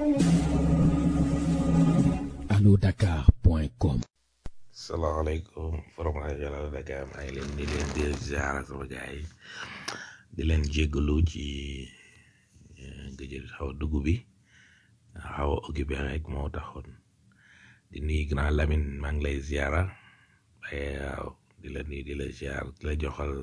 allodakar.com salaamaaleykum forom rajo Allo Dakar maa ngi leen di leen di ziar sama gars yi di leen jéggalu ci gëj xaw dugg bi xaw a occupé rek moo taxoon di nuyu grand Lamine maa ngi lay ziara waaye waaw di la nuyu di la ziar di la joxal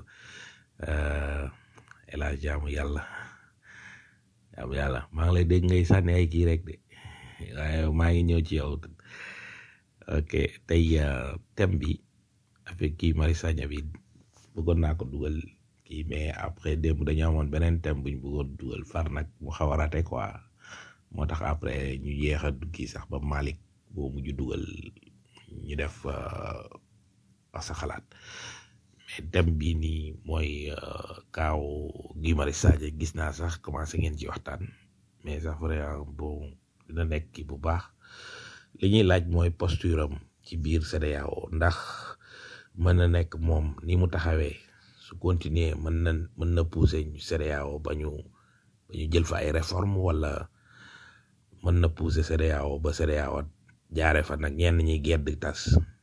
El Hadj jaamu yàlla jaamu yàlla maa ngi lay dégg ngay sànni ay kii rek de waaye maa ngi ñëw ci yow. ok tey thème bi avec kii Mari Sagna bi bëggoon naa ko dugal kii mais après démb dañu amoon beneen thème bu ñu bëggoon dugal far nag mu xaw a raté quoi moo tax après ñu yéex a kii sax ba Malick boo mujj dugal ñu def wax sa xalaat mais thème bii nii mooy kaaw Guy Marius Sagna gis naa sax commencé ngeen ci waxtaan mais sax vraiment bon dina nekk kii bu baax. li ñuy laaj mooy posture am ci biir CEDEAO ndax mën na nekk moom ni mu taxawee su continuer mën na mën na pousser ñu CEDEAO ba ñu ba ñu jël fa ay réforme wala mën na pousser CEDEAO ba CEDEAO jaare fa nag ñenn ñi gedd tas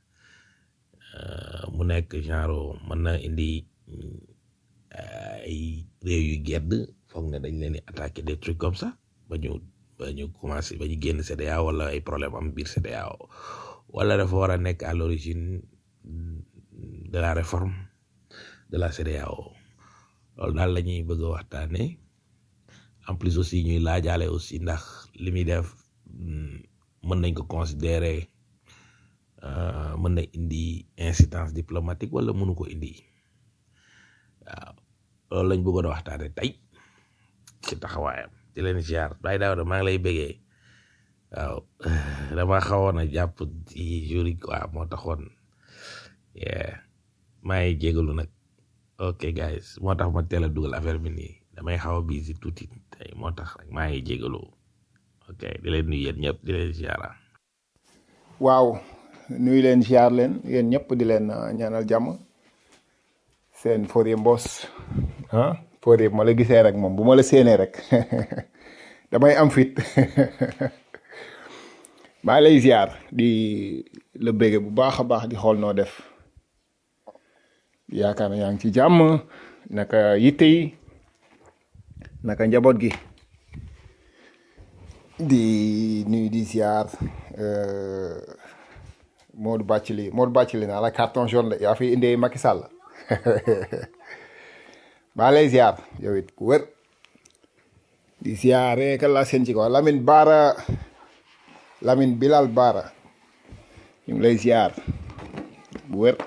mu nekk genre mën na indi ay réew yu gedd foog ne dañ leen di attaquer des trucs comme ça ba ñu ba ñu commencé ba ñu génn CEDEAO wala ay problème am biir CEDEAO wala dafa war a nekk à l'origine de la réforme de la CEDEAO loolu daal la ñuy bëgg a waxtaane en plus aussi ñuy laajaale aussi ndax li muy def mën nañ ko considérer mën na indi incidence diplomatique wala mënu ko indi waaw loolu lañ bëggoon a waxtaane tey ci taxawaayam di leen ziar Baye Daouda maa ngi lay bëggee waaw dama xawoon a jàpp ci jour yi quoi moo taxoon maa ngi jégalu nag ok guys moo tax ma teel a dugal affaire bi nii damay xaw a busy tuuti tey moo tax rek maa ngi jégalu ok di leen nuyu yéen ñëpp di leen ziara waaw nuyu leen ziar leen yéen ñëpp di leen ñaanal jàmm seen Fodé Mbos ah Fodé bu ma la gisee rek moom bu ma la séenee rek damay am fit maa lay ziar di la bége bu baax a baax di xool noo def yaakaar na yaa ngi ci jàmm naka yitte yi naka njaboot gi di nuyu di ziar Modou Bathily Modou Bathily naa la carton jaune la yaa fi indee Macky Sall maa lay ziar yow it ku wër di ziare kan laa seen ci ko Lamine Baara Lamine Bilal Baara ñu ngi lay ziar bu wër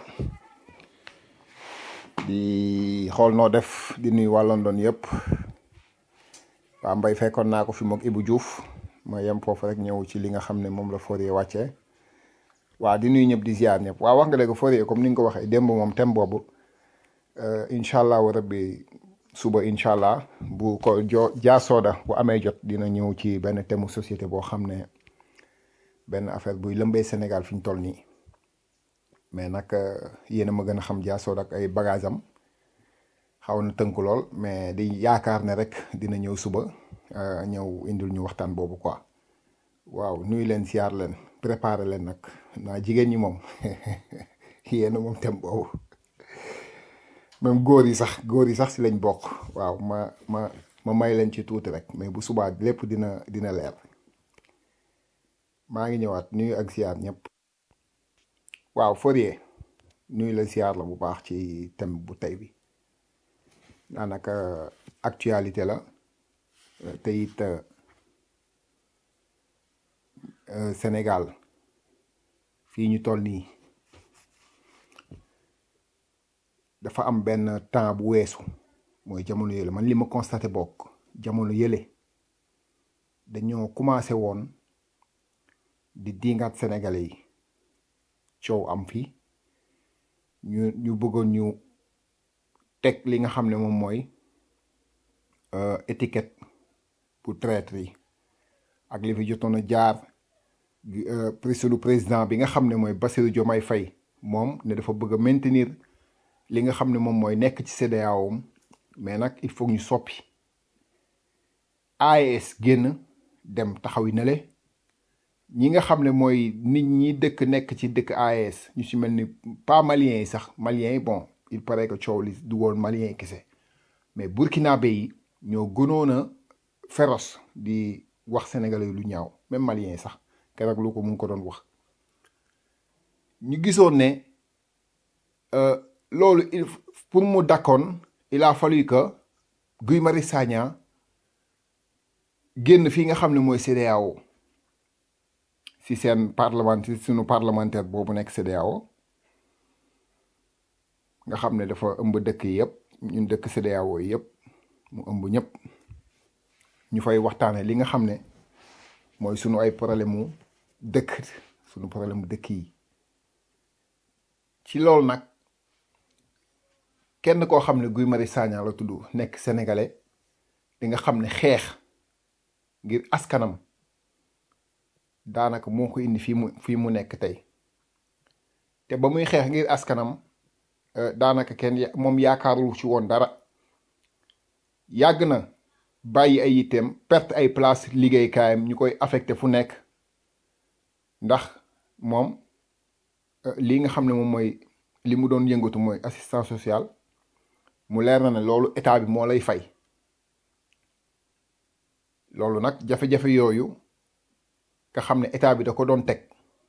di xool noo def di nuyu waa London yëpp waa mbay fekkoon naa ko fi mook Ibou Diouf ma yem foofu rek ñëw ci li nga xam ne moom la Fodé wàccee waa di nuyu ñëpp di ziar ñëpp waa wax nga dëgg Fodé comme ni nga ko waxee démb moom thème boobu incha allah rabbi suba incha allah bu ko jo jaasooda bu amee jot dina ñëw ci benn thème société boo xam ne benn affaire buy lëmbee Sénégal fi ñu toll nii mais nag yéen a ma gën a xam jaasooda ak ay bagage am xaw na tënk lool mais di yaakaar ne rek dina ñëw suba ñëw indil ñu waxtaan boobu quoi waaw nuyu leen siyaar leen préparer leen nag naa jigéen ñi moom yéen a moom thème boobu même góor yi sax góor yi sax si lañ bokk waaw ma ma ma may leen ci tuuti rek mais bu subaa lépp dina dina leer maa ngi ñëwaat nuyu ak siyaar ñëpp waaw Fodé nuyu la siyaar la bu baax ci thème bu tey bi daanaka actualité la te it Sénégal fii ñu toll nii dafa am benn temps bu weesu mooy jamono yële man li ma constaté bokk jamono yële dañoo commencé woon di dingaat sénégalais yi coow am fii ñu ñu bëggoon ñu teg li nga xam ne moom mooy étiquette pour traître yi ak li fi jotoon a jaar sunu président bi nga xam ne mooy Bassirou Diomaye Faye moom ne dafa bëgg a maintenir li nga xam ne moom mooy nekk ci CEDEAO mais nag il faut ñu soppi AES génn dem taxawi na le ñi nga xam ne mooy nit ñi dëkk nekk ci dëkk AES ñu ci mel ni pas maliens yi sax maliens yi bon il paraît que coow li du woon maliens yi kese mais burkinabé yi ñoo gënoon a féroce di wax sénégalais yi lu ñaaw même maliens yi sax keroog lu ko mu ngi ko doon wax ñu gisoon ne euh, loolu il pour mu dakkoon il a fallu que Guy Marius Sagna génn fii nga xam ne mooy CEDEAO si seen parlementaire sunu parlementaire boobu nekk CEDEAO nga xam ne dafa ëmb dëkk yi yëpp ñun dëkk CEDEAO yi yëpp mu ëmb ñëpp ñu fay waxtaane li nga xam ne mooy sunu ay problème mu dëkk sunu problème mu dëkk yi ci loolu nag kenn koo xam ne Guy Marius Sagna la tudd nekk sénégalais di nga xam ne xeex ngir askanam daanaka moo ko indi fii mu fii mu nekk tey te ba muy xeex ngir askanam euh, daanaka kenn ya- moom yaakaarul ci woon dara yàgg na bàyyi ay yitteem perte ay place liggéeykaayam ñu koy affecté fu nekk ndax moom euh, lii nga xam ne moom mooy li mu doon yëngatu mooy assistance sociale mu leer na ne loolu état bi moo lay fay loolu nag jafe-jafe yooyu nga xam ne état bi da ko doon teg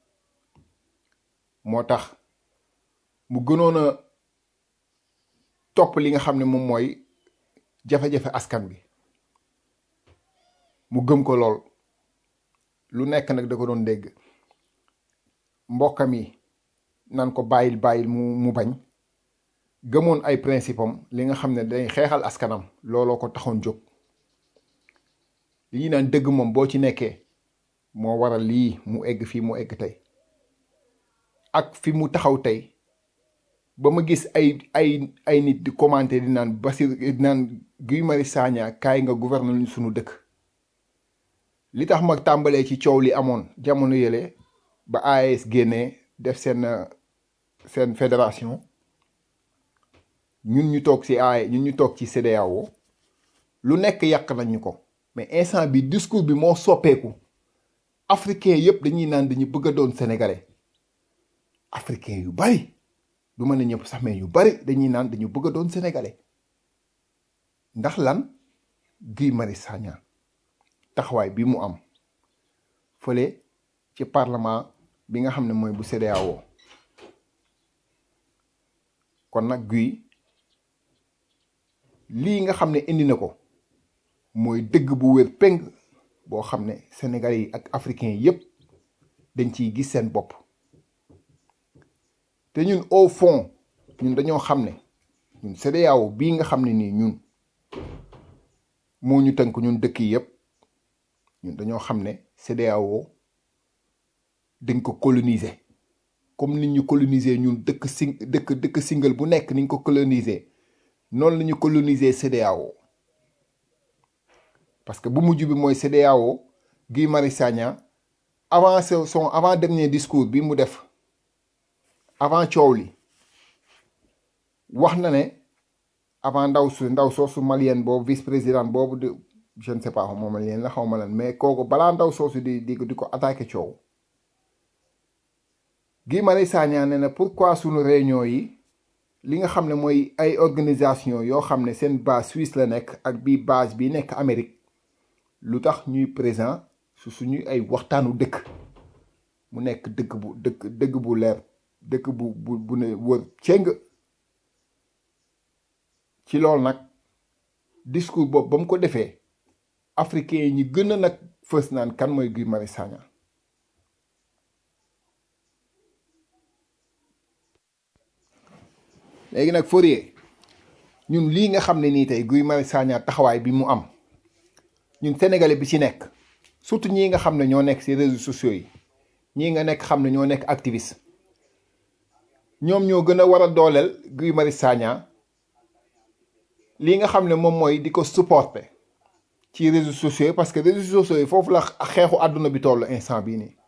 moo tax mu gënoon a topp li nga xam ne moom mooy jafe-jafe askan bi mu gëm ko lool lu nekk nag da ko doon dégg mbokkam yi nan ko bàyyil bàyyil mu mu bañ gëmoon ay principe am li nga xam ne day xeexal askanam looloo ko taxoon jóg li ñuy naan dëgg moom boo ci nekkee moo waral lii mu egg fii mu egg tey ak fi mu taxaw tey ba ma gis ay ay ay nit di commenter di naan Basir di naan Guy Marius Sagna kaay nga gouverner ñu sunu dëkk li tax ma tàmbalee ci coow li amoon jamono yële ba AES génnee def seen euh, seen fédération ñun ñu toog ci AE ñun ñu toog ci CEDEAO lu nekk yàq nañ ñu ko mais instant bi discours bi moo soppeeku africain yëpp dañuy naan dañu bëgg a doon sénégalais africain yu bari du mën a ñëpp sax mais yu bari dañuy naan dañu bëgg a doon sénégalais ndax lan Guy Marius Sagna taxawaay bi mu am fële ci parlement bi nga xam ne mooy bu CEDEAO kon nag Guy lii nga xam ne indi na ko mooy dëgg bu wér péng boo xam ne sénégalais yi ak africains yépp dañ ciy gis seen bopp te ñun au fond ñun dañoo xam ne ñun CEDEAO bii nga xam ne nii ñun moo ñu tënk ñun dëkk yi yépp ñun dañoo xam ne CEDEAO dañ ko coloniser comme ni ñu coloniser ñun dëkk sing dëkk dëkk single bu nekk ni ñu ko coloniser noonu la ñu coloniser CEDEAO parce que bu mujj bi mooy CEDEAO Guy Marius Sagna avant son son avant dernier discours bi mu def avant coow li wax na ne avant ndaw su ndaw soosu malienne boobu vice président boobu de je ne sais pas moom malienne la xaw ma lan mais kooku balaa ndaw soosu di di di ko attaqué coow Guy Marius Sagna ne na pourquoi sunu réunion yi li nga xam ne mooy ay organisation yoo xam ne seen base Suisse la nekk ak bii base bi nekk Amérique lu tax ñuy présent su suñu ay waxtaanu dëkk mu nekk dëkk bu dëkk dëgg bu leer dëkk bu bu bu ne wër cëng ci loolu nag discours boobu ba mu ko defee africain yi ñi gën a nag fës naan kan mooy Guy Marius Sagna léegi nag Fourier ñun lii nga xam ne nii tey Guy Marius Sagna taxawaay bi mu am ñun sénégalais bi ci nekk surtout ñii nga xam ne ñoo nekk ci réseaux sociaux yi ñii nga nekk xam ne ñoo nekk activiste ñoom ñoo gën a war a dooleel Guy Marius Sagna lii nga xam ne moom mooy di ko supporter ci réseaux sociaux yi parce que réseaux sociaux yi foofu la xeexu àdduna bi toll instant bii nii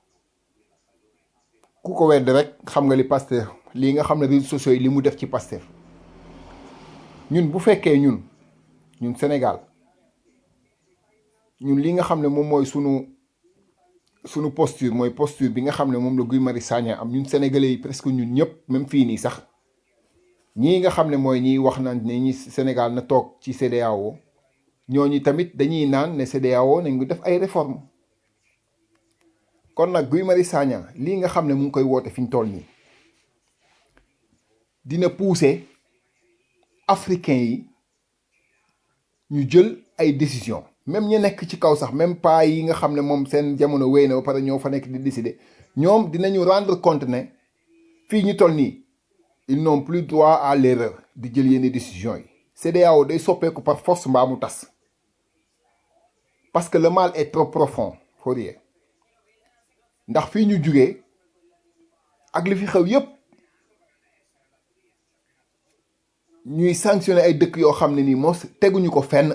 ku ko wedd rek xam nga li Pastef lii nga xam ne réseaux sociaux yi li mu def ci Pastef ñun bu fekkee ñun ñun Sénégal ñun li nga xam ne moom mooy sunu sunu posture mooy posture bi nga xam ne moom la Guy Marius Sagna am ñun sénégalais yi presque ñun ñëpp même fii nii sax ñii nga xam ne mooy ñiy wax naan ne ñi Sénégal na toog ci CEDEAO ñooñu tamit dañuy naan ne CEDEAO nañ ko def ay réforme kon nag Guy Marius Sagna lii nga xam ne mu ngi koy woote fi ñu toll nii dina pousser africains yi ñu jël ay décision même ñu nekk ci kaw sax même pas yi nga xam ne moom seen jamono wéy na ba pare ñoo fa nekk di décider ñoom dinañu rendre compte ne fii ñu toll nii ils n'ont plus droit à l'erreur di jël yenn décisions yi CEDEAO day soppeeku par force mbaa mu tas parce que le mal est trop profond Fourier ndax fii ñu jugee ak li fi xew yépp ñuy sanctionner ay dëkk yoo xam ne nii mos teguñu ko fenn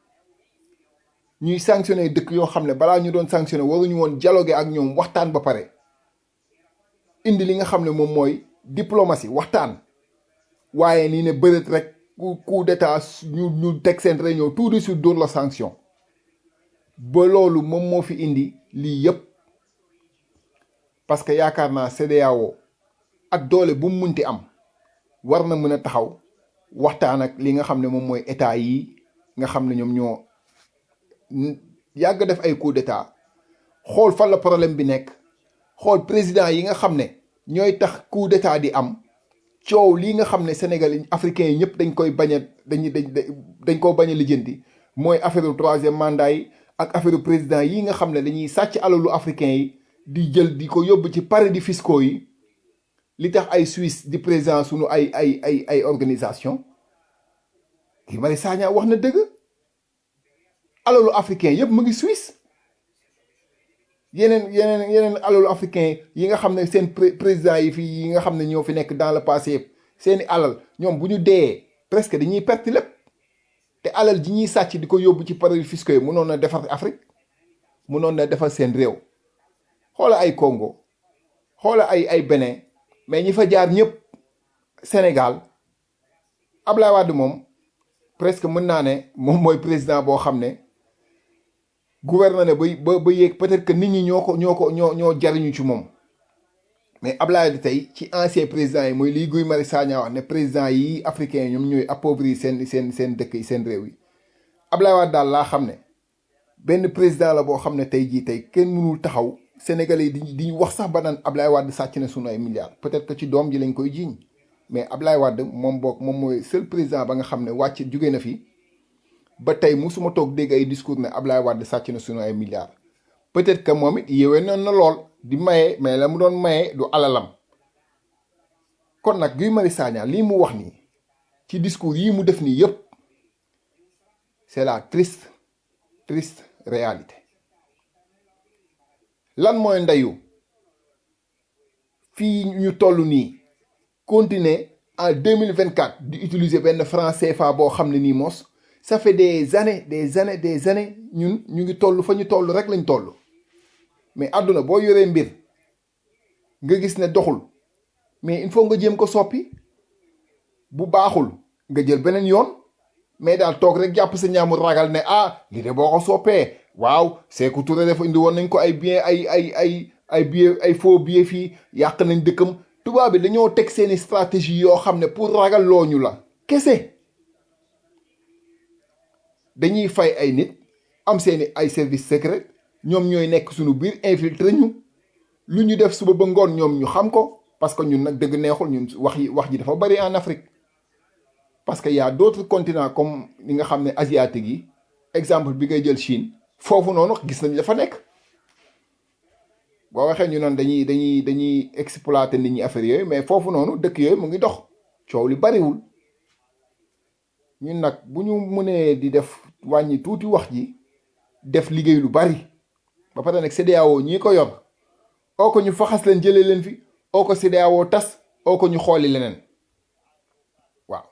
ñuy sanctionner ay dëkk yoo xam ne balaa ñu doon sanctionner waruñu woon dialoguer ak ñoom waxtaan ba pare indi li nga xam ne moom mooy diplomatie waxtaan waaye nii ne bërët rek coup coup d'état ñu ñu teg seen réunion tout de suite dóor la sanction ba loolu moom moo fi indi lii yépp parce que yaakaar naa CEDEAO ak doole bu mu munti am war na mën a taxaw waxtaan ak li nga xam ne moom mooy état yi nga xam ne ñoom ñoo yàgg def ay coup d'état xool fan la problème bi nekk xool président yi nga xam ne ñooy tax coup d'état di am coow lii nga xam ne Sénégal africains yi ñëpp dañ koy bañ a dañuy dañ dañ koo bañ a lijjanti mooy affaire troisième mandat yi ak affaire président yi nga xam ne dañuy sàcc alalu africains yi di jël di ko yóbbu ci paradis fiscaux yi li tax ay Suisse di président sunu ay ay ay ay organisation Guy Marius Sagna wax na dëgg alalu africain yëpp mu ngi Suisse yeneen yeneen yeneen alalu africain yi nga xam ne seen président yi fii yi nga xam ne ñoo fi nekk dans le passé yëpp seeni alal ñoom bu ñu dee presque dañuy perte lépp te alal ji ñuy sàcc di ko yóbbu ci paradis fiscaux yi mënoon na defar Afrique mënoon na defar seen réew xoola ay Congo xoola ay ay Bénin mais ñi fa jaar ñëpp Sénégal Ablaye Wade moom presque mën naa ne moom mooy président boo xam ne gouvernement ne ba ba yéeg peut-être que nit ñi ñoo ko ñoo ko ñoo ñoo jariñu ci moom mais Ablaye Wade tey ci ancien président yi mooy lii Guy Marius Sagna wax ne président yi africain ñoom ñooy appauvrir seen seen seen dëkk yi seen réew yi Ablaye Wade daal laa xam ne benn président la boo xam ne tey jii tey kenn mënul taxaw Sénégalais yi di di wax sax ba naan Ablaye Wade sàcc na sunu ay milliards peut-être que ci doom ji lañ koy jiiñ mais Ablaye Wade moom boog moom mooy seul président ba nga xam ne wàcc jóge na fi ba tey musuma toog dégg ay discours ne Ablaye Wade sàcc na sunu ay milliards. peut-être que moom it yéwee noonu na lool di maye mais la mu doon maye du alalam kon nag Guy Marius Sagna lii mu wax nii ci discours yii mu def nii yépp c'est la triste triste réalité. lan mooy ndeyu fii ñu toll nii continuer en deux mille vingt quatre di utiliser benn franc CFA boo xam ne nii mos ça fait des années des années des années ñun ñu ngi toll fa ñu toll rek lañ toll mais àdduna boo yoree mbir nga gis ne doxul mais il faut nga jéem ko soppi bu baaxul nga jël beneen yoon mais daal toog rek jàpp sa ñaamul ragal ne ah lii de boo ko soppee waaw Sékou Touré dafa indi woon nañ ko ay bien ay ay ay ay billet ay faux billet fii yàq nañ dëkkam tubaab bi dañoo teg seeni stratégie yoo xam ne pour ragal looñu la kese dañuy fay ay nit am seeni ay service secret ñoom ñooy nekk suñu biir infiltré ñu lu ñu def suba ba ngoon ñoom ñu xam ko parce que ñun nag dëgg neexul ñun wax yi wax ji dafa bari en Afrique parce que y a d'autres continents comme li nga xam ne asiatique yi exemple bi ngay jël Chine foofu noonu gis nañ dafa nekk boo waxee ñu naan dañuy dañuy dañuy exploiter nit ñi affaire yooyu mais foofu noonu dëkk yooyu mu ngi dox coow li bariwul ñun nag bu ñu mënee di def wàññi tuuti wax ji def liggéey lu bari ba pare nag CEDEAO ñii ko yor oo ko ñu faxas leen jëlee leen fi oo ko CEDEAO tas oo ko ñu xooli leneen waaw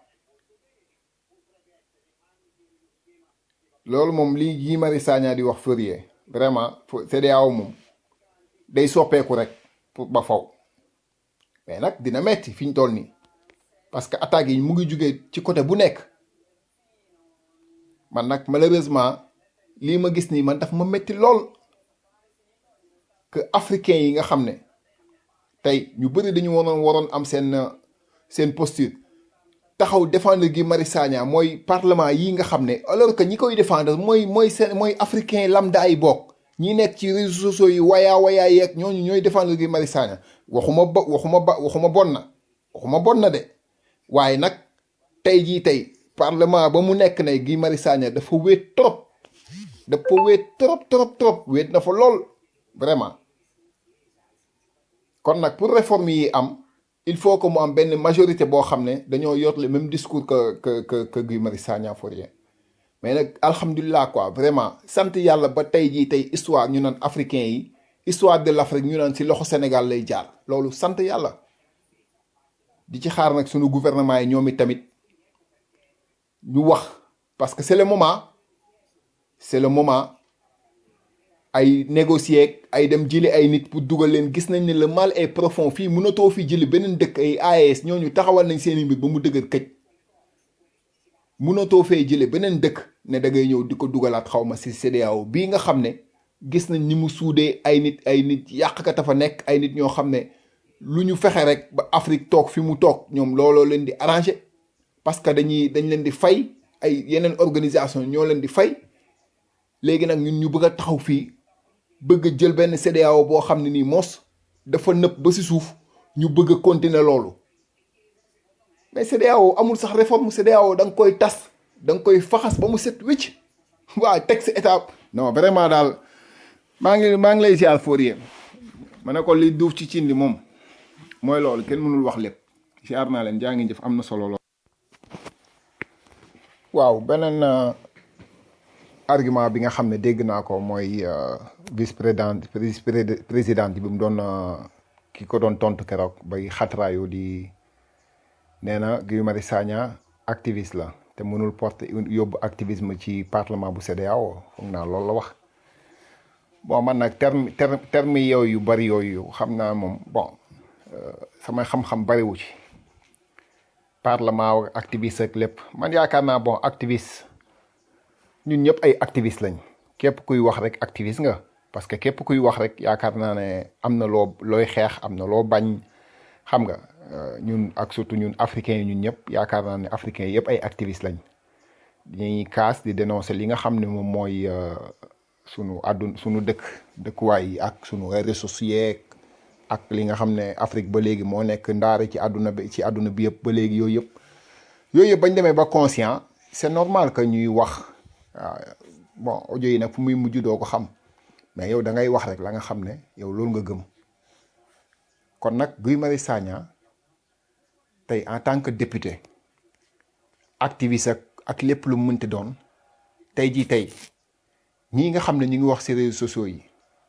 loolu moom lii Guy Marius Sagna di wax Fourier vraiment CEDEAO moom day soppeeku rek pour ba faw mais nag dina metti fi ñu toll nii parce que attaques yi mu ngi jugee ci côté bu nekk man nag malheureusement lii ma gis nii man daf ma métti lool que africain yi nga xam ne tey ñu bëri dañu waroon waroon am seen seen posture taxaw défendre Guy Marius Sagna mooy parlement yi nga xam ne alors que ñi koy défendre mooy mooy seen mooy africain lambda yi bokk ñi nekk ci réseaux sociaux yi wayaa wayaa yeeg ñooñu ñooy défendre Guy Marius Sagna waxuma ba waxuma ba waxuma bon na waxuma bon na de waaye nag tey jii tey parlement ba mu nekk ne Guy Marius Sagna dafa wéet trop dafa wéet trop trop trop wéet na fa lool vraiment kon nag pour réforme yi am il faut que mu am benn majorité boo xam ne dañoo yor le même discours que que que que Guy Marius Sagna pour rien mais nag alhamdulilah quoi vraiment sant yàlla ba tey jii tey histoire ñu naan africain yi histoire de l'Afrique ñu naan ci loxo Sénégal lay jaar loolu sant yàlla di ci xaar nag sunu gouvernement yi ñoom it tamit ñu wax parce que c'est le moment c'est le moment ay négocier ay dem jëli ay nit pour dugal leen gis nañ ne le mal est profond fii mënatoo fi jëli beneen dëkk ay AES ñooñu taxawal nañ seeni mbir ba mu dëgër këj mënatoo fee jële beneen dëkk ne da ngay ñëw di ko dugalaat xaw ma si CEDEAO bii nga xam ne gis nañ ni mu suudee ay nit ay nit yàqkat a fa nekk ay nit ñoo xam ne lu ñu fexe rek ba Afrique toog fi mu toog ñoom looloo leen di arrangé parce que dañuy dañ leen di fay ay yeneen organisation ñoo leen di fay léegi nag ñun ñu bëgg a taxaw fii bëgg a jël benn CEDEAO boo xam ne nii mos dafa nëpp ba si suuf ñu bëgg a continuer loolu mais CEDEAO amul sax réforme CEDEAO da nga koy tas da nga koy faxas ba mu set wicc waa teg si étape non vraiment daal maa ngi maa ngi lay ziar Fourier ma ne ko li duuf ci cin li moom mooy loolu kenn mënul wax lépp ziar naa leen jaa ngi jëf am na solo lool. waaw beneen argument bi nga xam ne dégg naa ko mooy vice président vice présidente bi mu doon ki ko doon tontu keroog bay xatraayu di nee na Guy Marius Sagna activiste la te mënul porter yóbbu activisme ci parlement bu CEDEAO foog naa loolu la wax bon man nag terme terme terme yooyu yu bari yooyu xam naa moom bon samay xam-xam bariwu ci parlement activiste ak lépp man yaakaar naa bon activiste ñun ñëpp ay activiste lañ képp kuy wax rek activiste nga parce que képp kuy wax rek yaakaar naa ne am na loo looy xeex am na loo bañ xam nga ñun ak surtout ñun africains yi ñun ñëpp yaakaar naa ne africains yëpp ay activiste lañ dañuy kaas di dénoncer li nga xam ne moom mooy sunu àddun sunu dëkk dëkkuwaay yi ak sunu réseaux sociaux ak li nga xam ne Afrique ba léegi moo nekk ndaare ci àdduna bi ci àdduna bi yëpp ba léegi yooyu yëpp yooyu yëpp bañ demee ba conscient c'est normal que ñuy wax waaw bon audio yi nag fu muy mujj doo ko xam mais yow da ngay wax rek la nga xam ne yow loolu nga gëm kon nag Guy Marius Sagna tey en tant que député activiste ak ak lépp lu mu mënti doon tey jii tey ñii nga xam ne ñu ngi wax ci réseaux sociaux yi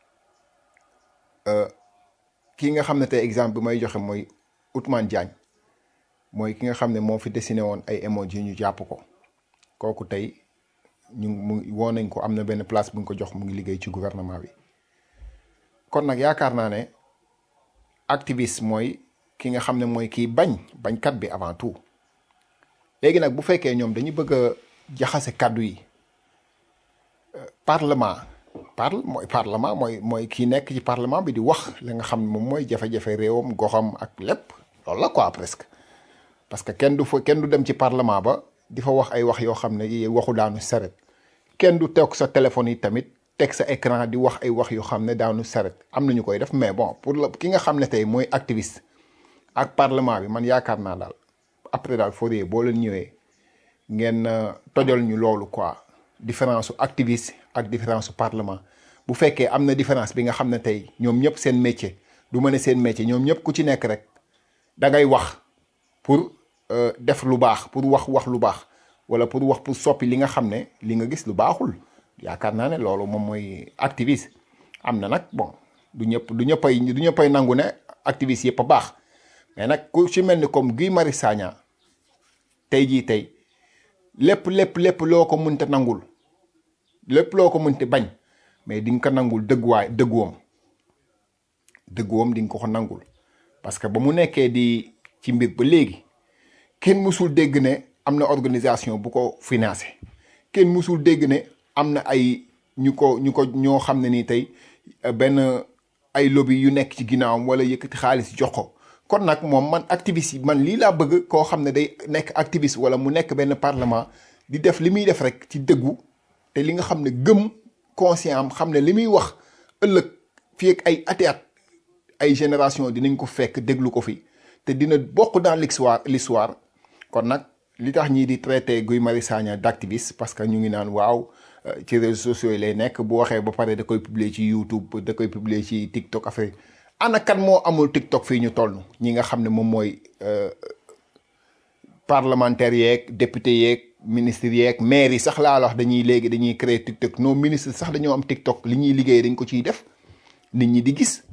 kii nga xam ne tey exemple bi may joxe mooy Ousmane Diagne mooy ki nga xam ne moo fi dessiné woon ay emoji ñu jàpp ko kooku tey ñu mu woo nañ ko am na benn place bu ñu ko jox mu ngi liggéey ci gouvernement bi kon nag yaakaar naa ne activiste mooy ki nga xam ne mooy kii bañ bañkat bi avant tout léegi nag bu fekkee ñoom dañu bëgg a jaxase kàddu yi parlement parle mooy parlement mooy mooy kii nekk ci parlement bi di wax li nga xam ne moom mooy jafe-jafe réewam goxam ak lépp loolu la quoi presque parce que kenn du fa kenn du dem ci parlement ba di fa wax ay wax yoo xam ne yi waxu daanu saret kenn du toog sa téléphone yi tamit teg sa écran di wax ay wax yoo xam ne daanu saret am na ñu koy def mais bon pour la ki nga xam ne tey mooy activiste ak parlement bi man yaakaar naa daal après daal Fourier boo leen ñëwee ngeen tojal ñu loolu quoi différence su activiste ak différence su parlement bu fekkee am na différence bi nga xam ne tey ñoom ñëpp seen métier du ma ne seen métier ñoom ñëpp ku ci nekk rek da ngay wax pour def lu baax pour wax wax lu baax wala pour wax pour soppi li nga xam ne li nga gis lu baaxul yaakaar naa ne loolu moom mooy activiste am na nag bon du ñëpp du ñëppay du ñëppay nangu ne activiste yëpp a baax mais nag ku ci mel ni comme Guy Marius Sagna tey jii tey lépp lépp lépp loo ko mënta nangul lépp loo ko mënti bañ mais di nga ko nangul dëgguwaay dëgguwam dëgguwam di nga ko ko nangul parce que ba mu nekkee di ci mbir ba léegi kenn mësul dégg ne am na organisation bu ko financé kenn mësul dégg ne am na ay ñu ko ñu ko ñoo xam ne ni tey euh, benn ay lobby yu nekk ci ginnaawam wala yëkkati xaalis jox ko kon nag moom man activiste yi man lii laa bëgg koo xam ne day nekk activiste wala mu nekk benn parlement di def li muy def rek ci dëggu te li nga xam ne gëm conscient am xam ne li muy wax ëllëg fii ak ay ati at ay génération dinañ ko fekk déglu ko fi te dina bokk dans l'histoire l'histoire kon nag li tax ñii di traité Guy Marius Sagna d'activiste parce que ñu ngi naan waaw euh, ci réseaux sociaux yi lay nekk bu waxee ba pare da koy publier ci YouTube da koy publier ci TikTok affaire ana kan moo amul TikTok fii ñu toll ñi nga xam ne moom mooy euh, parlementaires yeeg député yeeg ministres yeeg maires yi sax laa la wax dañuy léegi dañuy créer TikTok non ministre sax dañoo am TikTok li ñuy liggéey dañ ko ciy def nit ñi di gis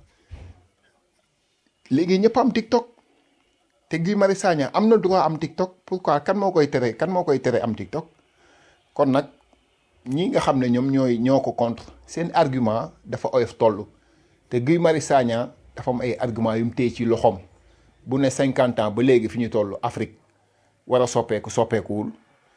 léegi ñëpp am TikTok te Guy Marius Sagna am na droit am TikTok pourquoi kan moo koy tere kan moo koy tere am TikTok kon nag ñi nga xam ne ñoom ñooy ñoo ko contre seen argument dafa oyof toll te Guy Marius Sagna dafa am ay argument yu mu téye ci loxoom bu ne cinquante ans ba léegi fi ñu toll Afrique war a soppeeku soppeekuwul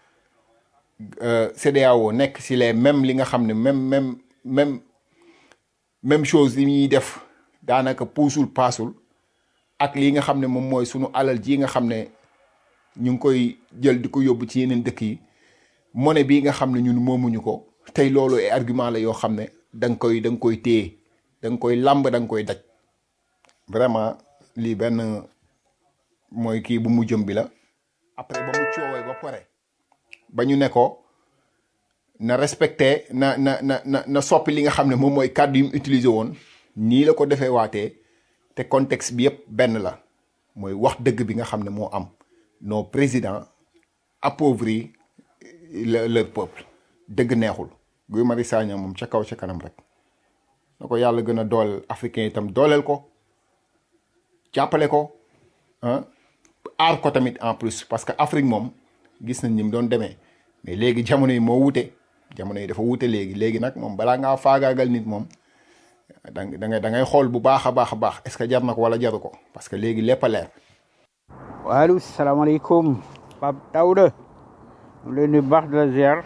CEDEAO nekk si les mêmes li nga xam ne même même même même chose yi ñuy def daanaka puusul paasul ak lii nga xam ne moom mooy sunu alal ji nga xam ne ñu ngi koy jël di ko yóbbu ci yeneen dëkk yi monnaie bii nga xam ne ñun moomuñu ko tey loolu ay argument la yoo xam ne da nga koy da nga koy téye da nga koy làmb da nga koy daj vraiment lii benn mooy kii bu mu jëm bi la après ba mu coowee ba pare ba ñu ne ko na respecté na na na na na soppi li nga xam ne moom mooy kàddu yi mu utilisé woon nii la ko defee waatee te contexte bi yëpp benn la mooy wax dëgg bi nga xam ne moo am nos présidents appauvris le leur peuple dëgg neexul Guy Marius Sagna moom ca kaw ca kanam rek na ko yàlla gën a dooleel africain itam dooleel ko jàppale ko ah aar ko tamit en plus parce que Afrique moom gis nañ ni mu doon demee mais léegi jamono yi moo wute jamono yi dafa wute léegi léegi nag moom balaa ngaa faagaagal nit moom da ngay da ngay xool bu baax a baax a baax est-ce que jar na ko wala jaru ko parce que léegi lépp a leer. waaleykum salaamaaleykum Pape Daouda ñu ngi lay nuyu bu baax di la ziar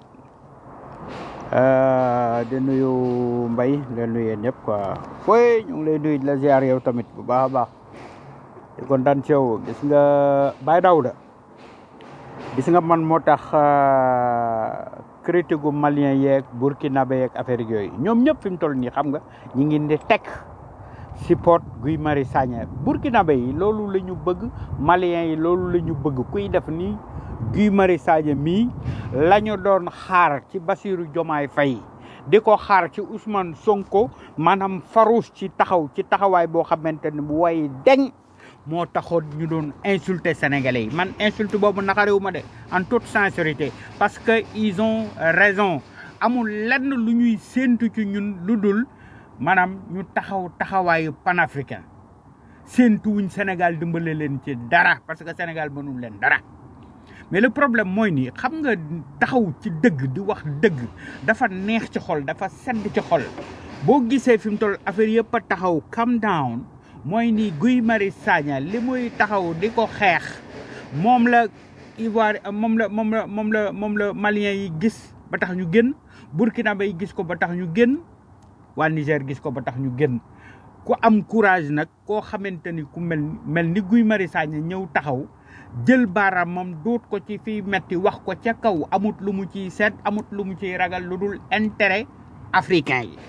di nuyu Mbaye di leen nuyu yéen ñëpp quoi fooy ñu ngi lay nuyu di la ziar yow tamit bu baax a baax di kontaan ci yow gis nga Baye Daouda gis nga man moo tax critique gu malien yeeg burkinabé yeeg affaire yooyu ñoom ñëpp fi mu toll nii xam nga ñi ngi di teg support Guy Marius Sagna burkinabé yi loolu la ñu bëgg malien yi loolu la ñu bëgg kuy def nii Guy Marius Sagna mii la ñu doon xaar ci Bassirou Diomaye Faye di ko xaar ci Ousmane Sonko maanaam farouche ci taxaw ci taxawaay boo xamante ne bu way deñ moo taxoon ñu doon insulter sénégalais yi man insulte boobu naqarewu ma de en toute sincérité parce que ils ont raison amul lenn lu ñuy séentu ci ñun lu dul maanaam ñu taxaw taxawaayu panafricain séentu wuñ Sénégal dimbale leen ci dara parce que Sénégal mënul leen dara mais le problème mooy nii xam nga taxaw ci dëgg di wax dëgg dafa neex ci xol dafa sedd ci xol boo gisee fi mu toll affaire yëpp a taxaw calm down mooy ni Guy Marius Sagna li muy taxaw di ko xeex moom la Ivoire moom la moom la moom la moom la Malien yi gis ba tax ñu génn Burkinabé yi gis ko ba tax ñu génn waa Niger gis ko ba tax ñu génn ku am courage nag koo xamante ni ku mel mel ni Guy Marius Sagna ñëw taxaw jël baaraamam duut ko ci fii metti wax ko ca kaw amut lu mu ciy seet amut lu mu ciy ragal lu dul intérêt africain yi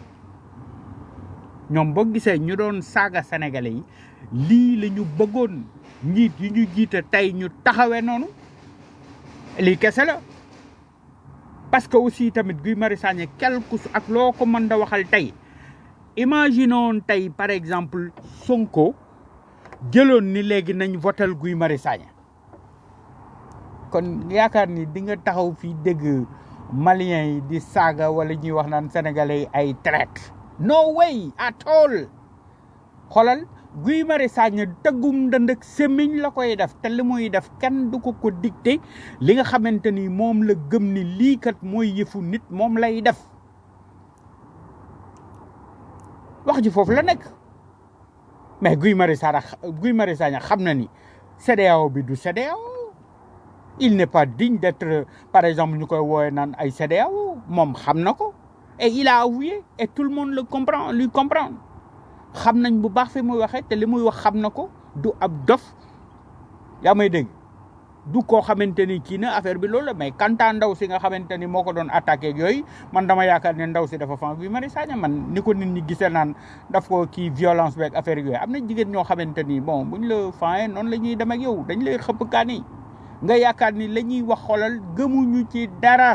ñoom boo gisee ñu doon saaga sénégalais yi lii la ñu bëggoon njiit yi ñu jiite tey ñu taxawee noonu lii kese la parce que aussi tamit Guy Marius Sagna quelque ak loo ko mën da waxal tey imaginons tey par exemple Sonko jëloon ni léegi nañ votel Guy Marius Sagna kon yaakaar ni di nga taxaw fii dégg malien yi di saaga wala ñuy wax naan sénégalais yi ay traite no way at all xoolal Guy Marius Sagna tëggum ndënd ak semmiñ la koy def te li muy def kenn du ko ko dicté li nga xamante ni moom la gëm ni lii kat mooy yëfu nit moom lay def wax ji foofu la nekk mais Guy Marius Sagna Guy Marius Sagna xam na ni CEDEAO bi du CEDEAO il n'est pas digne d'être par exemple ñu koy woowe naan ay CEDEAO moom xam na ko et il a avoué et tout le monde le comprend lui comprend xam nañ bu baax fi muy waxee te li muy wax xam na ko du ab dof yaa may dégg du koo xamante ni kii na affaire bi loolu la mais kanta ndaw si nga xamante ni moo ko doon attaqué ak yooyu man dama yaakaar ne ndaw si dafa fan Guy Marius Sagna man ni ko nit ñi gisee naan daf ko kii violence beeg affaire yooyu am na jigéen ñoo xamante ni bon buñ la fayee noonu la ñuy dem ak yow dañ lay xëpp kaani nga yaakaar ni la ñuy wax xoolal gëmuñu ci dara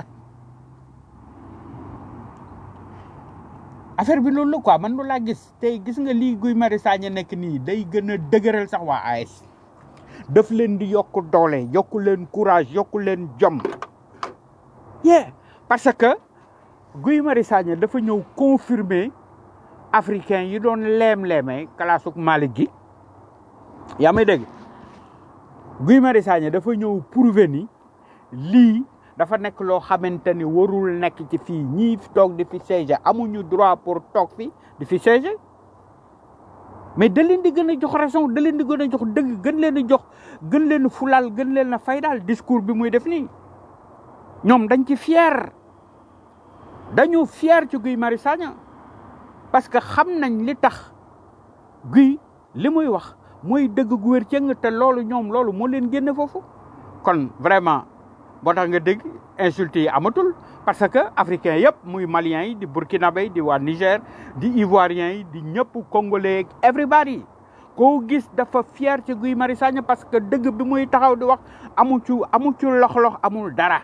affaire bi loolu la quoi man loolu laa gis tey gis nga lii Guy Marius Sagna nekk nii day gën a dëgëral sax waa AS daf leen di yokk doole yokk leen courage yokk leen jom yeah parce que Guy Marius Sagna dafa ñëw confirmer africain yi doon leem-leemee kalaasuk Malick gi yaa may dégg Guy Marius Sagna dafa ñëw prouver ni lii dafa nekk loo xamante ni warul nekk ci fii ñii toog di fi siéger amuñu droit pour toog fi di fi siéger mais da leen di gën a jox raison da leen di gën a jox dëgg gën leen a jox gën leen a fulal gën leen a faydaal discours bi muy def nii ñoom dañ ci fier dañu fier ci Guy Marius Sagna parce que xam nañ li tax Guy li muy wax mooy dëgg gu wér cëng te loolu ñoom loolu moo leen génne foofu kon vraiment boo tax nga dégg insulte yi amatul parce que africain yëpp muy maliens yi di burkinabé yi di waa Niger di ivoiriens yi di ñëpp congolais everybody koo gis dafa fier ci Guy Marius Sagna parce que dëgg bi muy taxaw di wax amu ci amu ci lox-lox amul dara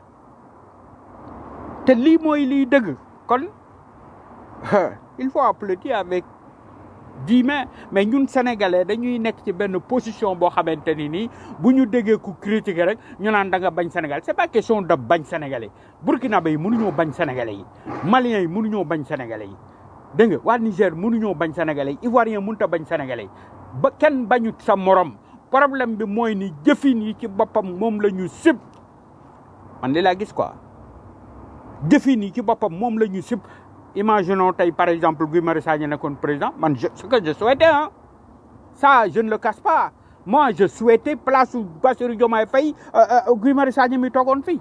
te lii mooy liy dëgg kon il faut applaudir avec dix mains mais ñun sénégalais dañuy nekk ci benn position boo xamante ni nii bu ñu déggee ku critiquer rek ñu naan da nga bañ Sénégal c'est pas question de bañ sénégalais burkinabé yi mënuñoo bañ sénégalais yi maliens yi mënuñoo bañ sénégalais yi dégg nga waa Niger mënuñoo bañ sénégalais yi ivoirien mënut a bañ sénégalais yi ba kenn bañut sa morom problème bi mooy ni jëfin yi ci boppam moom la ñu sib man li laa gis quoi jëfin yi ci boppam moom la ñu sib imaginons tey par exemple Guy Marius Sagna nekkoon président man je ce que je souhaitais hein ça je ne le cache pas moi je souhaitais place Bassirou Diomaye Faye Guy Marius Sagna mi toogoon fii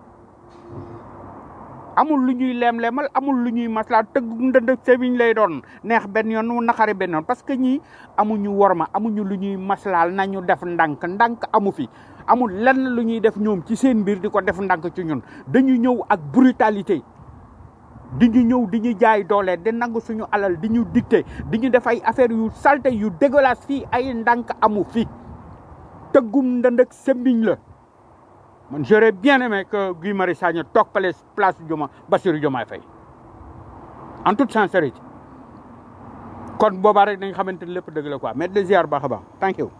amul lu ñuy leem-leemal amul lu ñuy maslaa tëgg ndënd sebiñ lay doon neex benn yoon mu naqari benn yoon parce que ñii amuñu worma amuñu lu ñuy maslaal nañu def ndànk ndànk amu fi amul lenn lu ñuy def ñoom ci seen mbir di ko def ndànk ci ñun dañu ñëw ak brutalité di ñu ñëw di ñu jaay doole di nangu suñu alal di ñu dicté di ñu def ay affaires yu salte yu dégueulasse fii ay ndànk amu fi tëggum ndënd ak sembiñ la man j'aurais bien aimé que Guy Marius Sagna toog place place Dioma Bassirou Diomaye Faye en toute sincérité kon boobaa rek dañ xamante ni lépp dëgg la quoi mais de ziar baax a baax thank you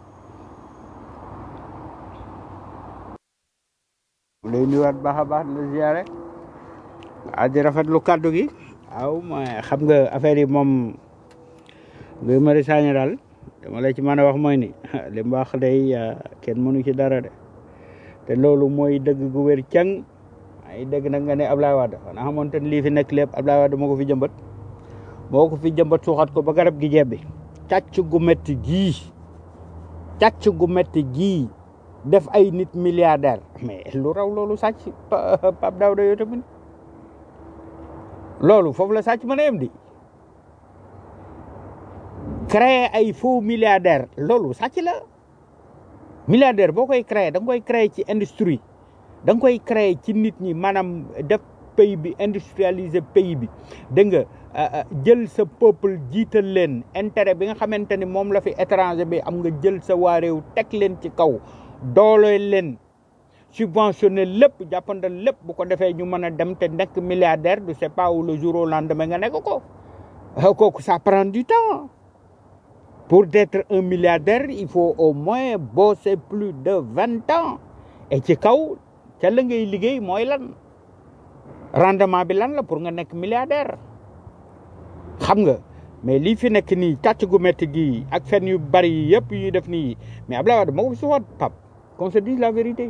lay nuyuwaat baax a baax de ziare ah di rafetlu kàddu gi waaw ma xam nga affaire yi moom Guy Marius Sagna daal dama la ci mën a wax mooy ni li mu wax day kenn mënu ci dara de te loolu mooy dëgg gu wér cang ay dëgg nag nga ne Ablaye Wade xanaa xamoon te lii fi nekk lépp Ablaye Wade moo ko fi jëmbat moo ko fi jëmbat suuxat ko ba garab gi jebbi càcc gu metti gii càcc gu metti gii def ay nit milliardaire mais lu raw loolu sàcc Pape Daouda yow tamit loolu foofu la sàcc mën a yem di créer ay faux milliardaire loolu sàcc la milliardaire boo koy créer da nga koy créer ci industrie da nga koy créer ci nit ñi maanaam def pays bi industrialiser pays bi dégg nga jël sa peuple jiital leen intérêt bi nga xamante ni moom la fi étranger bi am nga jël sa waa réew teg leen ci kaw doole leen subventionné lépp jàppandal lépp bu ko defee ñu mën a dem te nekk milliardaire du c'est pas où le jour au lendemain nga nekk ko kooku ça prend du temps pour être un milliardaire il faut au moins bosser plus de vingt ans et ci kaw ca la ngay liggéey mooy lan rendement bi lan la pour nga nekk milliardaire xam nga mais lii fi nekk nii càcc gu métti gii ak fen yu bari yi yëpp yuy def nii mais Abdoulaye Wade moo ko fi suwaat pap qu'on se dise la vérité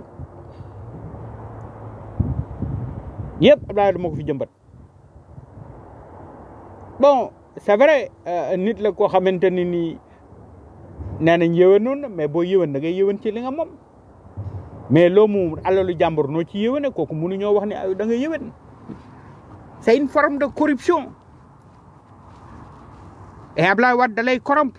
yëpp Abdoulaye Wade moo ko fi jëmbat bon c'est vrai nit la koo xamante ni nii nee nañ yëwanoon na mais boo yëwan da ngay yëwan ci li nga moom mais loo mu alalu jàmbur noo ci yéwéne kooku mënuñoo wax ne ay da nga yéwén c'est une forme de corruption et Ablaye Wade da lay corrompre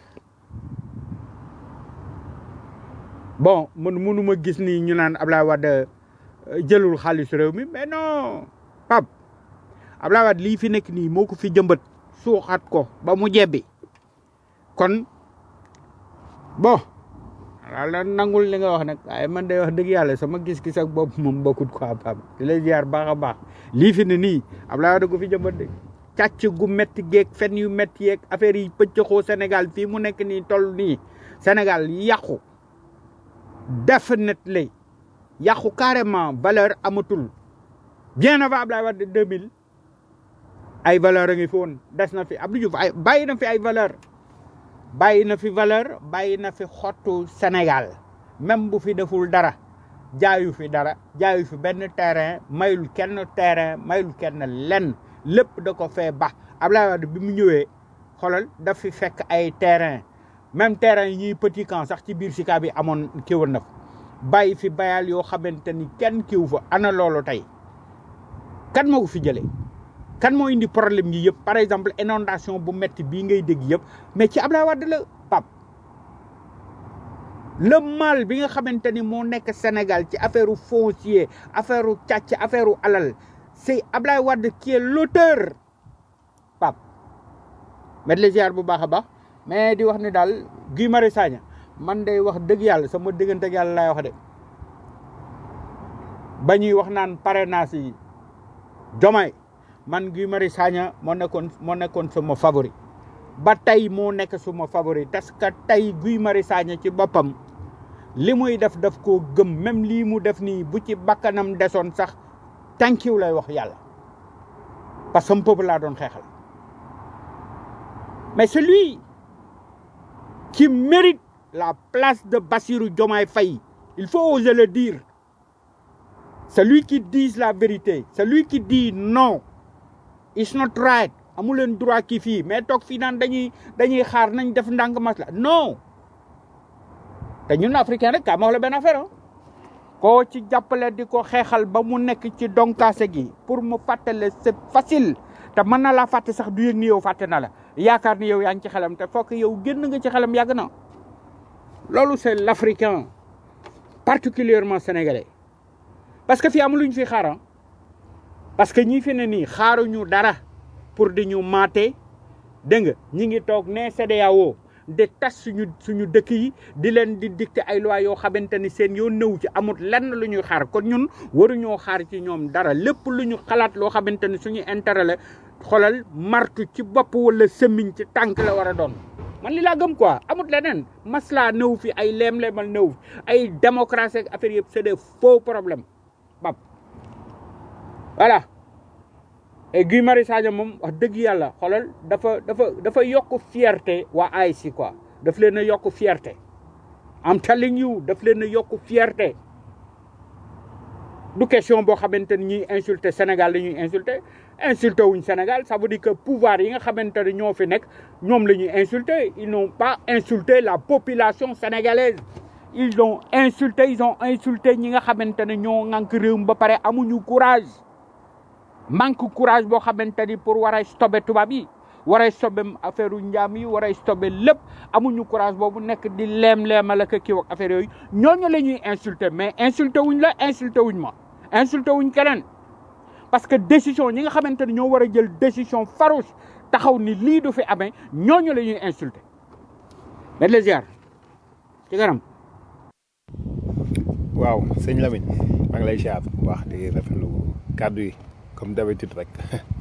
bon man mënuma gis ni ñu naan Ablaye Wade euh, jëlul xaalis réew mi mais non Pape Ablaye Wade lii fi nekk nii moo ko fi jëmbat suuxat ko ba mu jebbi kon bon wala nangul li nga wax nag waaye man day wax dëgg yàlla sama gis-gis ak bopp moom bokkut quoi Pape di lay ziar baax a baax lii fi ne nii Ablaye Wade ko fi jëmbat de càcc gu métti geeg fen yu métti yeeg affaire yi pëccëxoo Sénégal fii mu nekk nii toll nii Sénégal yàqu definitely yàqu carrément valeur amatul bien avant Ablaye Wade 2000 ay valeur a ngi fi woon des na fi Abdou Diouf ay bàyyi na fi ay valeur bàyyi na fi valeur bàyyi na fi xottu Sénégal même bu fi deful dara jaayu fi dara jaayu fi benn terrain mayul kenn terrain mayul kenn lenn lépp da ko fee ba Ablaye Wade bi mu ñëwee xoolal daf fi fekk ay terrain même terrain yi ñuy petit camp sax ci biir Sicap bi amoon kiwoon na fa bàyyi fi bayal yoo xamante ni kenn kiw fa ana loolu tey kan moo ko fi jëlee kan moo indi problème yi yëpp par exemple inondation bu metti bii ngay dégg yëpp mais ci Ablaye Wade la pap le mal bi nga xamante ni moo nekk Sénégal ci affaire foncier affaire càcc affaire alal c'est Ablaye Wade qui est l'auteur pap met les ziar bu baax a baax mais di wax ni daal Guy Marius Sagna man day wax dëgg yàlla sama diggante ak yàlla laay wax de ba ñuy wax naan parrainage yi Diomaye man Guy Marius Sagna moo nekkoon moo nekkoon sama favori ba tey moo nekk suma favori parce que tey Guy Marius Sagna ci boppam li muy def daf koo gëm même lii mu def nii bu ci bakkanam desoon sax thank you lay wax yàlla parce que sama peuple laa doon xeexal mais celui qui mérite la place de Bassirou Diomaye Faye il faut oser le dire celui qui dit la vérité celui qui dit non it's not right amu leen droit kii fii mais toog fii naan dañuy dañuy xaar nañ def ndànk masla non te ñun africain rek kaa ma wax la benn affaire koo ci jàppale di ko xeexal ba mu nekk ci donkaase gi pour mu fàttale c'est facile te mën na laa fàtte sax du yëg ni yow fàtte na la yaakaar ni yow yaa ngi ci xelam te fokk yow génn nga ci xelam yàgg na loolu c'est l'africain particulièrement sénégalais parce que fii amul lu ñu fi xaaran parce que ñi fi ne nii xaaruñu dara pour di ñu maate dégg nga ñi ngi toog ne CEDEAO di tas suñu suñu dëkk yi di leen di dicter ay loi yoo xamante ni seen yoo nëw ci amul lenn lu ñuy xaar kon ñun waruñoo xaar ci ñoom dara lépp lu ñu xalaat loo xamante ni suñu intérêt la xolal martu ci bopp wala sëmmiñ ci tànk la war a doon man li laa gëm quoi amut leneen maslaa nëw fi ay leem-leemal nëw fi ay démocratie ak affaire yëpp c'est des faux problèmes bab voilà et Guy Marius Sagna moom wax dëgg yàlla xoolal dafa dafa dafa yokk fierté waa AIC quoi daf leen a yokk fierté am telling you daf leen a yokk fierté du question boo xamante ni ñuy insulté Sénégal la ñuy insulté insulté wuñ Sénégal ça veut dire que pouvoir yi nga xamante ne ñoo fi nekk ñoom la ñuy insulté ils n'ont pas insulté la population sénégalaise ils ont insulté ils ont insulté ñi nga xamante ne ñoo ŋànk réew mi ba pare amuñu courage manque courage boo xamante ni pour war a stoppé tubaab yi war a stoppé affaire u njaam yi war a stoppé lépp amuñu courage boobu nekk di leem-leemal ak kii ak affaire yooyu ñooñu la ñuy insulté mais insulté wuñ la insulté wuñ ma insulté wuñ keneen parce que décision ñi nga xamante ni ñoo war a jël décision farouche taxaw ni lii du fi amee ñooñu la ñuy insulté mais les ziar ci kanam waaw sëñ Lamine maa ngi lay siyaar bu baax di rafetlu kàddu yi comme d'habitude rek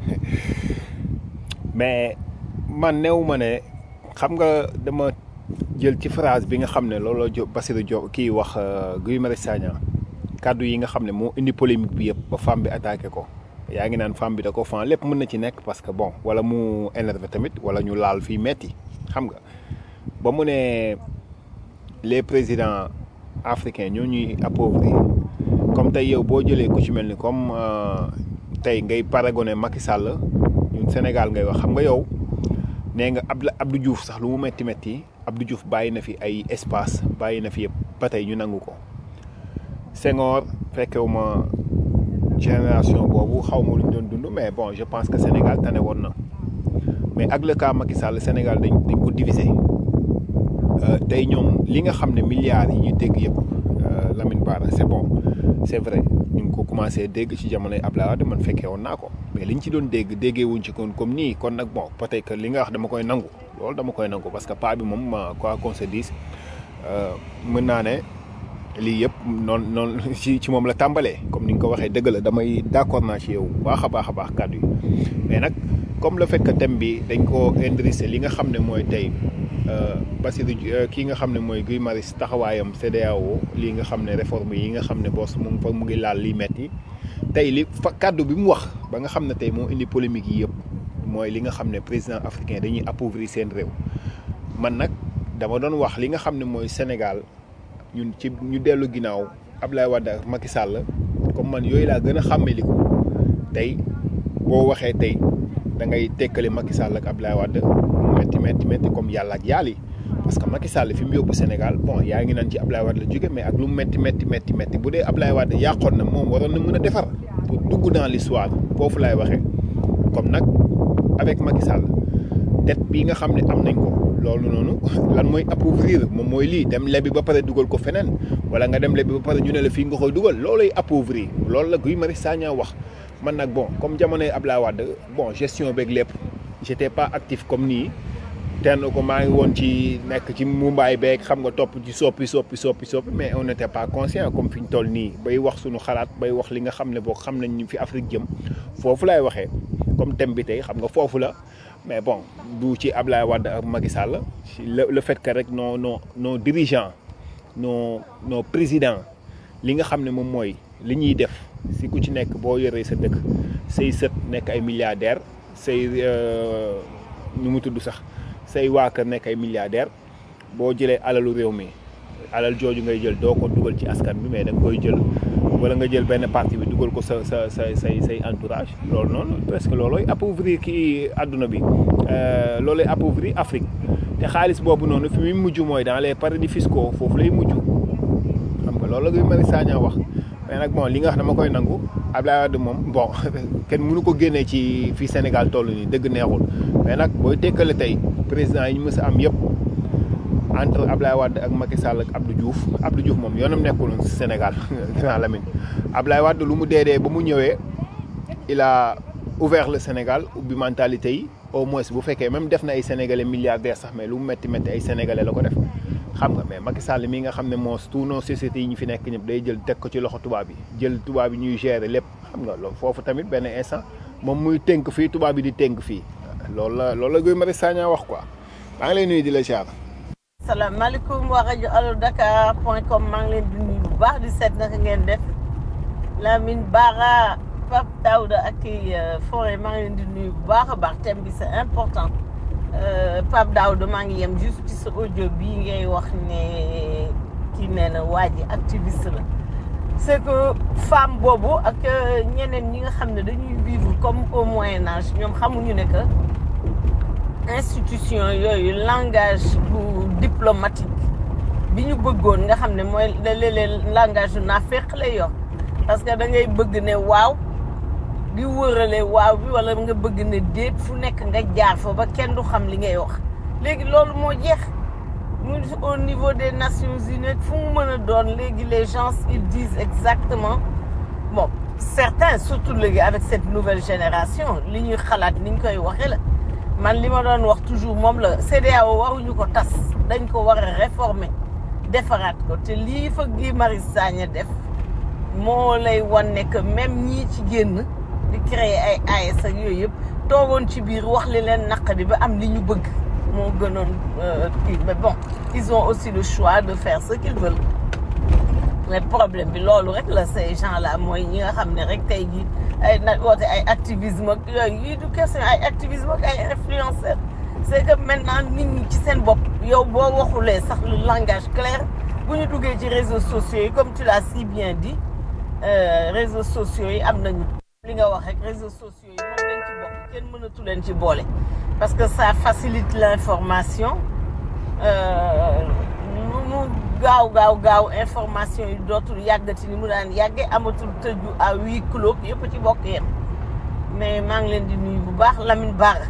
mais man néew ma ne xam nga dama jël ci phrase bi nga xam ne looloo jo Bassirou Diop kii wax Guy Marius Sagna kàddu yi nga xam ne moo indi polémique bi yëpp ba femme bi attaqué ko yaa ngi naan femme bi da ko fan lépp mën na ci nekk parce que bon wala mu énervé tamit wala ñu laal fii metti xam nga ba mu ne les présidents africains ñoo ñuy appauvrir comme tey yow boo jëlee ku ci mel ni comme tey ngay paragoné Macky Sall ñun Sénégal ngay wax xam nga yow nee nga Abdou Abdou Diouf sax lu mu metti metti Abdou Diouf bàyyi na fi ay espace bàyyi na fi yëpp ba tey ñu nangu ko Senghor fekkewuma génération boobu xaw ma lu ñu doon dund mais bon je pense que Sénégal tane woon na mais ak le cas Macky Sall Sénégal dañ dañ ko diviser tey ñoom li nga xam ne milliards yi ñuy dégg yëpp Lamine Bara c'est bon c'est vrai ñu ngi ko commencé dégg ci jamonoy Abdoulaye Wade man fekkee woon naa ko mais liñ ci doon dégg déggee wuñ ci kon comme nii kon nag bon peut-être que li nga wax dama koy nangu loolu dama koy nangu parce que pas bi moom quoi qu'on se dise mën naa ne lii yëpp noonu noonu ci ci moom la tàmbalee comme ni nga ko waxee dëgg la damay d'accord naa ci yow baax a baax a baax kàddu yi mais nag comme le fait que thème bi dañ ko indrisé li nga xam ne mooy tey Bassirou kii nga xam ne mooy Guy Marius taxawaayam CEDEAO lii nga xam ne réforme yi nga xam ne boos mu ngi fa mu ngi laal li metti tey li fa kàddu bi mu wax ba nga xam ne tey moo indi polémique yi yëpp mooy li nga xam ne président africain dañuy appauvrir seen réew man nag dama doon wax li nga xam ne mooy Sénégal ñun ci ñu dellu ginnaaw Abdoulaye Wade ak Macky Sall comme man yooyu laa gën a xàmmeliku tey boo waxee tey da ngay tekkale Macky Sall ak Abdoulaye Wade metti metti metti comme yàlla ak yàlla yi parce que Macky Sall fi mu yóbbu Sénégal bon yaa ngi naan ci Abdoulaye Wade la jóge mais ak lu mu metti metti metti metti bu dee Abdoulaye Wade yàqoon na moom waroon na mën a defar pour dugg dans l'histoire foofu laay waxee comme nag avec Macky Sall dette bii nga xam ne am nañ ko loolu noonu lan mooy appauvrir moom mooy lii dem lebi ba pare dugal ko feneen wala nga dem lebi ba pare ñu ne la fii nga koy dugal loolay appauvrir loolu la Guy Marius Sagna wax man nag bon comme jamonoy Abdoulaye Wade bon gestion beeg lépp j'étais pas actif comme nii tenn ko maa ngi woon ci nekk ci mumbaay beeg xam nga topp ci soppi soppi soppi soppi mais on n'était pas conscient comme fi ñu toll nii bay wax suñu xalaat bay wax li nga xam ne boo xam nañ ñu fi Afrique jëm foofu laay waxee comme thème bi tey xam nga foofu la mais bon du ci Ablaye Wade ak Macky Sall le le fait que rek nos nos nos dirigeants nos nos présidents li nga xam ne moom mooy li ñuy def si ku ci nekk boo yoree sa dëkk say sët nekk ay milliardaires say nu mu tudd sax say waa kër nekk ay milliardaires boo jëlee alalu réew mi alal jooju ngay jël doo ko dugal ci askan bi mais da nga koy jël wala nga jël benn partie bi dugal ko sa sa sa say say entourage loolu noonu presque loolooy appauvrir kii àdduna bi loolooy appauvrir Afrique te xaalis boobu noonu fi muy mujj mooy dans les paradis fiscaux foofu lay mujj xam nga loolu la Guy Marius Sagna wax mais nag bon li nga wax dama koy nangu Abdoulaye Wade moom bon kenn mënu ko génnee ci fii Sénégal toll nii dëgg neexul mais nag booy tekkale tey président yi ñu mës a am yëpp entre Ablaye Wade ak Macky Sall ak Abdou Diouf Abdou Diouf moom yoonam nekkul si Sénégal grand Lamine Ablaye Wade lu mu dee dee ba mu ñëwee il a ouvert le Sénégal ubbi mentalité yi au moins bu fekkee même def na ay sénégalais milliardaires sax mais lu mu métti métti ay sénégalais la ko def xam nga mais Macky Sall mi nga xam ne moo tous nos sociétés yi ñu fi nekk ñëpp day jël teg ko ci loxo tubaab yi jël tubaab yi ñuy gérer lépp xam nga loolu foofu tamit benn instant moom muy tënk fii tubaab yi di tënk fii loolu la loolu la Guy Marius Sagna wax quoi maa ngi lay nuyu di la ziar. salaamaaleykum waa rajo allo Dakar point com maa ngi leen di nuyu bu baax di seet naka ngeen def Lamine Bara Pape Daouda ak kii Forêt maa ngi leen di nuyu bu baax a baax thème bi c'est important Pape Daouda maa ngi yem juste ci sa audio bii ngay wax ne kii nee na waa ji activiste la c'est que femme boobu ak ñeneen ñi nga xam ne dañuy vivre comme au Moyen Âge ñoom xamuñu ne que institution yooyu langage bu diplomatique bi ñu bëggoon nga xam ne mooy léeg-léeg langage yu naafeq lay yor parce que da ngay bëgg ne waaw di wërale waaw bi wala nga bëgg ne déet fu nekk nga jaar fa ba kenn du xam li ngay wax léegi loolu moo jeex mu au niveau des Nations Unies fu mu mën a doon léegi les gens ils disent exactement bon certains surtout léegi avec cette nouvelle génération li ñuy xalaat ni ñu koy waxee la man li ma doon wax toujours moom la CEDEAO waruñu ko tas dañ ko war a réformer defaraat ko te lii fa Guy Marius Sagna def moo lay wan ne que même ñii ci génn di créer ay AS ak yooyu yëpp toogoon ci biir wax li leen naqadi ba am li ñu bëgg moo gënoon kii mais bon ils ont aussi le choix de faire ce qu'ils veulent mais problème bi loolu rek la ces gens là mooy ñi nga xam ne rek tey jii ay na woote ay activisme ak yooyu yii du question ay activisme ak ay influenceurs c'est que maintenant nit ñi ci seen bopp yow boo waxulee sax le langage clair bu ñu duggee ci réseaux sociaux yi comme tu l'as si bien dit réseaux sociaux yi am nañu li nga wax rek réseaux sociaux yi moom lañ ci bokk kenn mënatu leen ci boole parce que ça facilite l'information mu gaaw gaaw gaaw information yi dootul yàggati ni mu daan yàgge amatul tëju à huis clos yëpp ci bokk yem mais maa ngi leen di nuyu bu baax Lamine Bara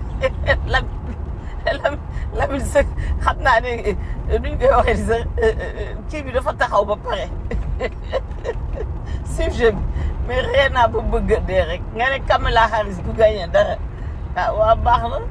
Lamine Lamine sa xam naa ne nuñ koy waxee di sax kii bi dafa taxaw ba pare sujet bi mais ree naa ba bëgg a dee rek nga ne Kamala Harris du gagné dara ah waa baax na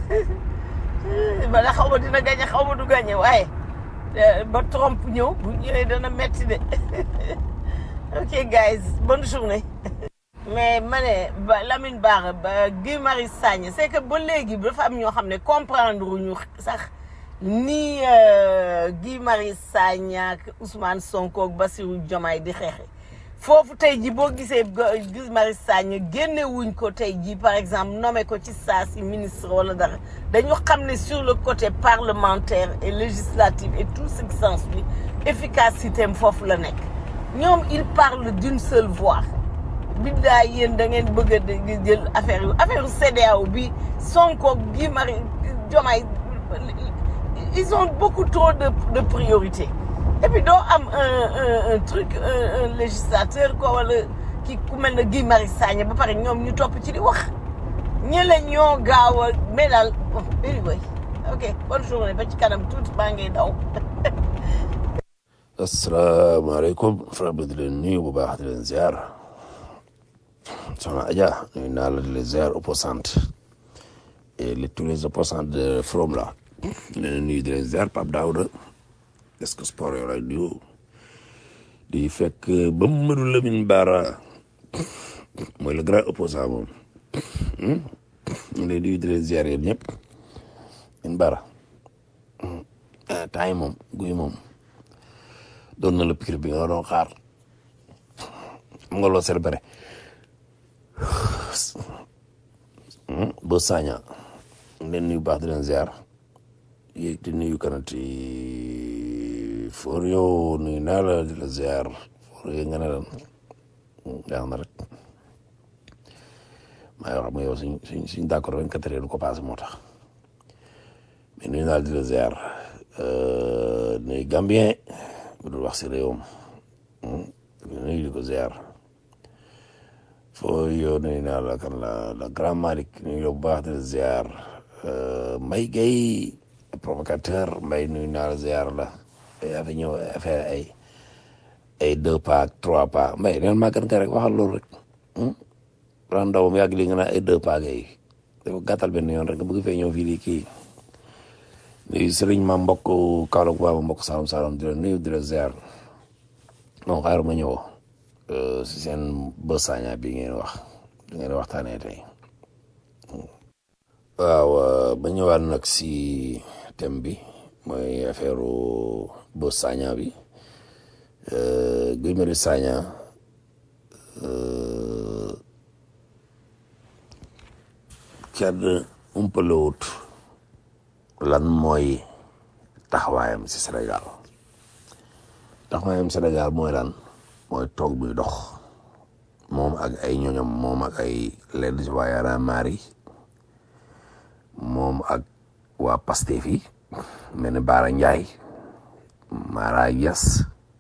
ba da xaw ma dina gagné xaw ma du gagné waaye ba Trump ñëw bu ñëwee dana metti de ok guys bonne journée mais ma ne ba Lamine Bara ba Guy Marius Sagna c'est que ba léegi dafa am ñoo xam ne comprendre ñu sax ni Guy Marius Sagna ak Ousmane Sonko ak Bassirou Diomaye di xeexe foofu tey ji boo gisee Guy Marius Sagna génne wuñ ko tey ji par exemple nommé ko ci saa si ministre wala dara dañu xam ne sur le côté parlementaire et législatif et tout ce qui s'ensuit efficacité am foofu la nekk ñoom il parle d'une seule voix biddaay yéen da ngeen bëgg a jël affaire yu affaire CEDEAO bi Sonko Guy Marius Diomaye ils ont beaucoup trop de de priorités et puis doo am un un un truc un un législateur quoi wala ki ku mel ne Guy Marius Sagna ba pare ñoom ñu topp ci di wax ñële ñoo gaaw a mais daal bon anyway ok bonne journée ba ci kanam tuuti baa ngay daw. asalaamaaleykum frère bi di leen nuyu bu baax di leen ziar soxna Adja nuyu naa la di leen ziar opposante et les tous les opposants de From là di leen nuyu di leen ziar Pape Daouda est-ce que sport yow lay nuyu di fekk ba Mamadou Lamine Bara mooy le grand opposant moom ñu lay nuyu di leen ziar yéen ñëpp Lamine Bara ah temps yi moom guy moom. doon na la pikir bi nga doon xaar am nga loo célébré ba Sagna leen nuyu baax di leen ziar yéeg di nuyu kanati for yow nuyu naa la di la ziar for yow nga ne lan yaa na rek maa wax ma yow suñ suñ suñ d'accord vingt quatre heures du ko passé moo tax mais nuyu naa la di la ziar nuyu Gambien bu dul wax si réewam nuyu di ko ziar foo yow nuyu naa la kan la la grand Malick nuyu la bu baax di la ziar Mbaye Gueye provocateur Mbaye nuyu naa la ziar la yaa fi ñëw affaire ay ay deux pas ak trois pas Mbaye neen màggat nga rek waxal loolu rek ran ndaw mu yàgg li nga naan ay deux pas gay dafa gàttal benn yoon rek nga bëgg fee ñëw fii di kii nuyu sëriñ ma mbokk Kaolack waa ma mbokk Saloum Saloum di la nuyu di la ziar non xaaral ma ñëw si seen bës Sagna bi ngeen wax bi ngeen waxtaanee tey waaw ba ñëwaat nag si thème bi mooy affaire bës Sagna bi Guy Marius Sagna kenn umpalewut lan mooy taxawaayam si Sénégal taxawaayam Sénégal mooy lan mooy toog muy dox moom ak ay ñoñom moom ak ay lenn si waa Y'en a marre yi moom ak waa Pastef yi mel ni Bara Ndiaye Mara Niass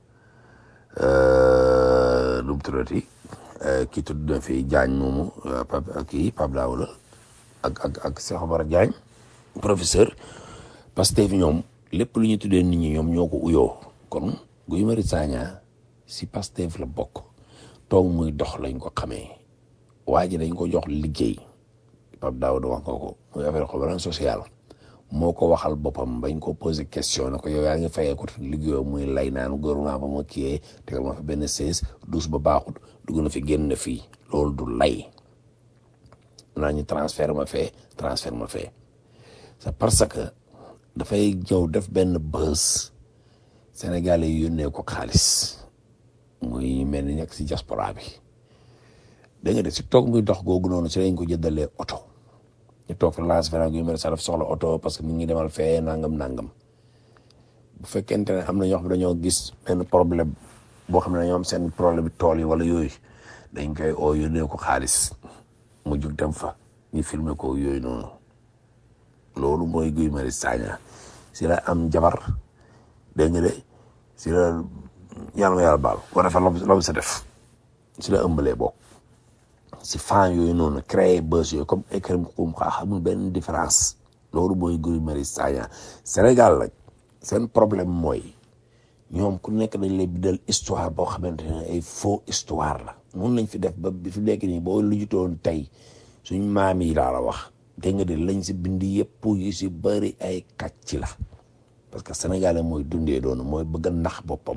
lu mu tuddati kii tudd na fi Diagne moomu Pape kii Pape Daouda ak ak ak Cheikh Omar Diagne professeur Pastef ñoom lépp lu ñu tuddee nit ñi ñoom ñoo ko uyoo kon Guy Marius Sagna si Pastef la bokk toog muy dox lañ ko xamee waa ji dañ ko jox liggéey Pape Daouda wax nga ko muy affaire xobaran social moo ko waxal boppam bañ ko posé question ne ko yow yaa ngi fayee ko liggéeyoo muy lay naan gouvernement ba ma kiyee tegal ma fa benn seize douze ba baaxut dugg na fi génn na fii loolu du lay naa ñu transfert ma fee transfert ma fee c'est parce que dafay ñëw def benn buzz Sénégalais yi yónnee ko xaalis muy mel ni nekk si diaspora bi da nga de si toog muy dox googu noonu si lañ ko jëndalee oto ñu toog fa lancé feneen Guy Marius Sagna soxla oto parce que mi ngi demal fee nangam nangam bu fekkente ne am na ñoo xam ne dañoo gis benn problème boo xam ne dañoo am seen problème tool yi wala yooyu dañ koy oo yónnee ko xaalis mu jug dem fa ñu filmer ko yooyu noonu loolu mooy Guy Marius Sagna si la am jabar dégg nga de si la yàlla ma yàlla baal ko defee la sa def si la ëmbalee bokk si fan yooyu noonu créé buzz yooyu comme écrim xum xaa xamul benn différence loolu mooy Guy Marius Sagna Sénégal nag seen problème mooy ñoom ku nekk dañ lay bindal histoire boo xamante ne ay faux histoire la mun lañ fi def ba bi fi nekk nii boo lujutoon tey suñ maam yi laa la wax dégg nga de lañ si bind yëpp yu si bëri ay kàcc la parce que sénégalais mooy dundee doonu mooy bëgg a nax boppam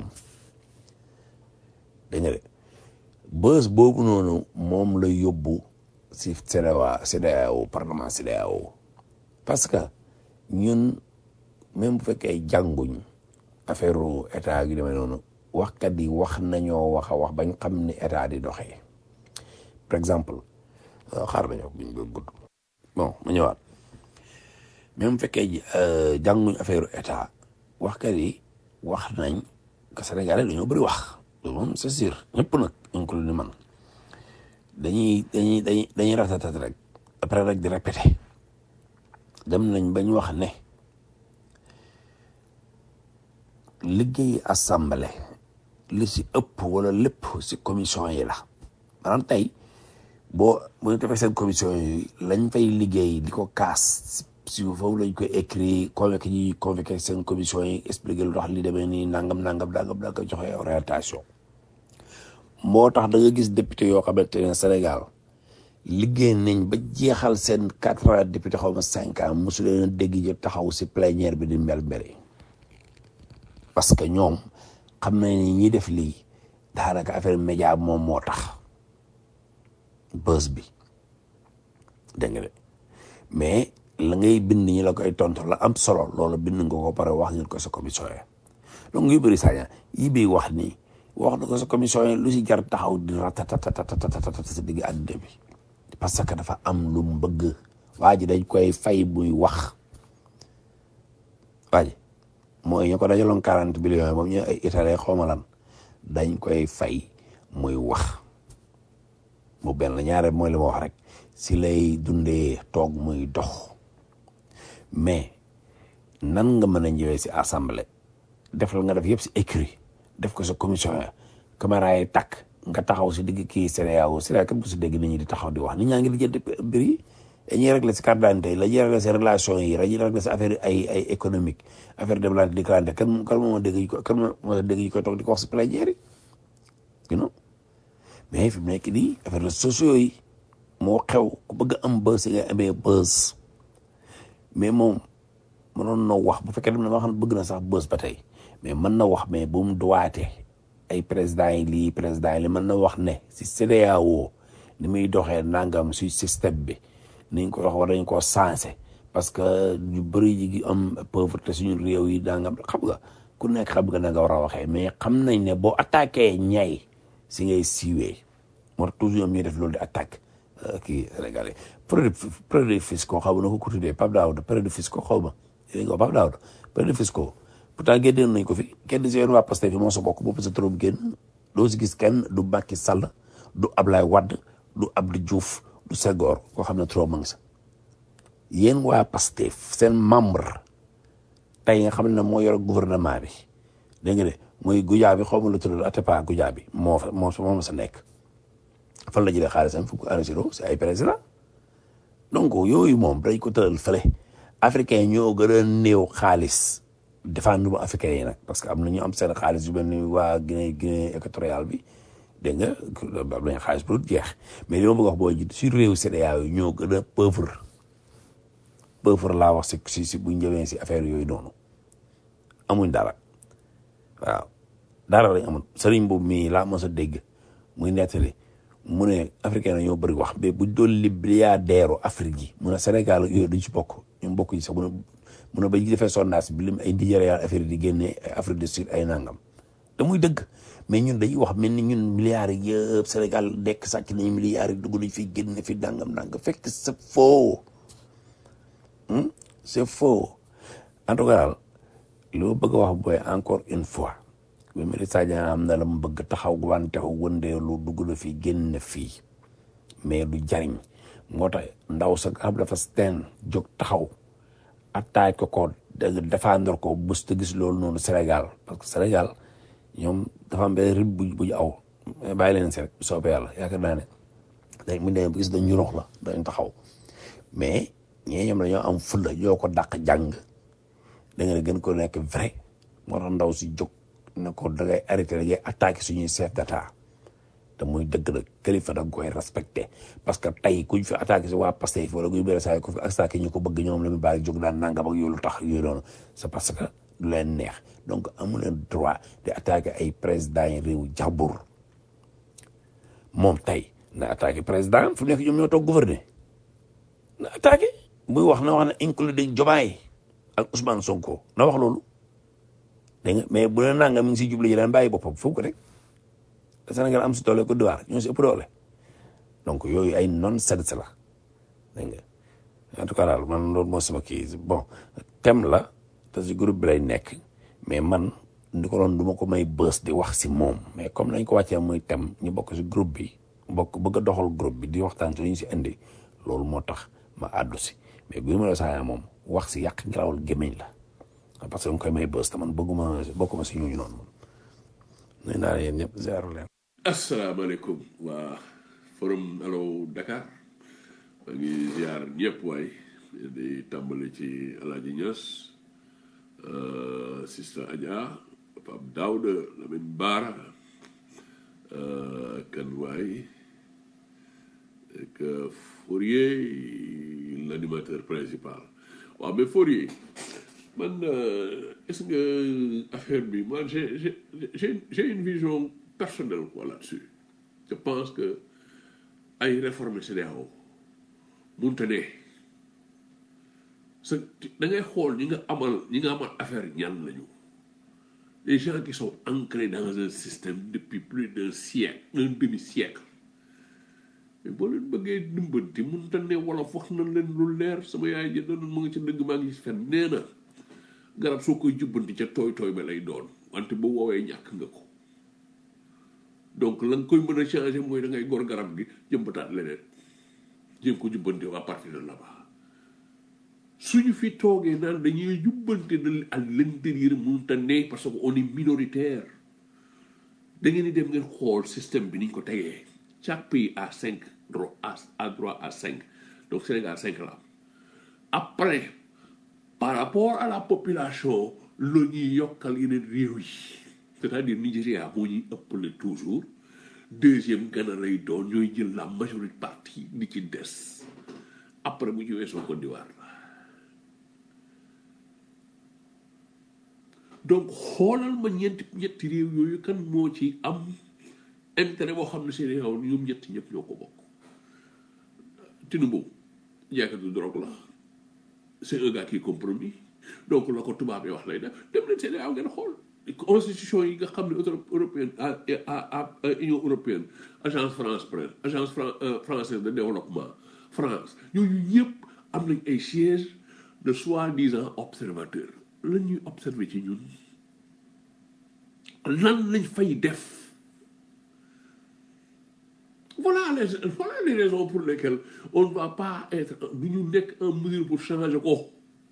dégg nga de bës boobu noonu moom la yóbbu si CEDEAO CEDEAO parlement CEDEAO parce que ñun même bu fekkee jànguñ affaire état gi demee noonu waxkat yi wax nañoo wax a wax bañ xam ni état di doxee par exemple xaar nañoo buñ ko gudd bon ma ñëwaat même bu fekkee jànguñ affaire état waxkat yi wax nañ que Sénégalais dañoo bëri wax loolu moom c'est sûr ñëpp nag inclus ni man dañuy dañuy dañuy dañuy ratatat rek après rek di répété dem nañ bañ wax ne liggéey assemblée li si ëpp wala lépp si commission yi la maanaam tey boo bu ñu defee seen commission yi lañ fay liggéey di ko kaas si foofu lañ koy écrit convoqué ñi convoqué seen commission yi expliqué lu tax li demee nii nangam nangam nangam da nga joxe orientation moo tax da nga gis député yoo xamante ne Sénégal liggéey nañ ba jeexal seen quatre ans député xaw ma cinq ans mosu leen a dégg ñu taxaw si plénière bi di mbel mbeli parce que ñoom xam nañ ni ñi def lii daanaka affaire média moom moo tax bës bi dégg nga de mais la ngay bind ñi la koy tontu la am solo loolu bind nga ko pare wax ngeen ko sa commission yi donc yu bëri saña yi bi wax nii wax na ko sa commission yi lu si jar taxaw di ratatatatatatatata sa digg àddina bi parce que dafa am lu mu bëgg waa ji dañ koy fay muy wax waa ji mooy ñu ko dajaloon quarante millions moom ñu ay italien xawma lan dañ koy fay muy wax mu benn ñaare mooy li ma wax rek si lay dundee toog muy dox mais nan nga mën a ñëwee si assemblée def la nga def yëpp si écrit def ko sa commission ya caméra yi takk nga taxaw si digg kii CEDEAO CEDEAO képp ku si dégg nit ñi di taxaw di wax nit ñaa ngi lijjanti mbir yi dañuy régler si carte d'identité la ñuy régler si relation yi dañuy régler si affaire ay ay économique affaire développement di kalante kan kan moo dégg ñu ko kan moo dégg ñu koy toog di ko wax si plénière yi you know mais fi mu nekk nii affaire la sociaux yi moo xew ku bëgg a am buzz si nga amee buzz mais moom mënoon na wax bu fekkee dem na ma xam ne bëgg na sax buzz ba tey mais mën na wax mais bu mu duwaate ay président yi lii président yi li mën na wax ne si CEDEAO ni muy doxee nangam si système bi niñ ko wax war nañ koo sensé parce que ñu bëri yi ngi am pauvreté suñu réew yi dangam xam nga ku nekk xam nga na nga war a waxee mais xam nañ ne boo attaqué ñay si ngay siiwee moo tax toujours ñoom ñuy def loolu di attaque kii Sénégalais produit produit fiscaux xaw ma na ko ko tuddee Pape Daouda produit fiscaux xaw ma dégg nga Pape Daouda produit fiscaux pourtant génnoon nañ ko fi kenn si yéen waa Pastef fi moo sa bokk boobu sa turam génn doo si gis kenn du Macky Sall du Ablaye Wade du Abdou Diouf du Senghor koo xam ne trop ma ngi sa yéen waa Pastef seen membre tey nga xam ne moo yor gouvernement bi dégg nga de mooy gujaa bi xaw ma lu tudd Atepa gujaa bi moo fa moo moo sa nekk fan la jëlee xaalisam fu ko enregistré si ay président donc yooyu moom dañ ko tëral fële africain ñoo gën a néew xaalis défendre mu africain yi nag parce que am na ñu am seen xaalis yu mel ni waa Guinée Guinée équatoriale bi dégg nga am nañu xaalis bu dul jeex mais li ma bëgg wax boo jiit sur réew CEDEAO yi ñoo gën a pauvre pauvre laa wax si si si bu njëwee si affaire yooyu noonu amuñ dara waaw dara lañ amul sëriñ boobu mii laa mos a dégg muy nettali mu ne africain na ñoo bëri wax mais buñ doon li milliardaire Afrique yi mu ne Sénégal yooyu duñ ci bokk ñun bokk yi sax mu ne mu ne ba ñu defee sondage bi lim ay Nigéria affaire yi di génnee ay Afrique du Sud ay nangam da muy dëgg mais ñun dañuy wax mel ni ñun milliards yi yëpp Sénégal dekk sàcc nañu milliards yi dugg nañ fi génne fi nangam nangam fekk c'est faux c'est faux en tout cas daal li ma bëgg a wax booy encore une fois bi Mari Sagna am na la mu bëgg taxaw wante wëndeelu dugg na fi génn fii mais du jariñ moo tax ndaw sa xam dafa steen jóg taxaw attaque ko ko défendre ko bés te gis loolu noonu Sénégal parce que Sénégal ñoom dafa am benn rib bu bu ñu aw mais bàyyi leen si rek bu soobee yàlla yaakaar naa ne dañ mu demee ba gis dañu rox la dañ taxaw mais ñee ñoom dañoo am fulla ñoo ko dàq jàng da nga ne gën ko nekk vrai moo tax ndaw si jóg ne ko da ngay arrêté da ngay attaqué suñuy chef d'état te muy dëgg la kilifa da nga koy respecté parce que tey kuñ fi attaqué si waa Pastef wala kuy bëre saa ku fi attaqué ñu ko bëgg ñoom la mu bàyyi jóg daan nangam ak yooyu lu tax yooyu noonu c'est parce que du leen neex donc amu leen droit di attaqué ay présidents yi réew jàmbur moom tey na attaqué président fu nekk ñoom ñoo toog gouverner na attaqué muy wax na wax na includé Diomaye ak Ousmane Sonko na wax loolu dégg nga mais bu leen nangam mi ngi siy jublu ji daan bàyyi boppam foofu ko rek Sénégal am si doole Côte d'Ivoire ñoo si ëpp doole donc yooyu ay non-sense la dégg nga en tout cas daal man loolu moo sama kii bon thème la te si groupe bi lay nekk mais man ndi ko doon du ma ko may bës di wax si moom mais comme nañ ko wàccee muy thème ñu bokk si groupe bi bokk bëgg a doxal groupe bi di waxtaan si lu ñu si indi loolu moo tax ma àddu si mais Guy Marius Sagna moom wax si yàq ngelawal gémmiñ la parce que nga koy may bës te man bëgguma bokkuma si ñooñu noonu moom nuyu naa leen ñëpp zéro leen asalaamaaleykum waa forum Allo Dakar maa ngi ziar ñëpp waay di tàmbali ci Alaaji Ñas Sista Adja Pape Daouda Lamine Bara kan waay ak Fourier l'animateur principal waaw mais Fourier man est-ce que affaire bi man j'ai j'ai j'ai j'ai une vision personnelle quoi là-dessus je pense que ay réformes CEDEAO munte ne sa da ngay xool ñi nga amal ñi nga amal affaire ñan lañu les gens qui sont ancrés dans un système depuis plus d'un siècle un demi-siècle mais boo leen bëggee dimbanti munte ne wala wax na leen lu leer sama yaay ji doon mu ngi ci dëgg maa ngi fen nee na garab soo koy jubbanti ca tooy tooy ba lay doon wante bu woowee ñàkk nga ko donc la nga koy mën a changer mooy da ngay gor garab gi jëmbataat leneen jéem ko jubbante à partir de là-bas suñu fi toogee naan dañuy jubbante de à l'intérieur mënut a ne parce que on est minoritaire da ngeen di dem ngeen xool système bi niñ ko tegee chaque pays a cinq droit à droit à cinq donc Sénégal cinq la après par rapport à la population la ñuy yokkal yeneen réew yi c'est-à-dire Nigéria moo ñuy ëppale toujours deuxième Ghana lay doon ñooy jël la majorité partie di ci des après bu ñu weesoo Côte d'Ivoire donc xoolal ma ñeenti ñetti réew yooyu kan moo ci am intérêt boo xam ne seen réew ñoom ñetti ñëpp ñoo ko bokk Tinubu jaaykatu drogue la c'est un gars qui est compromis donc la ko tubaab yi wax lay def dem leen seen réew ngeen xool constitution yi nga xam ne européenne à union européenne agence France presse agence française de développement France ñooñu ñëpp am nañ ay sièges de soi-disant observateurs lan ñuy observer ci ñun lan lañ fay def voilà les voilà les raisons pour lesquelles on ne va pas être du ñu nekk en mesure pour changer ko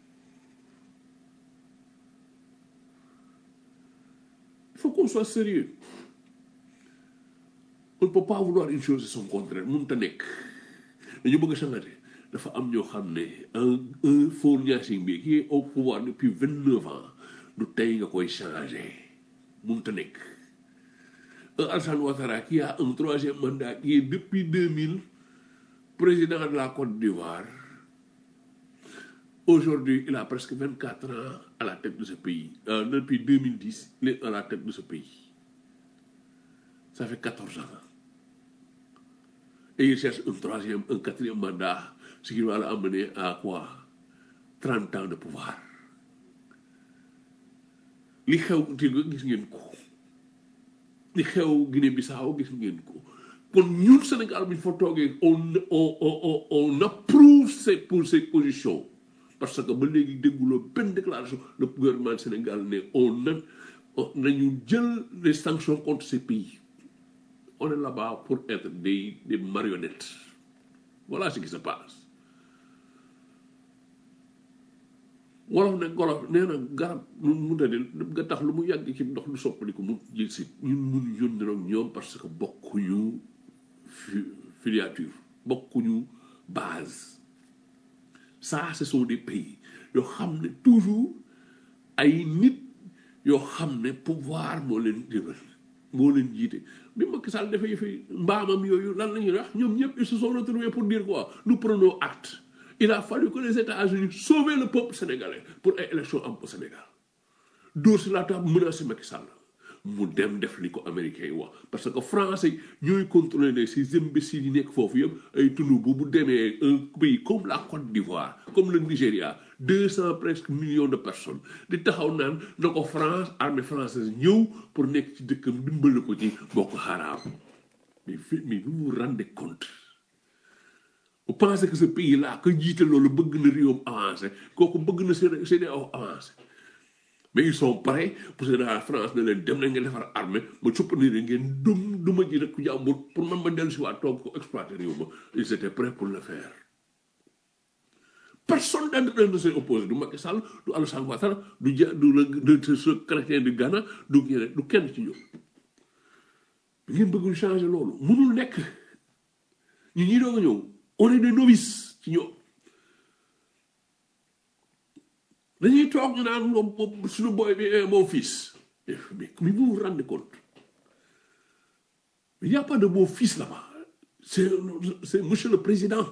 il faut qu'on soit sérieux on ne peut pas vouloir une chose et son contraire mënut a nekk dañu bëgg a changer dafa am ñoo xam ne un un Faure Gnassingbé bi qui est au pouvoir depuis vingt neuf ans du tey nga koy changer mënut a nekk un Alassane Ouattara qui a un troisième mandat qui est depuis deux mille président de la Côte d'Ivoire aujourd'hui il a presque vingt quatre ans à la tête de ce pays euh, depuis deux mille dix il est à la tête de ce pays ça fait quatorze ans et il cherche un troisième un quatrième mandat ce qui va l'amener à quoi trente ans de pouvoir li xew Tigo gis ngeen ko li xew Guinée Bissau gis ngeen ko kon ñun Sénégal bi fa toogee on on on on approuve ces pour ces positions parce que ba léegi dégguloo benn déclaration le gouvernement Sénégal ne on na nañu jël les sanctions contre ces pays on est là-bas pour être des des marionnettes voilà ce qui se passe wolof ne golof nee na garab nu mu tëddee nga tax lu mu yàgg ci ndox lu soppaliku mu jël si ñun mun yónni ak ñoom parce que bokkuñu fi- filiature bokkuñu base ça ce sont des pays yoo xam ne toujours ay nit yoo xam ne pouvoir moo leen jëmal moo leen jiite bi Macky Sall dafay yëfi mbaamam yooyu lan la ñuy wax ñoom ñëpp ils se sont retrouvés pour dire quoi nous prenons acte il a fallu que les États-Unis sauvent le peuple sénégalais pour ay élection am au Sénégal dóor si la table menacé Macky Sall mu dem def li ko américains yi wax parce que français yi ñooy contrôler ne ces imbéciles yi nekk foofu yëpp ay tunu bu bu demee un pays comme la Côte d'Ivoire comme le Nigéria deux cent presque millions de personnes di taxaw naan na ko France armée française ñëw pour nekk ci dëkkam dimbali ko ci Boko Haram mais fi mais vous vous rendez compte vous pensez que ce pays là que jiite loolu bëgg na réewam avancé kooku bëgg na seen seen avancé mais ils sont prêts pour que la France ne leen dem na ngeen defar armée ma suppandi leen ngeen dum duma ji rek ku jàmbur pour man ma dellu si waat toog ko exploiter réew ma ils étaient prêts pour le faire personne d'entre eux ne s'est opposé du Macky Sall du Alassane Ouattara du ja du le de ce chrétien de Ghana du ñeneen du kenn ci ñoom ngeen bëgg ñu changer loolu mënul nekk ñu ñi doog a ñëw on est des novices ci ñoom dañuy toog ñu naan moom moom suñu boy bi est mon fils mais mais vous vous rendez compte il n'y a pas de mon fils là-bas c'est c'est monsieur le président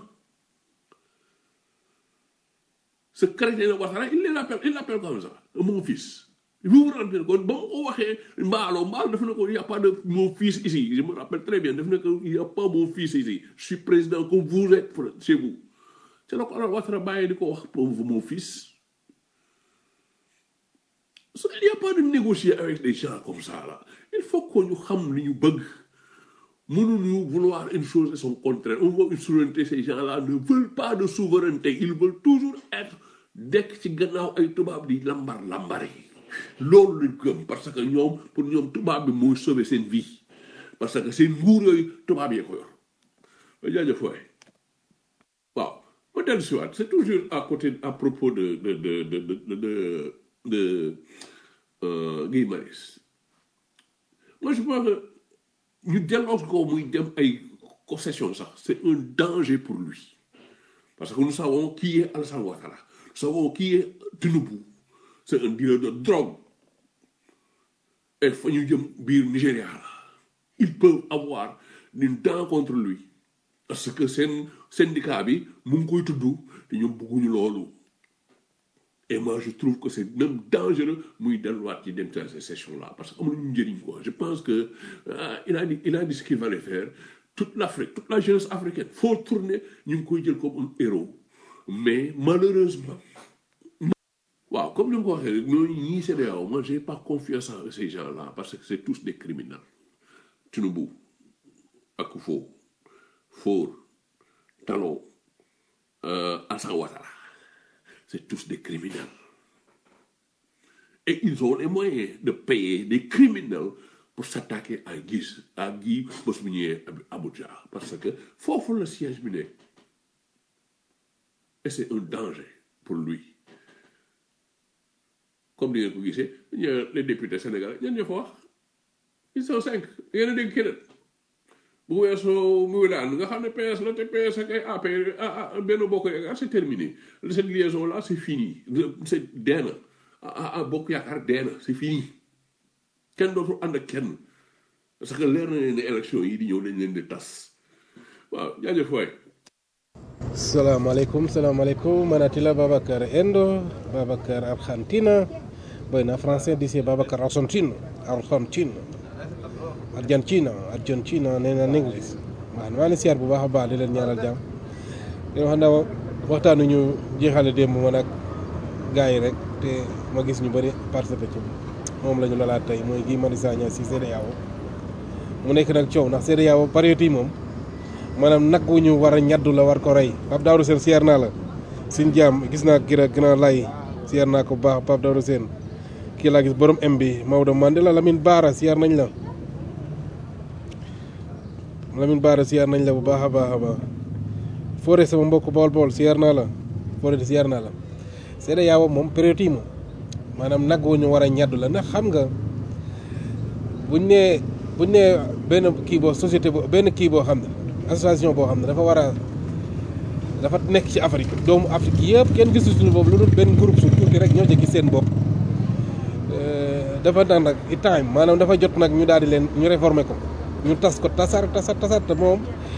ce chrétien de Ouattara il l'appelle il l'appelle comme ça mon fils vous vous rendez compte ba ma ko waxee mbaalo mbaalo daf ne ko il n'y a pas de mon fils ici je me rappelle très bien daf ne ko il n'y a pas mon fils ici je suis président comme vous êtes chez vous c'est la ko alors Ouattara bàyyi di ko wax pour mon fils So, il n'y a pas de négocier avec des gens comme ça là il faut que ñu xam li ñu bëgg mënuñu vouloir une chose et son contraire on veut une souveraineté ces gens là ne veulent pas de souveraineté ils veulent toujours être dekk ci gannaaw ay tubaab di lambar lambari loolu lañ gëm parce que ñoom pour ñoom tubaab bi mooy sauver seen vie parce que seen nguur yooyu tubaab yee ko yor jaajëf waay waaw ma dellu si waat c'est toujours à côté à propos de de de de de de, de, de euh, Guy Marius moi je pense que ñu delloo ko muy dem ay concession sax c'est un danger pour lui parce que nous savons qui est Alassane Ouattara nous savons qui est Tinubu c'est un dealer de drogue et fa ñu jëm biir Nigéria la ils peuvent avoir une dent contre lui parce que seen syndicat bi mu ngi koy tudd te ñoom bëgguñu loolu et moi je trouve que c'est même dangereux muy delluwaat ci dem ci ces sessions là parce que amuñu njëriñ quoi je pense que ah, il a dit il a dit ce qu'il fallait faire toute l'Afrique toute la jeunesse africaine faut tourner ñu ngi koy jël comme un héros mais malheureusement waaw comme ni ma ko waxee rek ñooñu ñii CEDEAO moi j'ai pas confiance en ces gens là parce que c'est tous des criminels Tinubu Akufo Faure Talon euh, Alassane Ouattara c'est tous des criminels. Et ils ont les moyens de payer des criminels pour s'attaquer à Guy, à Guy Bosminier Abuja. Parce que faut le siège bi nekk. Et c'est un danger pour lui. Comme ni ngeen ko gisee ñu les députés sénégalais ñan ñoo fa wax ils sont cinq yéen a dégg keneen bu weesoo muy daan nga xam ne PS la te PS ak ay APR ah benn bokk yaakaar c'est terminé cette liaison là c'est fini c'est dee na ah ah bokk yaakaar dee na c'est fini kenn dootul ànd ak kenn parce que leer na leen ne élection yi di ñëw dañ leen di tas waaw jaajëf waay. salaamaaleykum salaamaaleykum manatila babacar endo babacar argentina bueno français dice babacar argentino argentino argentina argentina nee na en anglais waaw maa ngi siyaar bu baax a baax di leen ñaanal jàmm di wax na waxtaanu ñu jeexale démb man ak gars yi rek te ma gis ñu bëri participer ci moom la ñu lalaat tey mooy Guy Marius Sagna si CEDEAO mu nekk nag coow ndax CEDEAO période yi moom maanaam nag wu ñu war a ñaddu la war ko rey Pape Daouda Sène siyaar naa la suñ jaam gis naa kii rek gën a lay siyaar naa ko bu baax Pape Daouda Sène kii laa gis borom M bi Maodo Mandela Lamine Baara siyaar nañ la Lamine Baara siyaar nañ la bu baax a baax a baax Fodé sama mbokk bool bool siyaar naa la Fodé siyaar naa la CEDEAO moom période yi moom maanaam nag wu ñu war a ñaddu la ndax xam nga buñ nee buñ nee benn kii boo société boo benn kii boo xam ne association boo xam ne dafa war a dafa nekk ci Afrique doomu Afrique yëpp kenn gisu suñu boobu lu dul benn groupe su tuuti rek ñoo ci gis seen bopp dafa nag nag i time maanaam dafa jot nag ñu daal di leen ñu réformer ko ñu tas ko tasar tasar tasar te moom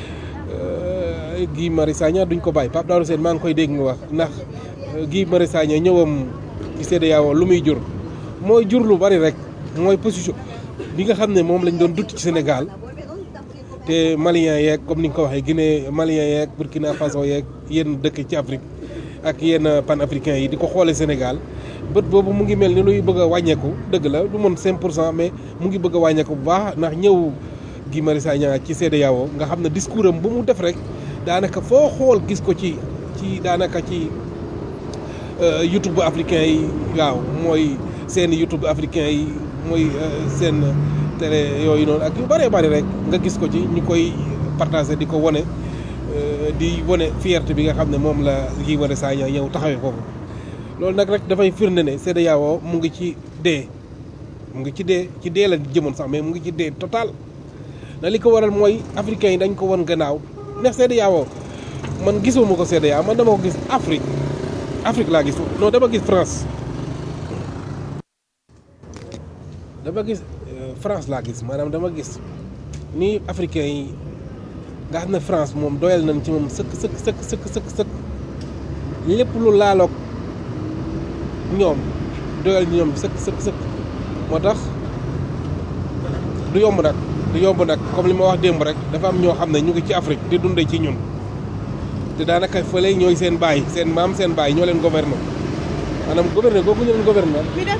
Guy Marius Sagna duñ ko bàyyi Pape Daouda Sène maa ngi koy dégg nga wax ndax Guy Marius Sagna ñëwam ci CEDEAO lu muy jur mooy jur lu bari rek mooy position bi nga xam ne moom lañ doon dutt ci Sénégal te Maliens yeeg comme ni nga ko waxee Guinée Maliens yeeg Burkina Faso yeeg yenn dëkk ci Afrique ak yenn panafricains yi di ko xoolee Sénégal bët boobu mu ngi mel ni luy bëgg a wàññeeku dëgg la du mën 5 pour cent mais mu ngi bëgg a wàññeeku bu baax ndax ñëw Guy Marius Sagna ci CEDEAO nga xam ne discours am bu mu def rek daanaka foo xool gis ko ci ci daanaka ci YouTube africain yi waaw mooy seen YouTube africain yi mooy seen télé yooyu noonu ak yu bëree bëri rek nga gis ko ci ñu koy partagé di ko wone di wone fierté bi nga xam ne moom la Guy Marius Sagna ñëw taxawee foofu loolu nag rek dafay firnde ne CEDEAO mu ngi ci dee mu ngi ci dee ci dee la jëmoon sax mais mu ngi ci dee total na li ko waral mooy africains yi dañ ko won gannaaw ndax CEDEAO man gisuma ko CEDEAO man dama ko gis Afrique Afrique laa gis non dama gis France dama gis France laa gis maanaam dama gis ni africains yi nga xam ne France moom doyal nañ ci moom sëkk sëkk sëkk sëkk sëkk sëkk lépp lu laaloog ñoom doyal ñoom sëkk sëkk sëkk moo tax du yomb nag du yomb nag comme li ma wax démb rek dafa am ñoo xam ne ñu ngi ci Afrique di dundee ci ñun te daanaka fële ñooy seen baay seen maam seen baay ñoo leen gouverner maanaam gouverner googu ñu leen gouverner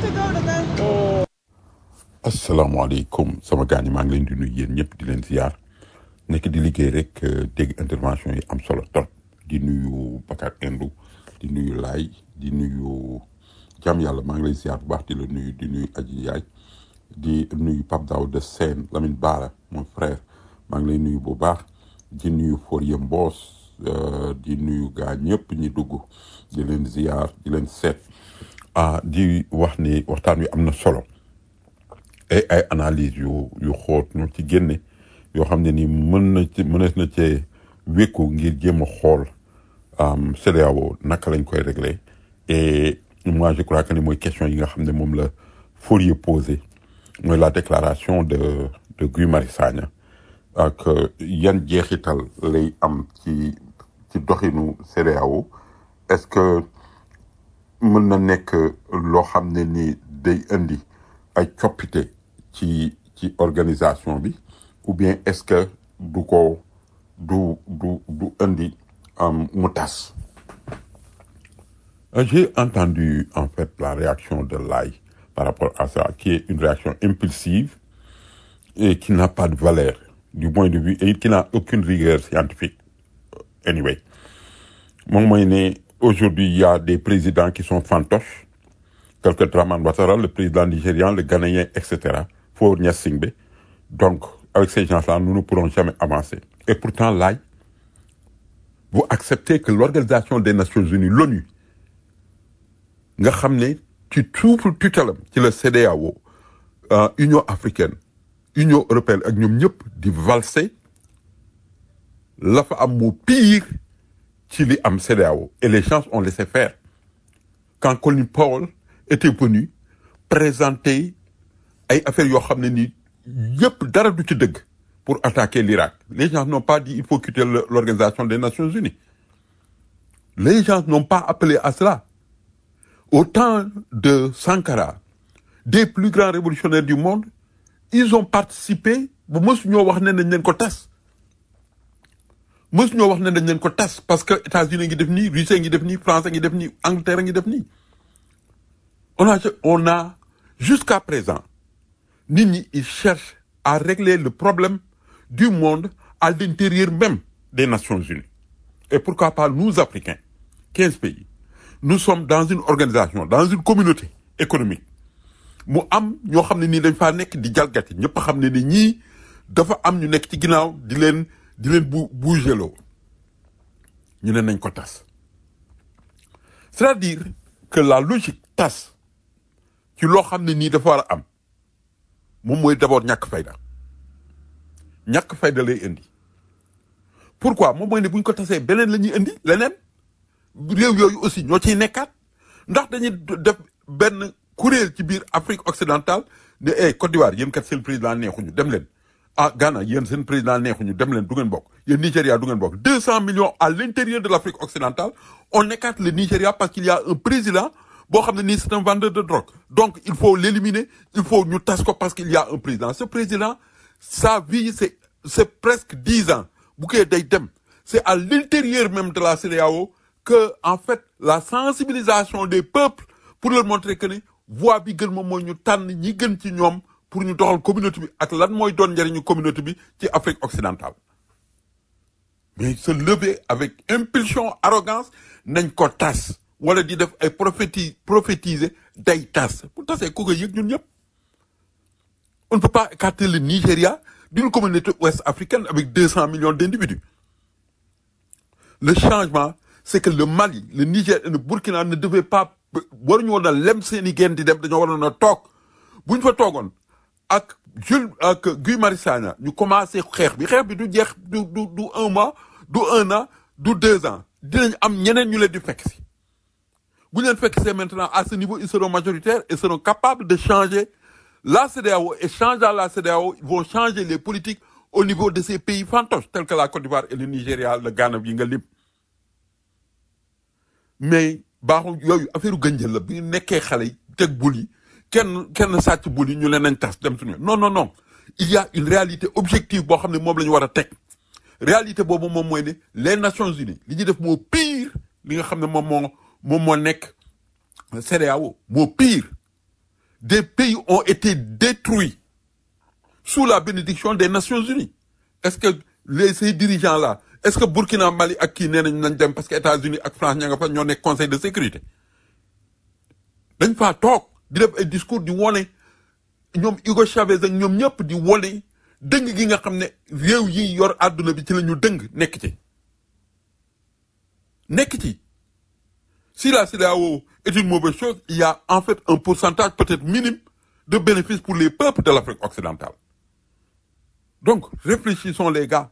asalaamaaleykum sama gars yi maa ngi leen di nuyu yéen ñëpp di leen ziar nekk di liggéey rek dégg intervention yi am solo trop di nuyu Bakar Indou di nuyu Laay di nuyu jàmm yàlla maa ngi lay ziar bu baax di la nuyu di nuyu Aji Yaay di nuyu Pape Daouda Sène Lamine Bara mon frère maa ngi lay nuyu bu baax di nuyu Forie Mbos di nuyu gaa ñëpp ñi dugg di leen ziar di leen seet ah di wax ni waxtaan wi am na solo ay ay analyse yu yu xóot ñu ci génne yoo xam ne ni mën na ci mënees na cee wékku ngir jéem a xool CEDEAO naka lañ koy régler et moi je crois que ni mooy question yi nga xam ne moom la Fourier posé mooy la déclaration de de Guy Marius Sagna ak yan jeexital lay am ci ci doxinu CEDEAO est-ce que mën na nekk loo xam ne ni day indi ay coppite ci ci organisation bi ou bien est-ce que du ko du du du indi mu tas j'ai entendu en fait la réaction de Laye par rapport à ça qui est une réaction impulsive et qui n'a pas de valeur du point de vue et qui n'a aucune rigueur scientifique anyway moom mooy ne aujourd'hui il y a des présidents qui sont fantoches tel que Dramane Ouattara le président nigérian le Ghanéen etc Faure Gnassingbé donc avec ces gens-là nous ne pourrons jamais avancer et pourtant Laye vous acceptez que l'organisation des Nations Unies l'ONU nga xam ne ci suufu tutelam ci la CEDEAO Union africaine Union européenne ak ñoom ñëpp di valser la fa am moo pire ci li am CEDEAO et les gens ont laissé faire quand Colin Powell était venu présenter ay affaires yoo xam ne ni yëpp dara du ci dëgg pour attaquer l'Irak les gens n'ont pas dit il faut quitter l'organisation des Nations Unies les gens n'ont pas appelé à cela au temps de Sankara des plus grands révolutionnaires du monde ils ont participé ba mësu ñoo wax ne nañ leen ko tas mësu ñoo wax ne dañ leen ko tas parce que États-Unis ngi def nii Russie ngi def nii France ngi def nii Angleterre ngi def nii on a on a jusqu'à présent nit ñi ils cherchent à régler le problème du monde à l'intérieur même des Nations Unies et pourquoi pas nous Africains quinze pays nous sommes dans une organisation dans une communauté économique mu am ñoo xam ne nii dañ faa nekk di jalgati ñëpp xam ne ni ñii dafa am ñu nekk ci ginnaaw di leen di leen bu bougeloo ñu ne nañ ko tas c'est-à-dire que la logique tas ci loo xam ne nii dafa war a am moom mooy d'abord ñàkk fayda ñàkk fayda lay indi pourquoi moom mooy ne bu ñu ko tasee beneen la ñuy indi leneen réew yooyu aussi ñoo ciy nekkaat ndax dañuy def benn kuréel ci biir Afrique occidentale ne eh Côte d'Ivoire yéen kat seen président neexuñu dem leen ah Ghana yéen seen président neexuñu dem leen du ngeen bokk yéen Nigéria du ngeen bokk deux cent millions à l'intérieur de l'Afrique occidentale on écarte le Nigéria parce qu'il y a un président boo xam ne nii c'est un vendeur de drogue donc il faut l'éliminer il faut ñu tas ko parce qu'il y a un président ce président sa vie c'est c'est presque dix ans bu koy day dem c'est à l'intérieur même de la CEDEAO que en fait la sensibilisation des peuples pour leur montrer que ni voie bi gën moom mooy ñu tànn ñi gën ci ñoom pour ñu doxal communauté bi ak lan mooy doon njëriñu communauté bi ci Afrique occidentale mais se lever avec impulsion arrogance nañ ko tas wala di def ay prophéti prophétiser day tas bu tasee ku ko yëg ñun ñëpp on ne peut pas écarter le Nigeria d'une communauté ouest africaine avec 200 millions d'individus le changement c'est que le Mali le Niger et le Burkina ne devaient pas waruñu woon a lem seen i genn di dem dañoo waroon a toog bu ñu fa toogoon ak Jules ak Guy Marius Sagna ñu commencé xeex bi xeex bi du jeex du du du un mois du un an du deux ans dinañ am ñeneen ñu leen di fekk si bu ñu leen fekk see maintenant à ce niveau ils seront majoritaires et seront capables de changer la CEDEAO et changeant la CEDEAO ils vont changer les politiques au niveau de ces pays fantoches tels que la Côte d'Ivoire et le Nigeria le Ghana bi nga lim mais baaxul yooyu affaire gënjël la bi ñu nekkee xale yi teg bul yi kenn kenn sàcc bul yi ñu leen nañ tas dem suñu non non non il y a une réalité objective boo xam ne moom la ñu war a teg réalité boobu moom mooy ne les Nations Unies li ñuy def moo pire li nga xam ne moom moo moom moo nekk CEDEAO moo pire des pays ont été détruits sous la bénédiction des Nations Unies est-ce que les ces dirigeants là est-ce que Burkina Mali ak kii nee nañ nañ dem parce que États-Unis ak France ña nga fa ñoo nekk conseil de sécurité dañ faa toog di def ay discours di wone ñoom Hugo Chavez ak ñoom ñëpp di wone dëng gi nga xam ne réew yi yor àdduna bi ci la ñu dëng nekk ci nekk ci si la CEDEAO est une mauvaise chose il y a en fait un pourcentage peut-être minime de bénéfices pour les peuples de l'Afrique occidentale donc réfléchissons les gars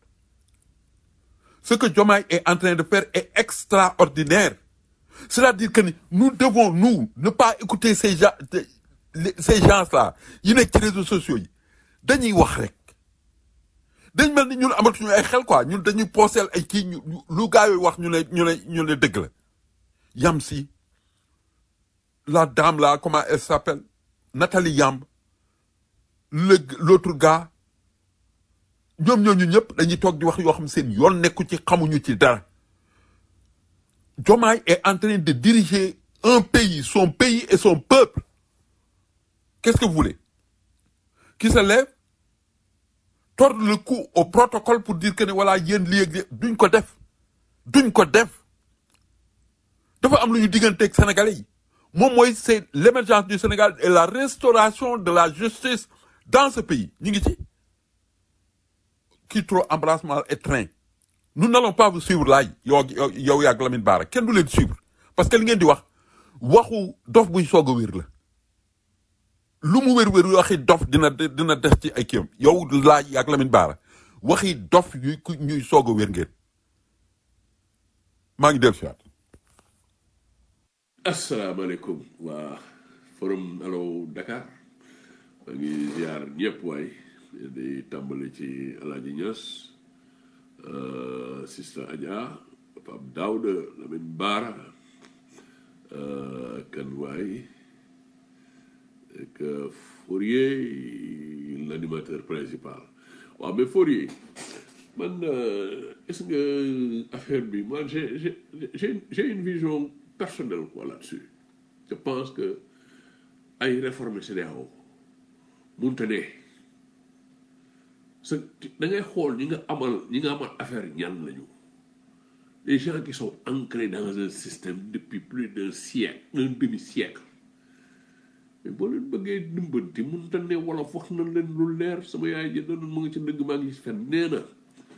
ce que Diomaye est en train de faire est extraordinaire c'est-à-dire que ni nous devons nous ne pas écouter ces gens ces gens-là yi nekk ci réseaux sociaux yi dañuy wax rek dañ mel ni ñun amatuñu ay xel quoi ñun dañuy pooseel ay kii ñu lu gaa yooyu wax ñu ne ñu ne ñu ne dëgg la yam si la dame là comment elle s'appelle Nathalie Yamb le l'autre gars ñoom ñooñu ñëpp dañuy toog di wax yoo xam seen yoon nekku ci xamuñu ci dara Diomaye est en train de diriger un pays son pays et son peuple qu'est-ce que vous voulez qui se lève tordre le cou au protocole pour dire que ne voilà yéen lii ak lii duñ ko def duñ ko def dafa am lu ñu digganteeg sénégalais yi moom mooy c'est l'émergence du Sénégal et la restauration de la justice dans ce pays ñu ngi ci qui trop embrasse mal et train nous n'allons pas vous suivre laay yow yow yaag Lamine Bara kenn du leen suivre parce que li ngeen di wax waxu dof buy soog a wér la lu mu wér wér waxi dof dina dina des ci ay kiyam yow laaj yaag Lamine Bara waxi dof yuy ñuy soog a wér ngeen maa ngi dellu si waat asalaamaaleykum waa forum Allo Dakar maa ngi ziar ñëpp waay di tàmbali ci Alaaji Ñas Sista Adja Pape Daouda Lamine Bara kan waay ak Fourier l'animateur principal waaw mais Fourier man est-ce que affaire bi man j'ai j'ai j'ai j'ai une vision personnelle quoi là-dessus je pense que ay réforme CEDEAO munte ne sa da ngay xool ñi nga amal ñi nga amal affaire ñan lañu les gens qui sont ancrés dans un système depuis plus d'un siècle un demi-siècle mais boo leen bëggee dimbanti munte ne wolof wax na leen lu leer sama yaay ji doon mu ngi ci dëgg maa ngi fen nee na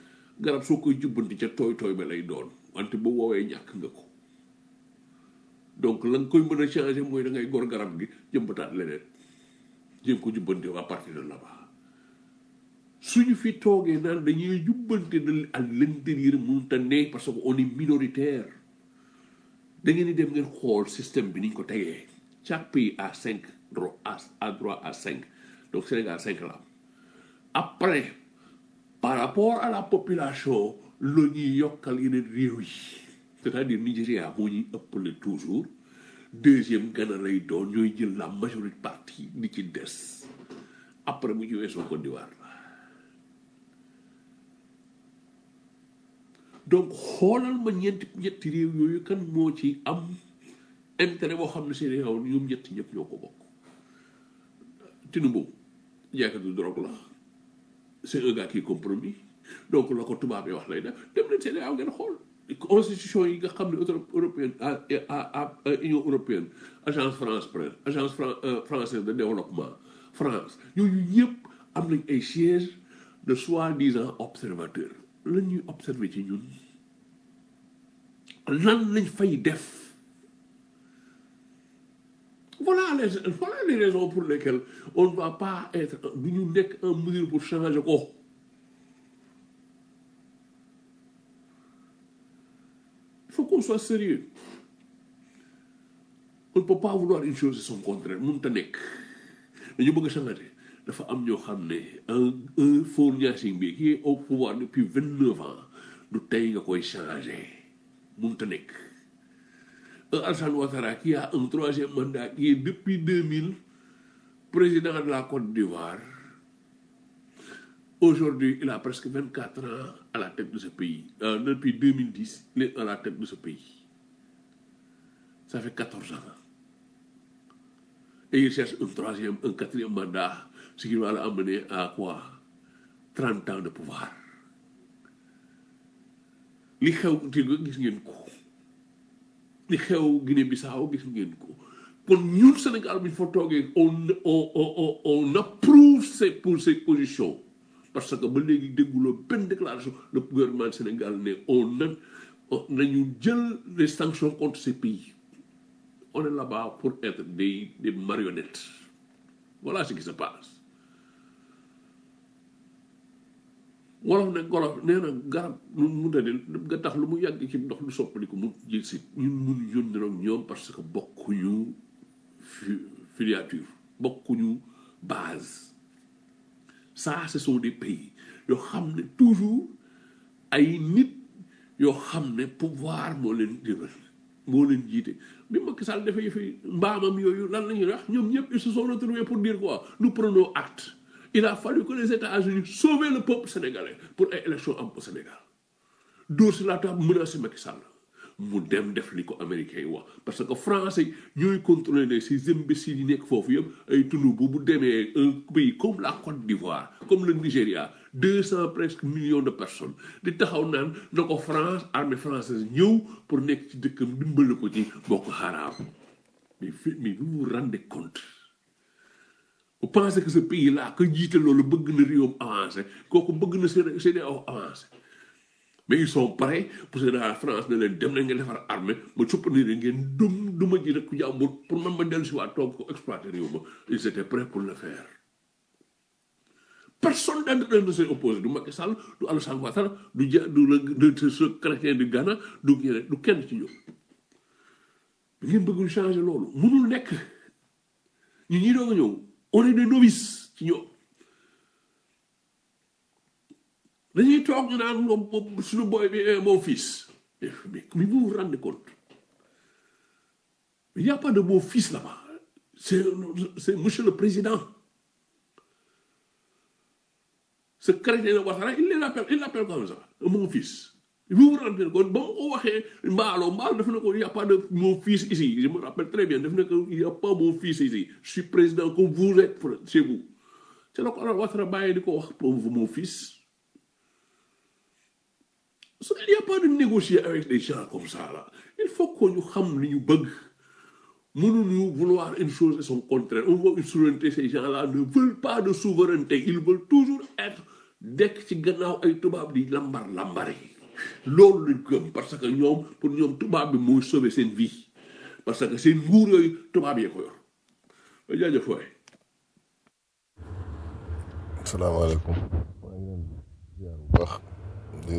garab soo koy jubbanti ca tooy tooy ba lay doon wante bu woowee ñàkk nga ko donc la nga koy mën a changer mooy da ngay gor garab gi jëmbataat leneen jéem ko jubbante à partir de là-bas suñu fi toogee naan dañuy jubbante de à l'intérieur mënut a ne parce que on est minoritaire da ngeen di dem ngeen xool système bi niñ ko tegee chaque pays a cinq droit à à droit à cinq donc Sénégal cinq la am après par rapport à la population la ñuy yokkal yeneen réew yi c'est-à-dire Nigéria moo ñuy ëppale toujours deuxième Ghana lay doon ñooy jël la majorité partie li ci des après bu ñu weesoo Côte d'Ivoire la donc xoolal ma ñeenti ñetti réew yooyu kan moo ci am intérêt boo xam ne seen réew ñoom ñetti ñëpp ñoo ko bokk Tinubu jaaykatu drogue la c'est un gars qui est compromis donc la ko tubaab yi wax lay def dem leen seen ngeen xool constitution yi nga xam ne Euro- européenne à à à union européenne agence France presse agence Fran- euh, française de développement France ñooñu ñëpp am nañ ay sièges de soi-disant observateurs lan ñuy observer ci ñun lan lañ fay def voilà les voilà les raisons pour lesquelles on ne va pas être du ñu nekk en mesure pour changer ko il faut qu'on soit sérieux on ne peut pas vouloir une chose et son contraire mënut a nekk dañu bëgg a changer dafa am ñoo xam ne un un Faure Gnassingbé bi qui est au pouvoir depuis vingt neuf ans du tey nga koy changer mënut a nekk un Alassane Ouattara qui a un troisième mandat qui est depuis 2000 président de la Côte d'Ivoire aujourd'hui il a presque 24 ans à la tête de ce pays Euh, depuis 2010 il est à la tête de ce pays ça fait 14 ans et il cherche un troisième un quatrième mandat ce qui va l'amener à quoi 30 ans de pouvoir li xew Tigo gis ngeen ko li xew Guinée Bissau gis ngeen ko kon ñun Sénégal bi fa toogee on on on on approuve ces pour ces positions parce que ba léegi dégguloo benn déclaration le gouvernement du Sénégal ne on a nañu jël les sanctions contre ces pays on est là-bas pour être des des marionnettes voilà ce qui se passe wolof ne golof nee na garab lu mu dade nga tax lu mu yàgg ci ndox lu soppaliku mu jël si ñun mun yónni ak ñoom parce que bokkuñu fi filiature bokkuñu base ça ce sont des pays yoo xam ne toujours ay nit yoo xam ne pouvoir moo leen jëmal moo leen jiite bi Macky Sall dafay fi mbaamam yooyu lan la ñuy wax ñoom ñëpp ils se sont retrouvés pour dire quoi nous prenons acte il a fallu que les États-Unis sauvent le peuple sénégalais pour ay élection am au Sénégal dóor si la table menacé Macky Sall mu dem def li ko américains yi wax parce que français ñooy contrôler ces imbéciles yi nekk foofu yëpp ay tunu bu bu demee un pays comme la Côte d'Ivoire comme le Nigeria deux cent presque millions de personnes di taxaw naan na ko France armée française ñëw pour nekk ci dëkkam dimbali ko ci Boko Haram mais fi mais vous vous rendez compte vous pensez que ce pays là que jiite loolu bëgg na réewam avancé kooku bëgg na seen CEDEAO avancé mais ils sont prêts pour que la France ne leen dem na ngeen defar armée ma suppandi leen ngeen dum duma ji rek ku jàmbur pour man ma dellu si waat toog ko exploiter réew ma ils étaient prêts pour le faire personne d'entre eux ne s'est opposé du Macky Sall du Alassane Ouattara du ja du la du ce chrétien du Ghana du ñeneen du kenn ci ñoom ngeen bëgg ñu changer loolu mënul nekk ñu ñi doog a ñëw on est des novices ci ñoom dañuy toog ñu naan moom moom suñu boy bi est mon fils mais mais vous vous rendez compte il n'y a pas de mon fils là-bas c'est c'est monsieur le président ce chrétien de Ouattara il l'appelle il l'appelle comme ça mon fils vous vous rendez compte ba ma ko waxee mbaalo mbaalo def na ko il n'y a pas de mon fils ici je me rappelle très bien def na ko il n'y a pas mon fils ici je suis président comme vous êtes chez vous c'est la ko alors Ouattara bàyyi di ko wax pour mon fils il n'y a pas de négocier avec des gens comme ça là il faut que ñu xam li ñu bëgg mënuñu vouloir une chose et son contraire on veut une souveraineté ces gens là ne veulent pas de souveraineté ils veulent toujours être dekk ci gannaaw ay tubaab di lambar lambari loolu lañ gëm parce que ñoom pour ñoom tubaab bi mooy sauver seen vie parce que seen nguur yooyu tubaab yee ko yor ba jaajëf waay salaamaaleykum maa ngi leen di ziar bu baax di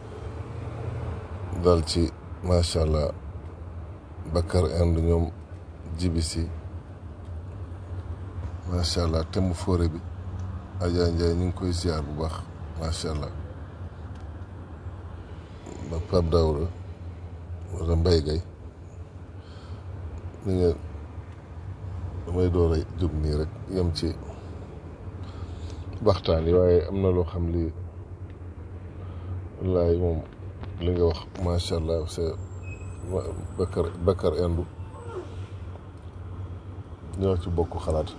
dal ci macha allah Bakar Inde ñoom jibi si macha allah thème foore bi Adja Ndiaye ñu ngi koy ziar bu baax macha allah ba Pape Daouda wala Mbaye Gueye ni ngeen damay door a jóg nii rek yem ci waxtaan yi waaye am na loo xam li wallaay moom li nga wax macha allah c'est Bakar Bakar Inde ñoo ci bokk xalaat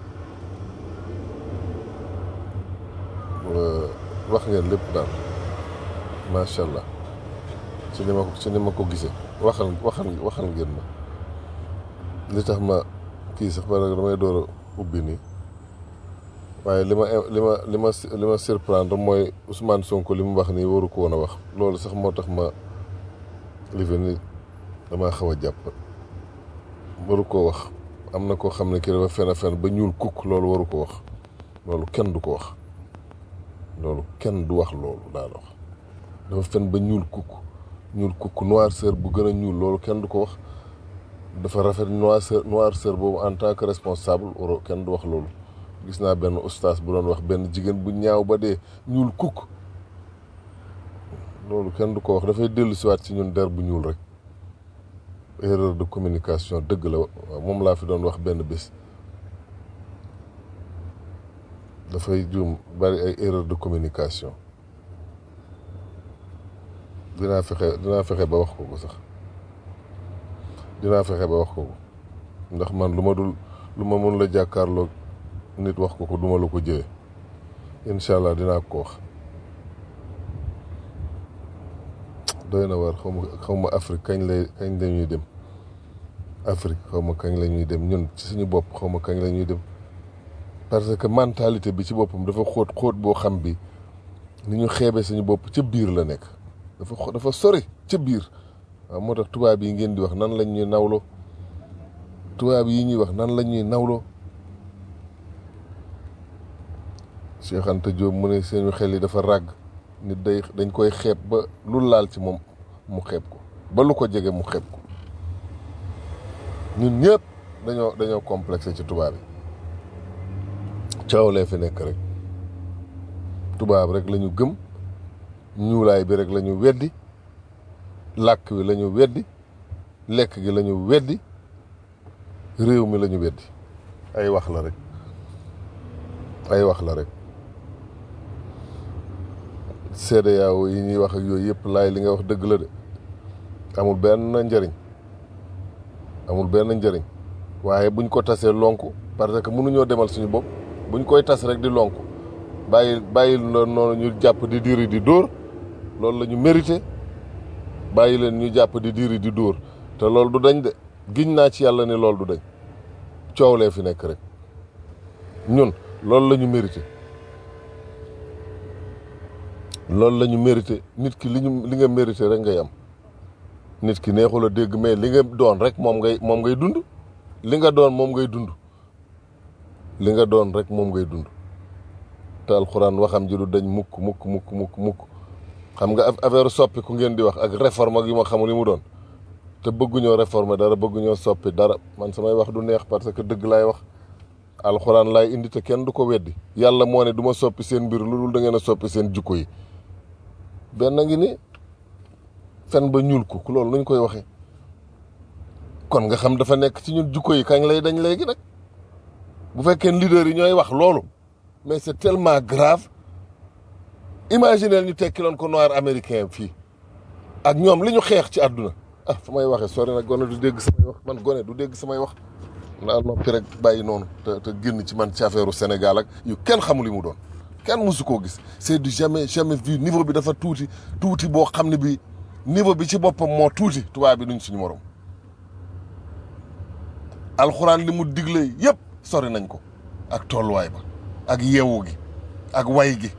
wax ngeen lépp daal macha allah ci ni ma ko ci ni ma ko gisee waxal waxal waxal ngeen ma li tax ma kii sax parce que damay door a ubbi nii waaye li ma li ma li ma li ma surprendre mooy Ousmane Sonko li mu wax nii waru ko woon a wax loolu sax moo tax ma li fi ni damaa xaw a jàpp waru koo wax am na koo xam ne kii dafa fen a fen ba ñuul kukk loolu waru ko wax loolu kenn du ko wax loolu kenn du wax loolu daal wax dafa fen ba ñuul kukk ñuul kukk noirceur bu gën a ñuul loolu kenn du ko wax dafa rafet noirceur noirceur boobu en tant que responsable waro kenn du wax loolu gis naa benn ustaas bu doon wax benn jigéen bu ñaaw ba dee ñuul kukk loolu kenn du ko wax dafay dellu siwaat ci ñun der bu ñuul rek erreur de communication dëgg la waaw moom laa fi doon wax benn bés dafay juum bari ay erreur de communication dinaa fexe dinaa fexe ba wax ko ko sax dinaa fexe ba wax ko ko ndax man lu ma dul lu ma mën la jàkkaarloo nit wax ko ko duma la ko jëwee incha allah dinaa ko wax doy na war xaw ma xaw ma Afrique kañ lay kañ la ñuy dem Afrique xaw ma kañ la ñuy dem ñun ci suñu bopp xaw ma kañ la ñuy dem parce que mentalité bi ci boppam dafa xóot xóot boo xam bi ni ñu xeebee suñu bopp ca biir la nekk dafa xo- dafa sori ca biir waaw moo tax tubaab yi ngeen di wax nan lañ ñuy nawloo tubaab yi ñuy wax nan lañ ñuy nawloo Cheikh Anta Diop mu ne seenu xel yi dafa ràgg nit day dañ koy xeeb ba lu laal ci moom mu xeeb ko ba lu ko jege mu xeeb ko ñun ñëpp dañoo dañoo complexé ci tubaab yi coow lee fi nekk rek tubaab rek la ñu gëm ñuulaay bi rek la ñu weddi làkk wi la ñu weddi lekk gi la ñu weddi réew mi la ñu weddi ay wax la rek ay wax la rek CEDEAO yi ñuy wax ak yooyu yëpp laay li nga wax dëgg la de amul benn njëriñ amul benn njëriñ waaye buñ ko tasee lonku parce que mënuñoo demal suñu bopp buñ koy tas rek di lonku bàyyi bàyyi noonu ñu jàpp di diri di dóor loolu la ñu mérité bàyyi leen ñu jàpp di diri di dóor te loolu du dañ de giñ naa ci yàlla ni loolu du dañ coow lee fi nekk rek ñun loolu la ñu mérité loolu la ñu mérité nit ki li ñu li nga mérité rek ngay am nit ki neexul a dégg mais li nga doon rek moom ngay moom ngay dund li nga doon moom ngay dund li nga doon rek moom ngay dund te alxuraan waxam ji du dañ mukk mukk mukk mukk mukk xam nga affaire soppi ku ngeen di wax ak réforme ak yu ma xamul li mu doon te bëgguñoo réformer dara bëgguñoo soppi dara man samay wax du neex parce que dëgg laay wax alxuraan laay indi te kenn du ko weddi yàlla moo ne du ma soppi seen mbir lu dul da ngeen a soppi seen jukko yi benn ngi ni fen ba ñuul ko loolu nuñ koy waxee kon nga xam dafa nekk ci ñun jukko yi kañ lay dañ léegi nag bu fekkee leader yi ñooy wax loolu mais c'est tellement grave imaginez ñu tekkiloon ko noir américain fii ak ñoom li ñu xeex ci àdduna ah fa may waxee sori nag gone du dégg samay wax man gone du dégg samay wax naa noppi rek bàyyi noonu te te génn ci man ci affaire u Sénégal ak yu kenn xamul li mu doon kenn mësu koo gis c'est du jamais jamais vu niveau bi dafa tuuti tuuti boo xam ne bi niveau bi ci boppam moo tuuti tubaab bi duñ suñu morom alxuraan li mu digle yëpp sori nañ ko ak tolluwaay ba ak yeewu gi ak way gi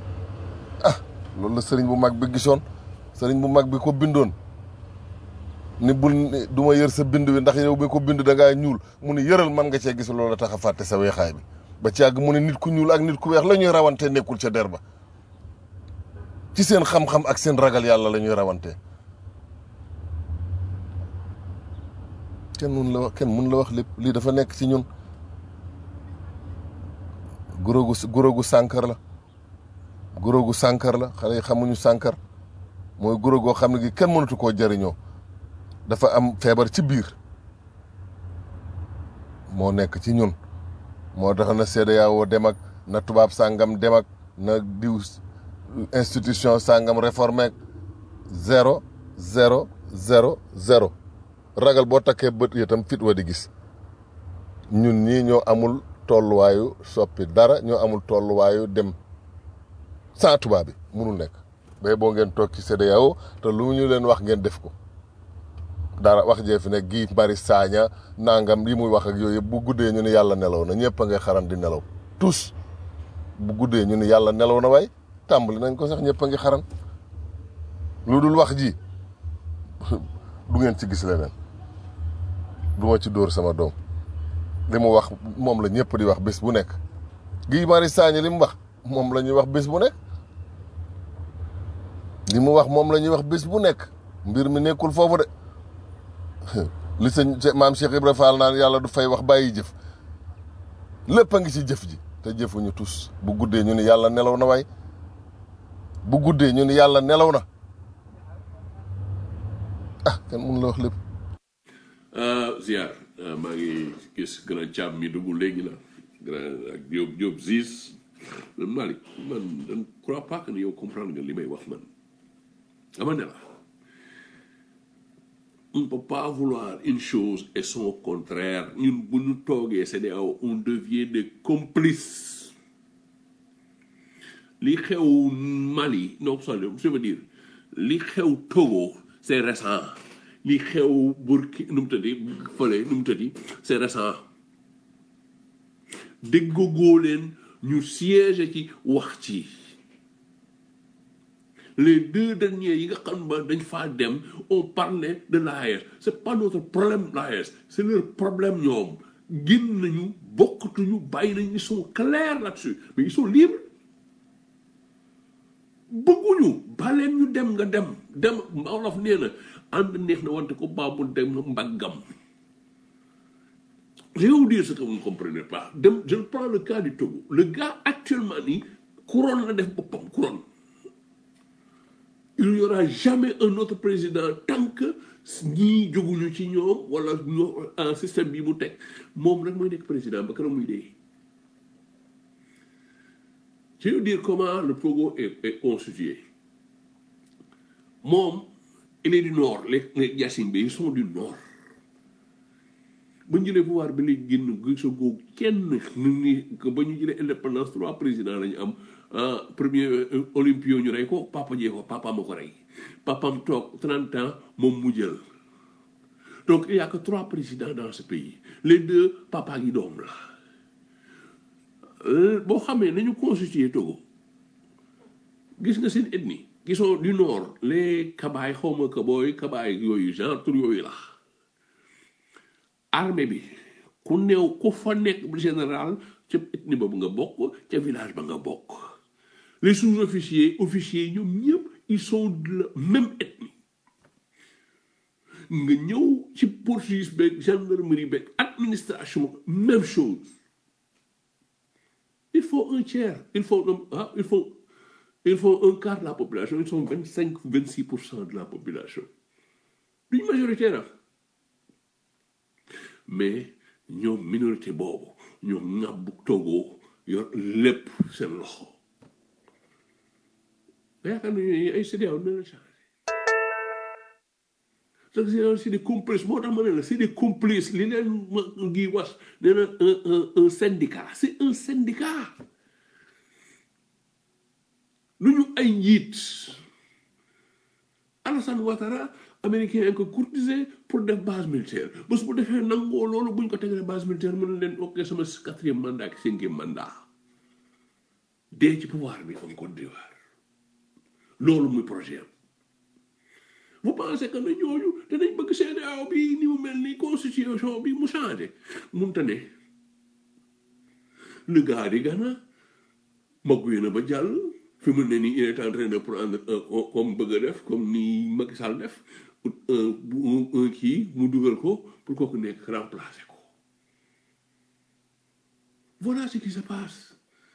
ah loolu la sëriñ bu mag bi gisoon sëriñ bu mag bi ko bindoon ni bul ni du ma yër sa bind wi ndax yow bi ko bind da ngaa ñuul mu ni yëral man nga cee gis loola tax a fàtte sa weexaay bi ba ci àgg mu ne nit ku ñuul ak nit ku weex la ñuy rawante nekkul ca der ba ci seen xam-xam ak seen ragal yàlla la ñuy rawante kenn mun la wax kenn mun la wax lépp lii dafa nekk ci ñun guróogu guróogu sànkar la guróogu sànkar la xale yi xamuñu sànkar mooy guro goo xam ne gi kenn mënatu koo jëriñoo dafa am feebar ci biir moo nekk ci ñun moo tax na CEDEAO dem ak na tubaab sàngam dem ak na diw institution sàngam réformé ak zéro zéro zéro zéro ragal boo takkee bët itam fit wa di gis ñun ñii ñoo amul tolluwaayu soppi dara ñoo amul tolluwaayu dem sans tubaab bi munul nekk bay boo ngeen toog ci CEDEAO te lu ñu leen wax ngeen def ko dara wax jee fi ne Guy Marius Sagna nangam yi muy wax ak yooyu yëpp bu guddee ñu ni yàlla nelaw na ñëpp a ngay xaran di nelaw tous bu guddee ñu ni yàlla nelaw na waay tàmbali nañ ko sax ñëpp a ngi xaran lu dul wax ji du ngeen ci gis leneen du ma ci dóor sama doom li mu wax moom la ñëpp di wax bés bu nekk Guy Marius Sagna li mu wax moom la ñuy wax bés bu nekk li mu wax moom la ñuy wax bés bu nekk mbir mi nekkul foofu de li sëñ maam Cheikh Ibra Fall naan yàlla du fay wax bàyyi jëf lépp a ngi ci jëf ji te jëfuñu tus bu guddee ñu ni yàlla nelaw na waay bu guddee ñu ni yàlla nelaw na ah kenn mun la wax lépp ziar maa ngi gis grand càmm mi dugg léegi la grand ak Diop Diop Ziz man Malick man je ne crois pas que yow comprendre nga li may wax man dama ne la on ne peut pas vouloir une chose et son contraire ñun bu ñu toogee CEDEAO on devient des complices li xew Mali non je veux dire li xew Togo c'est récent li xew Burki nu mu tëddi fële nu mu tëddi c'est récent déggoo leen ñu siège ci wax ci les deux derniers yi nga xam ba dañ faa dem on parlait de l'AES c'est pas notre problème l'AES c'est leur problème ñoom génn nañu bokkatuñu bàyyi nañu ils sont clairs là-dessus mais ils sont libres bëgguñu baleen ñu dem nga dem dem Wolof nee na ànd neex na wante ko baabul dem na mbaggam je vais vous dire ce que vous ne comprenez pas dem je prends le cas du Togo le gars actuellement nii couronne la def boppam couronne il n'y aura jamais un autre président tant que ñii jóguñu ci ñoom wala ñoo un système bi mu teg moom rek mooy nekk président ba kanam muy dee je vais vous dire comment le Togo est, est constitué moom il est du nord les les Yacine bi ils sont du nord ba ñu jëlee pouvoir bi léegi génn gisagoo kenn nu ni ba ñu jëlee indépendance trois présidents la ñu am premier olympio ñu rey ko papa jee ko papa ma ko rey papam toog 30 ans moom mu jël donc il y a que trois présidents dans ce pays les deux papa gi doom la boo xamee nañu constitué Togo gis nga seen ethnie qui sont du nord les kabaay xawma kabooy kabaay yooyu genre tur yooyu la armée bi ku néew ku fa nekk général ca ethnie boobu nga bokk ca village ba nga bokk les sous-officiers officiers ñoom ñëpp ils sont de la même ethnie nga ñëw ci police beeg gendarmerie beeg administration même chose il faut un tiers il faut ah il faut il faut un quart de la population ils sont vingt cinq vingt six pour cent de la population duñ majoritaire mais ñoom minorité boobu ñoom ñàbbu Togo yor lépp seen loxo yaakaar nañu ay CEDEAO dina la changé parce que CEDEAO c'est des complices moo tax ma ne la c'est des complices li leen ma ngi was nee na un un syndicat c'est un syndicat lu ñu ay njiit Alassane Ouattara américain yi ko courtisé pour def base militaire bés bu defee nangoo loolu buñ ko tegalee base militaire mën na leen ok sama quatrième mandat ak cinquième mandat dee ci pouvoir bi en Côte d'Ivoire loolu muy projet am vous pensez que ne ñooñu danañ bëgg CEDEAO bi ni mu mel ni constitution bi mu changé munta ne le gars di Ghana magguye na ba jàll fi mu ne nii il est en train de prendre un comme bëgg a def comme ni Macky Sall def un bu un kii mu dugal ko pour kooku nekk remplacer ko voilà ce qui se passe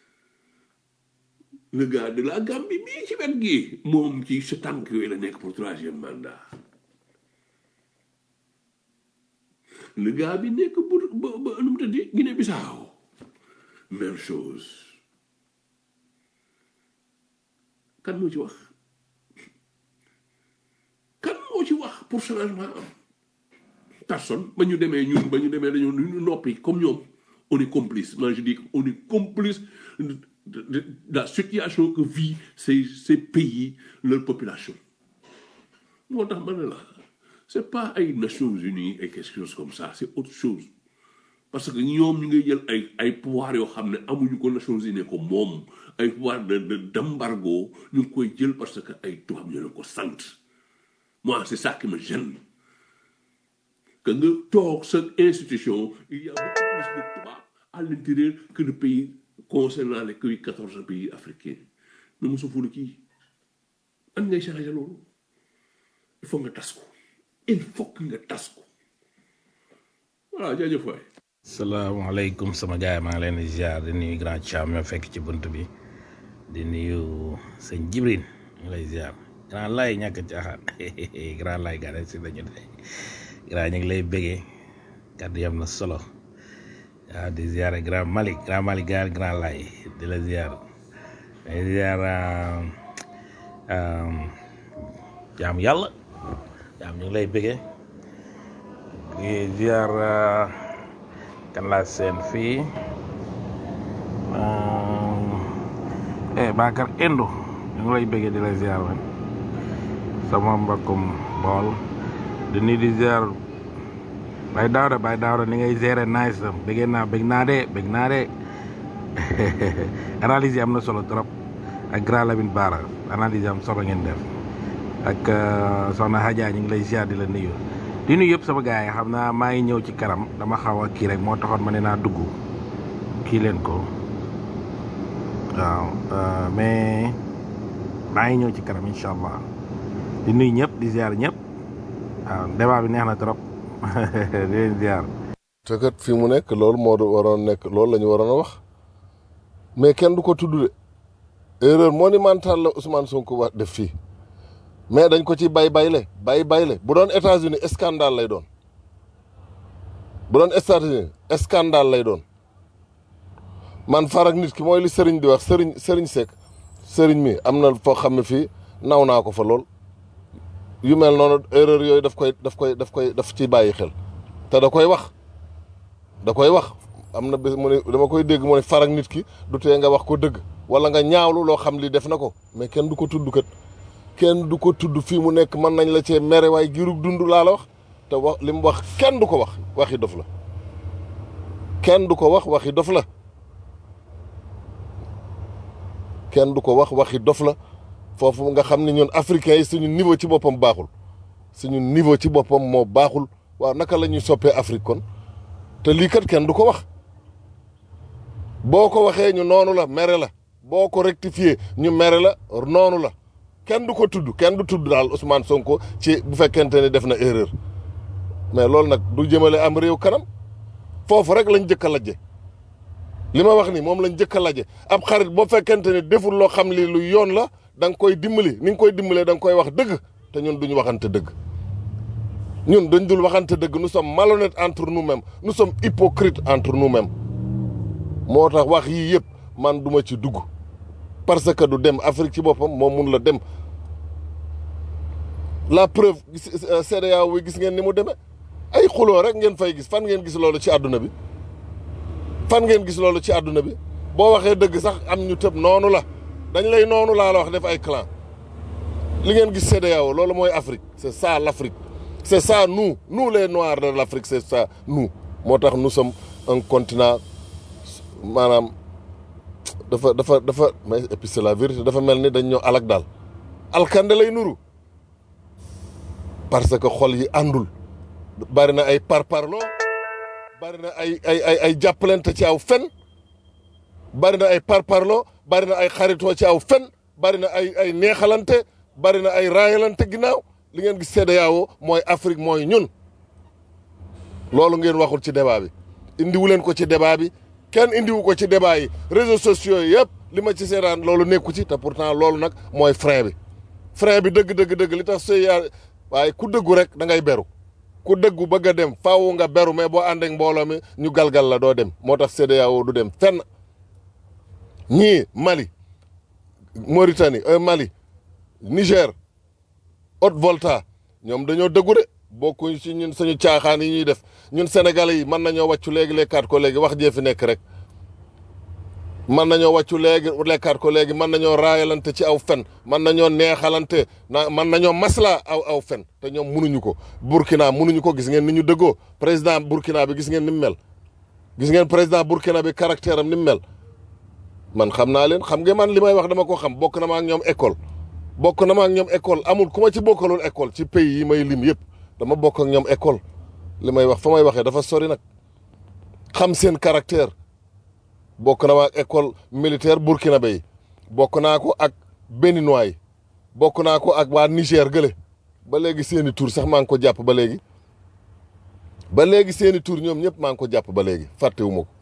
le gars de la Gambie bii ci wet gi moom ci sa tànk yooyu la nekk pour troisième mandat le gars bi nekk bu ba ba nu mu tëddi Guinée Bissau même chose kan moo ci wax kan moo ci wax pour changement am personne ba ñu demee ñun ba ñu demee dañoo ñu noppi comme ñoom on est complice moi je dis on est complice de, de, de la situation que vit ces ces pays leur population moo tax ma ne la c'est pas ay Nations Unies et quelque chose comme ça c'est autre chose parce que ñoom ñu ngi jël ay ay pouvoir yoo xam ne amuñu ko Nations Unies ko moom ay pouvoir de de d'embargo ñu ngi koy jël parce que ay tubaab ñu leen ko sant moi c'est ça qui me gêne que nga toog sa institution il y a beaucoup plus de tubaab à l'intérieur que de pays concernant les que quatorze pays africains mais mosu fulu kii an ngay changer loolu il faut nga tas ko il faut que nga tas ko voilà jaajëf waay salaamaaleykum sama gaay maa ngi leen di ziar di nuyu grand Thiam ñoo fekk ci bunt bi di nuyu sëñ Jibril ñu lay ziar grand lay ñàkk caaxaan grand lay gane si nañu de grand ñu ngi lay bégee kàddu yam na solo waaw di ziar grand Malick grand Malick gaar grand lay di la ziar di ziar jaam yàlla jaam ñu ngi lay bégee di ziar kan laa seen fii eh Bakar Endo ñu ngi lay bëggee di la ziar man sama mbokkum bool di nuyu di ziar Baye Daouda Baye Daouda ni ngay gérer nice tam bëggee naa bëgg naa de bëgg naa de analyse yi am na solo trop ak grand Lamine Bara analyse yi am solo ngeen def ak soxna Hadja ñu ngi lay ziar di la nuyu di nuyu yëpp sama gars yi xam naa maa ngi ñëw ci kanam dama xaw a kii rek moo taxoon ma ne naa dugg kii leen ko waaw mais maa ngi ñëw ci kanam incha allah di nuyu ñëpp di ziar ñëpp waaw débat bi neex na trop di leen ziar. te kat fi mu nekk loolu moo waroon nekk loolu la ñu waroon a wax mais kenn du ko tudd de erreur monumentale la Ousmane Sonko wax def fii. mais dañ ko ci bay bayle bay bayle bu doon États-Unis scandale lay doon bu doon États-Unis scandale lay doon man farak nit ki mooy li sëriñ di wax sëriñ sëriñ Seck sëriñ mi am na foo xam ne fii naw naa ko fa lool yu mel noonu erreur yooyu daf koy daf koy daf koy daf ci bàyyi xel te da koy wax da koy wax am na bés mu ne dama koy dégg mu ne farak nit ki du tee nga wax ko dëgg wala nga ñaawlu loo xam li def na ko mais kenn du ko tudd kat kenn du ko tudd fii mu nekk mën nañ la cee mere waaye girug dund laa la wax te wax li mu wax kenn du ko wax waxi dof la kenn du ko wax waxi dof la kenn du ko wax waxi dof la foofu nga xam ne ñun africains yi suñu niveau ci boppam baaxul suñu niveau ci boppam moo baaxul waaw naka la ñuy soppee Afrique kon te lii kat kenn du ko wax boo ko waxee ñu noonu la mere la boo ko rectifié ñu mere la noonu la kenn du ko tudd kenn du tudd daal Ousmane Sonko ci bu fekkente ne def na erreur mais loolu nag du jëmale am réew kanam foofu rek lañ jëkk a lajje li ma wax ni moom lañ jëkk a lajje ab xarit boo fekkente ne deful loo xam li lu yoon la da nga koy dimbali ni nga koy dimbalee da nga koy wax dëgg te ñun duñu waxante dëgg ñun dañ dul waxante dëgg nous sommes malhonnêtes entre nous-mêmes nous sommes hypocrites entre nous-mêmes moo tax wax yii yëpp man duma ci dugg parce que du dem Afrique ci boppam moom mun la dem la preuve CEDEAO wi gis ngeen ni mu demee ay xuloo rek ngeen fay gis fan ngeen gis loolu ci àdduna bi fan ngeen gis loolu ci àdduna bi boo waxee dëgg sax am ñu tëb noonu la dañ lay noonu laa la wax def ay clan li ngeen gis CEDEAO loolu mooy Afrique c'est ça l'Afrique c'est ça nous nous les noirs de l'Afrique c'est ça nous moo tax nous sommes un continent maanaam dafa dafa dafa mais et puis c'est la vérité dafa mel ni dañ ñoo alak daal alkande lay nuru parce que xol yi àndul bari na ay parparloo bari na ay ay ay ay jàppalante ci aw fen bari na ay parparloo bari na ay xaritoo ci aw fen bari na ay ay neexalante bari na ay raayalante ginnaaw li ngeen gis CEDEAO mooy Afrique mooy ñun loolu ngeen waxul ci débat bi indiwu leen ko ci débat bi kenn indiwu ko ci débat yi réseaux sociaux yi yëpp li ma ci seetaan loolu nekku ci te pourtant loolu nag mooy frein bi frein bi dëgg dëgg dëgg li tax sëy yaa waaye ku dëggu rek da ngay beru ku dëggu bëgg a dem faaw nga beru mais boo ànd ak mbooloo mi ñu galgal la doo dem moo tax CEDEAO du dem fenn ñii Mali Mauritanie euh, Mali Niger Haute-Volta ñoom dañoo dëggu de bokkuñ ci ñun suñu caaxaan yi ñuy def ñun sénégalais yi mën nañoo wàccu léegi lekkaat ko léegi wax jee fi nekk rek mën nañoo wàccu léegi lekkaat ko léegi mën nañoo raayalante ci aw fen mën nañoo neexalante na mën nañoo masla aw aw fen te ñoom munuñu ko Burkina munuñu ko gis ngeen ni ñu dëggoo président Burkina bi gis ngeen ni mu mel gis ngeen président Burkina bi caractère am ni mu mel man xam naa leen xam nga man li may wax dama ko xam bokk na ma ak ñoom école bokk na ma ak ñoom école amul ku ma ci bokkalul école ci pays yi may lim yëpp dama bokk ak ñoom école li may wax fa may waxee dafa sori nag xam seen caractère bokk na ma ak école militaire burkinabé yi bokk naa ko ak béninois yi bokk naa ko ak waa Niger gële ba léegi seeni tur sax maa ngi ko jàpp ba léegi ba léegi seeni tur ñoom ñëpp maa ngi ko jàpp ba léegi fàttewuma ko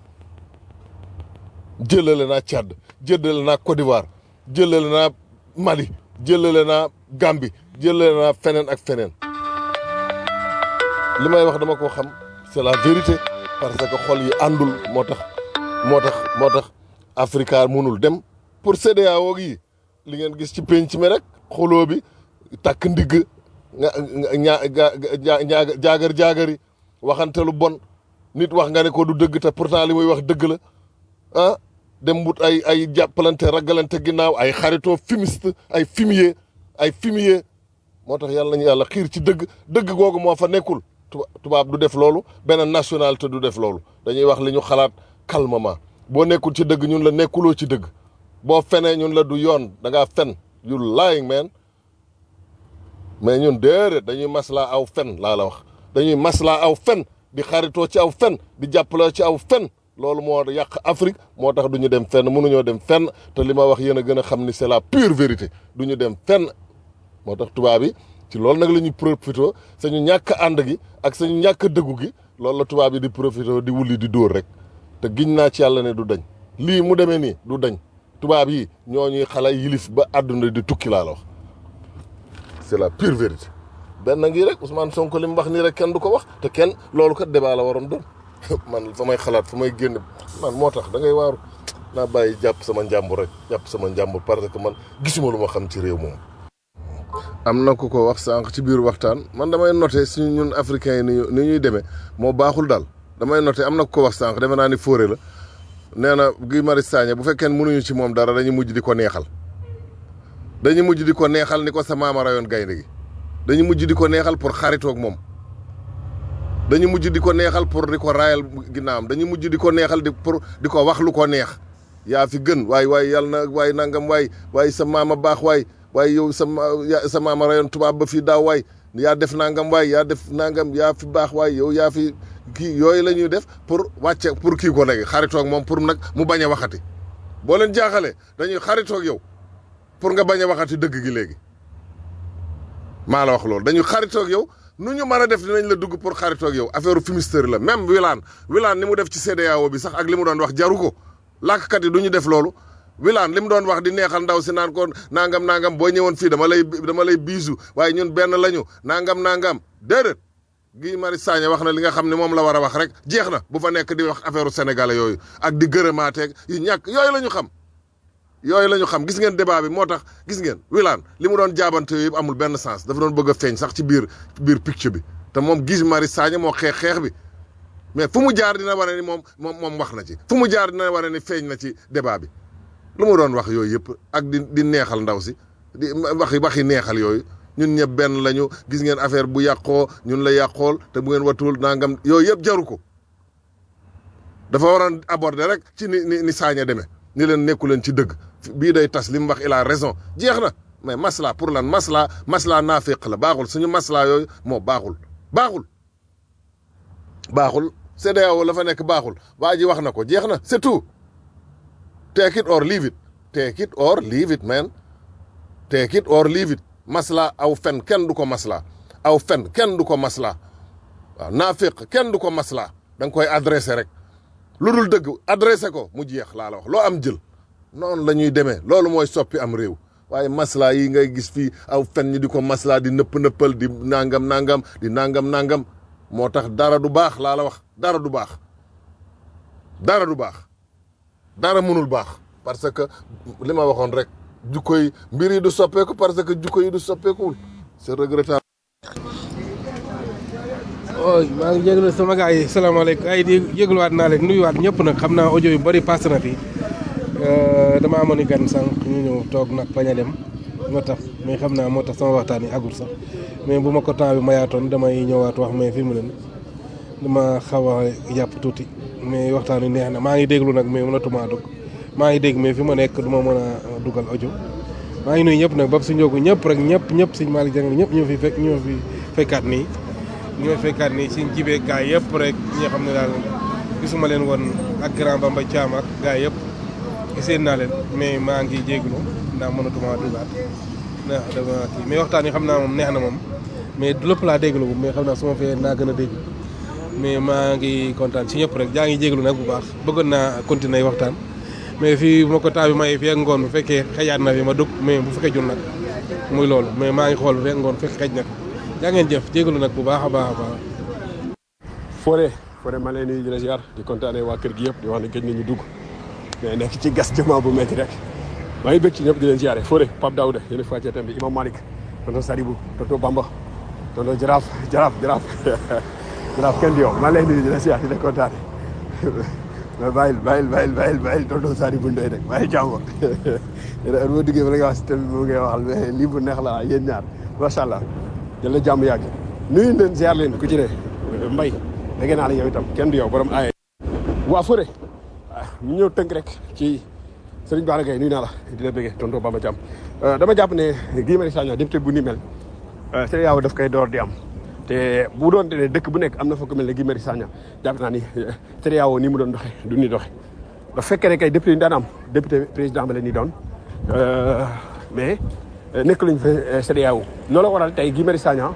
jëlale naa Tchad jëlale naa Côte d'Ivoire jëlale naa Mali jëlale naa Gambie jëlale naa feneen ak feneen li may wax dama ko xam c'est la vérité parce que xol yi àndul moo tax moo tax moo tax Africa mënul dem pour CEDEAO yi li ngeen gis ci penc mi rek xoloo bi takk ndigg nga ñaa ñaa jaagar jaagari waxante lu bon nit wax nga ne ko du dëgg te pourtant li muy wax dëgg la ah dem wut ay ay jàppalante ragalante ginnaaw ay xaritoo fumiste ay fumier ay fumier moo tax yàlla nañu yàlla xiir ci dëgg dëgg googu moo fa nekkul tubaab du def loolu beneen nationalité du def loolu dañuy wax li ñu xalaat calmement boo nekkul ci dëgg ñun la nekkuloo ci dëgg boo fenee ñun la du yoon da ngaa fen you lying man mais ñun déedéet dañuy maslaa aw fen laa la wax dañuy maslaa aw fen di xaritoo ci aw fen di jàppaloo ci aw fen loolu moo yàq Afrique moo tax du ñu dem fenn mënuñoo dem fenn te li ma wax yéen a gën a xam ni c'est la pure vérité du ñu dem fenn moo tax tubaab yi ci loolu nag la ñuy profité sañu ñàkk ànd gi ak sañu ñàkk dëggu gi loolu la tubaab yi di profité di wulli di dóor rek te giñ naa ci yàlla ne du dañ lii mu demee nii du dañ tubaab yi ñoo ñuy xala yilif ba àdduna di tukki laa la wax c'est la pure vérité benn ngi rek Ousmane Sonko li mu wax nii rek kenn du ko wax te kenn loolu kat débat la waroon doon man fa may xalaat fa may génn man moo tax da ngay waaru naa bàyyi jàpp sama njàmbur rek jàpp sama njàmbur parce que man gisuma lu ma xam ci réew moom. am na ku ko wax sànq ci biir waxtaan man damay noté suñu ñun africains yi ni ñu ni ñuy demee moo baaxul daal damay noté am na ku ko wax sànq defe naa ni fóore la nee na Guy Marius Sagna bu fekkee mënuñu ci moom dara dañuy mujj di ko neexal. dañuy mujj di ko neexal ni ko sa maama rayoon gaynde gi dañuy mujj di ko neexal pour xaritoog moom. dañu mujj di ko neexal pour di ko raayal ginnaawam dañu mujj di ko neexal di pour di ko wax lu ko neex yaa fi gën waay waay yàlla na waay nangam waay waay sa maama baax waay waay yow sa sa maama rayoon tubaab ba fii daaw waay yaa def nangam waay yaa def nangam yaa fi baax waay yow yaa fi kii yooyu la ñuy def pour wàcce pour kii ko léegi xaritoog moom pour nag mu bañ a waxati boo leen jaaxalee dañuy xaritoog yow pour nga bañ a waxati dëgg gi léegi maa la wax loolu dañuy xaritoog yow nu ñu mën a def dinañ la dugg pour xaritoog yow affaire fumisterie la même Wilane Wilane ni mu def ci CEDEAO bi sax ak li mu doon wax jaru ko làkkat yi du ñu def loolu Wilane li mu doon wax di neexal ndaw si naan ko nangam nangam boo ñëwoon fii dama lay dama lay biisu waaye ñun benn lañu nangam nangam déedéet Guy Marius Sagna wax na li nga xam ne moom la war a wax rek jeex na bu fa nekk di wax affaire sénégalais yooyu ak di gërëmaateeg yu ñàkk yooyu la ñu xam yooyu la ñu xam gis ngeen débat bi moo tax gis ngeen Wilane li mu doon jaabante yooyu amul benn sens dafa doon bëgg a feeñ sax ci biir biir picture bi te moom Guy Marius Sagna moo xeex xeex bi mais fu mu jaar dina wane ni moom moom moom wax na ci fu mu jaar dina wane ni feeñ na ci débat bi lu mu doon wax yooyu yëpp ak di di neexal ndaw si di waxi waxi neexal yooyu ñun ñëpp benn lañu gis ngeen affaire bu yàqoo ñun la yàqool te bu ngeen watul nangam yooyu yëpp jaru ko dafa waroon aborder rek ci ni ni ni Sagna demee ni leen nekku leen ci dëgg bii day tas li mu wax il a raison jeex na mais masla pour lan masla masla naaféq la baaxul suñu masla yooyu moo baaxul baaxul baaxul CEDEAO la fa nekk baaxul waa ji wax na ko jeex na c'est tout take it or leave it take it or leave it man take it or leave it masla aw fen kenn du ko masla aw fen kenn du ko masla waaw naaféq kenn du ko masla da nga koy adressé rek lu dul dëgg adressé ko mu jeex laa la wax loo am jël noonu la ñuy demee loolu mooy soppi am réew waaye masla yi ngay gis fii aw fen ñi di ko masla di nëpp nëppal di nangam nangam di nangam nangam moo tax dara du baax laa la wax dara du baax dara du baax dara mënul baax parce que li ma waxoon rek jukko yi mbir yi du soppeeku parce que jukko yi du soppeekuwul c'est regrettable ooy maa ngi jégalu sama gars yi salaamaaleykum ay di jégaluwaat naa leen nuyuwaat ñëpp nag xam naa audio yu bëri passé na fi dama amoon i gan sànq ñu ñëw toog nag bañ a dem moo tax mais xam naa moo tax sama waxtaan yi agul sax mais bu ma ko temps bi mayaatoon damay ñëwaat wax mais fi mu leen dama xaw a jàpp tuuti mais waxtaan wi neex na maa ngi déglu nag mais mënatuma dugg maa ngi dégg mais fi ma nekk du ma mën a dugal audio maa ngi nuyu ñëpp nag ba su njóogu ñëpp rek ñëpp ñëpp suñ Malick Dieng ñëpp ñoo fi fekk ñoo fi fekkaat nii ñoo fekkaat nii suñ jibee gaay yëpp rek ñi nga xam ne daal gisuma leen woon ak grand Bamba Thiam ak gaay yëpp giseen naa leen mais maa ngi jéeglu ndax mënatuma dugaat ndax dama kii mais waxtaan yi xam naa moom neex na moom mais du lépp laa déglu mais xam naa su ma fee naa gën a dégg mais maa ngi kontaan si ñëpp rek jaa ngi jéeglu nag bu baax bëggoon naa continuer waxtaan mais fii bu ma ko temps bi may fii ak ngoon bu fekkee xëyaat na fi ma dugg mais bu fekkee jul nag muy loolu mais maa ngi xool bu fekk ngoon fekk xëj na jaa ngeen jëf jégalu nag bu baax a baax a baax. Fodé Fodé ma leen nuyu di la ziar di kontaanee waa kër gi yëpp di wax ne gëj nañu dugg mais nekk ci gas jamono bu métti rek maa ngi bëgg ci ñëpp di leen ziare Fodé Pape Daouda yéen a fàccee thème bi Imam Malick tonton Sadibou tonton Bamba tonton Jaraaf Jaraaf Jaraaf Jaraaf kenn di yow maa leen nuyu di la ziar di la kontaane mais bàyyil bàyyil bàyyil bàyyil bàyyil tonton Sadibou Ndoye rek bàyyil jàmm yéen heure boo duggee ba la nga wax si thème bi mu ngay waxal mais lii bu neex la yéen ñaar macha allah yàlla jàmm yàgg nuyu leen ziar leen ku ci ne mbay dégg naa la yow itam kenn du yow borom aaye waa Fodé ñu ñëw tënk rek ci Serigne Bara Gaye nuyu naa la di la bëggee tonton Bamba Thiam dama jàpp ne Guy Marius Sagna député bu ni mel CEDEAO daf koy door di am te bu doon ne dëkk bu nekk am na fa ko mel ne Guy Marius Sagna jàpp naa ni CEDEAO ni mu doon doxe du ni doxe da fekkee ne kay député yi daan am député président ba la ni doon mais nekk lañ fa CEDEAO loolu la waral tey Guy Marius Sagna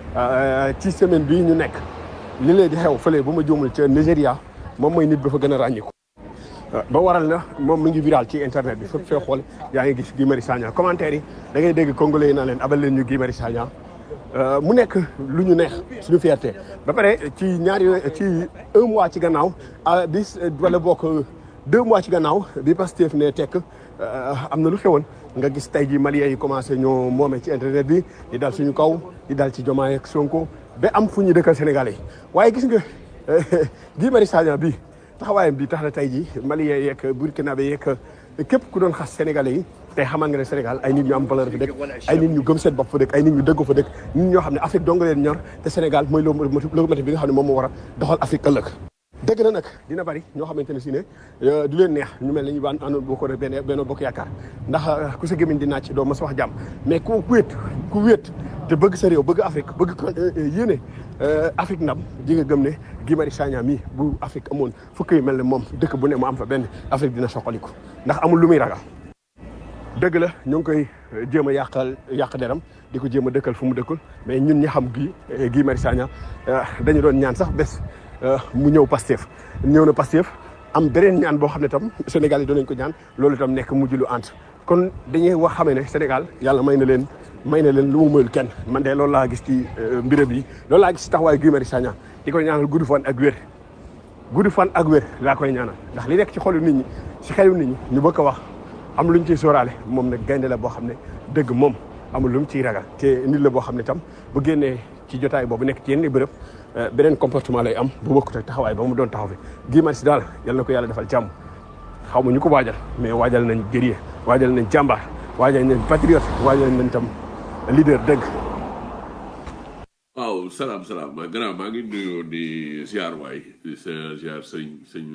ci semaine bii ñu nekk li leen di xew fële bu ma juumul ca Nigéria moom mooy nit ba fa gën a ràññiku ba waral na moom mi ngi viral ci internet bi fépp fee xool yaa ngi gis Guy Marius Sagna commentaire yi da ngay dégg congolais yi naa leen abal leen ñu Guy Marius Sagna mu nekk lu ñu neex suñu fierté ba pare ci ñaari ci un mois ci gannaaw ah bis wala bokk deux mois ci gannaaw bi Pastef ne tekk am na lu xewoon nga gis tey ji Maliens yi commencé ñoo moomee ci internet bi di dal suñu kaw di dal ci Diomaye ak Sonko ba am fu ñu dëkkal Sénégalais yi waaye gis nga Guy Marius Sagna bi taxawaayam bi tax na tey ji Maliens yeeg Burkinabé yeeg képp ku doon xas Sénégalais yi tey xamal nga ne Sénégal ay nit ñu am valeur fa dëkk ay nit ñu gëm seen bopp fa dëkk ay nit ñu dëggu fa dëkk nit ñoo xam ne Afrique dong leen ñor te Sénégal mooy locomotive bi nga xam ne moom moo war a doxal Afrique ëllëg dëgg na nag dina bari ñoo xamante ne si ne du leen neex ñu mel ne ñu baan àndoon boo ko benn benn bokk yaakaar ndax ku sa gémmiñ di naaj doo ma sa wax jàmm mais ku wéet ku wéet te bëgg sa réew bëgg Afrique bëgg ko yéene Afrique ndam ji nga gëm ne Guy Marius Sagna mii bu Afrique amoon fukk yu mel ne moom dëkk bu ne mu am fa benn Afrique dina soxaliku ndax amul lu muy ragal dëgg la ñu ngi koy jéem a yàqal yàq deram di ko jéem a dëkkal fu mu dëkkul mais ñun ñi xam Guy Guy Marius Sagna dañu doon ñaan sax bés mu ñëw Pastef ñëw na Pastef am beneen ñaan boo xam ne tam Sénégal yi doon nañ ko ñaan loolu itam nekk mujj lu ant kon dañuy wax xamee ne Sénégal yàlla may na leen may na leen lu mu mayul kenn man de loolu laa gis ci mbirëb yi loolu laa gis ci taxawaayu Guy Marius Sagna di koy ñaanal gudd fan ak wér gudd fan ak wér laa koy ñaanal ndax li nekk ci xolu nit ñi ci xelu nit ñi ñu bëgg a wax am luñ ciy sóoraale moom nag gaynde la boo xam ne dëgg moom amul lu mu ciy ragal te nit la boo xam ne tam bu génnee ci jotaay boobu nekk ci yenn bërëb beneen comportement lay am bu bokkut ak taxawaay ba mu doon taxaw fi Guy Marius daal yal na ko yàlla defal jàmm xaw ma ñu ko waajal mais waajal nañ guerrier waajal nañ jàmbaar waajal nañ patriote waajal nañ tam leader dëgg. waaw salaam salaam ma grand maa ngi nuyoo di ziar waay di ziar sëñ sëñ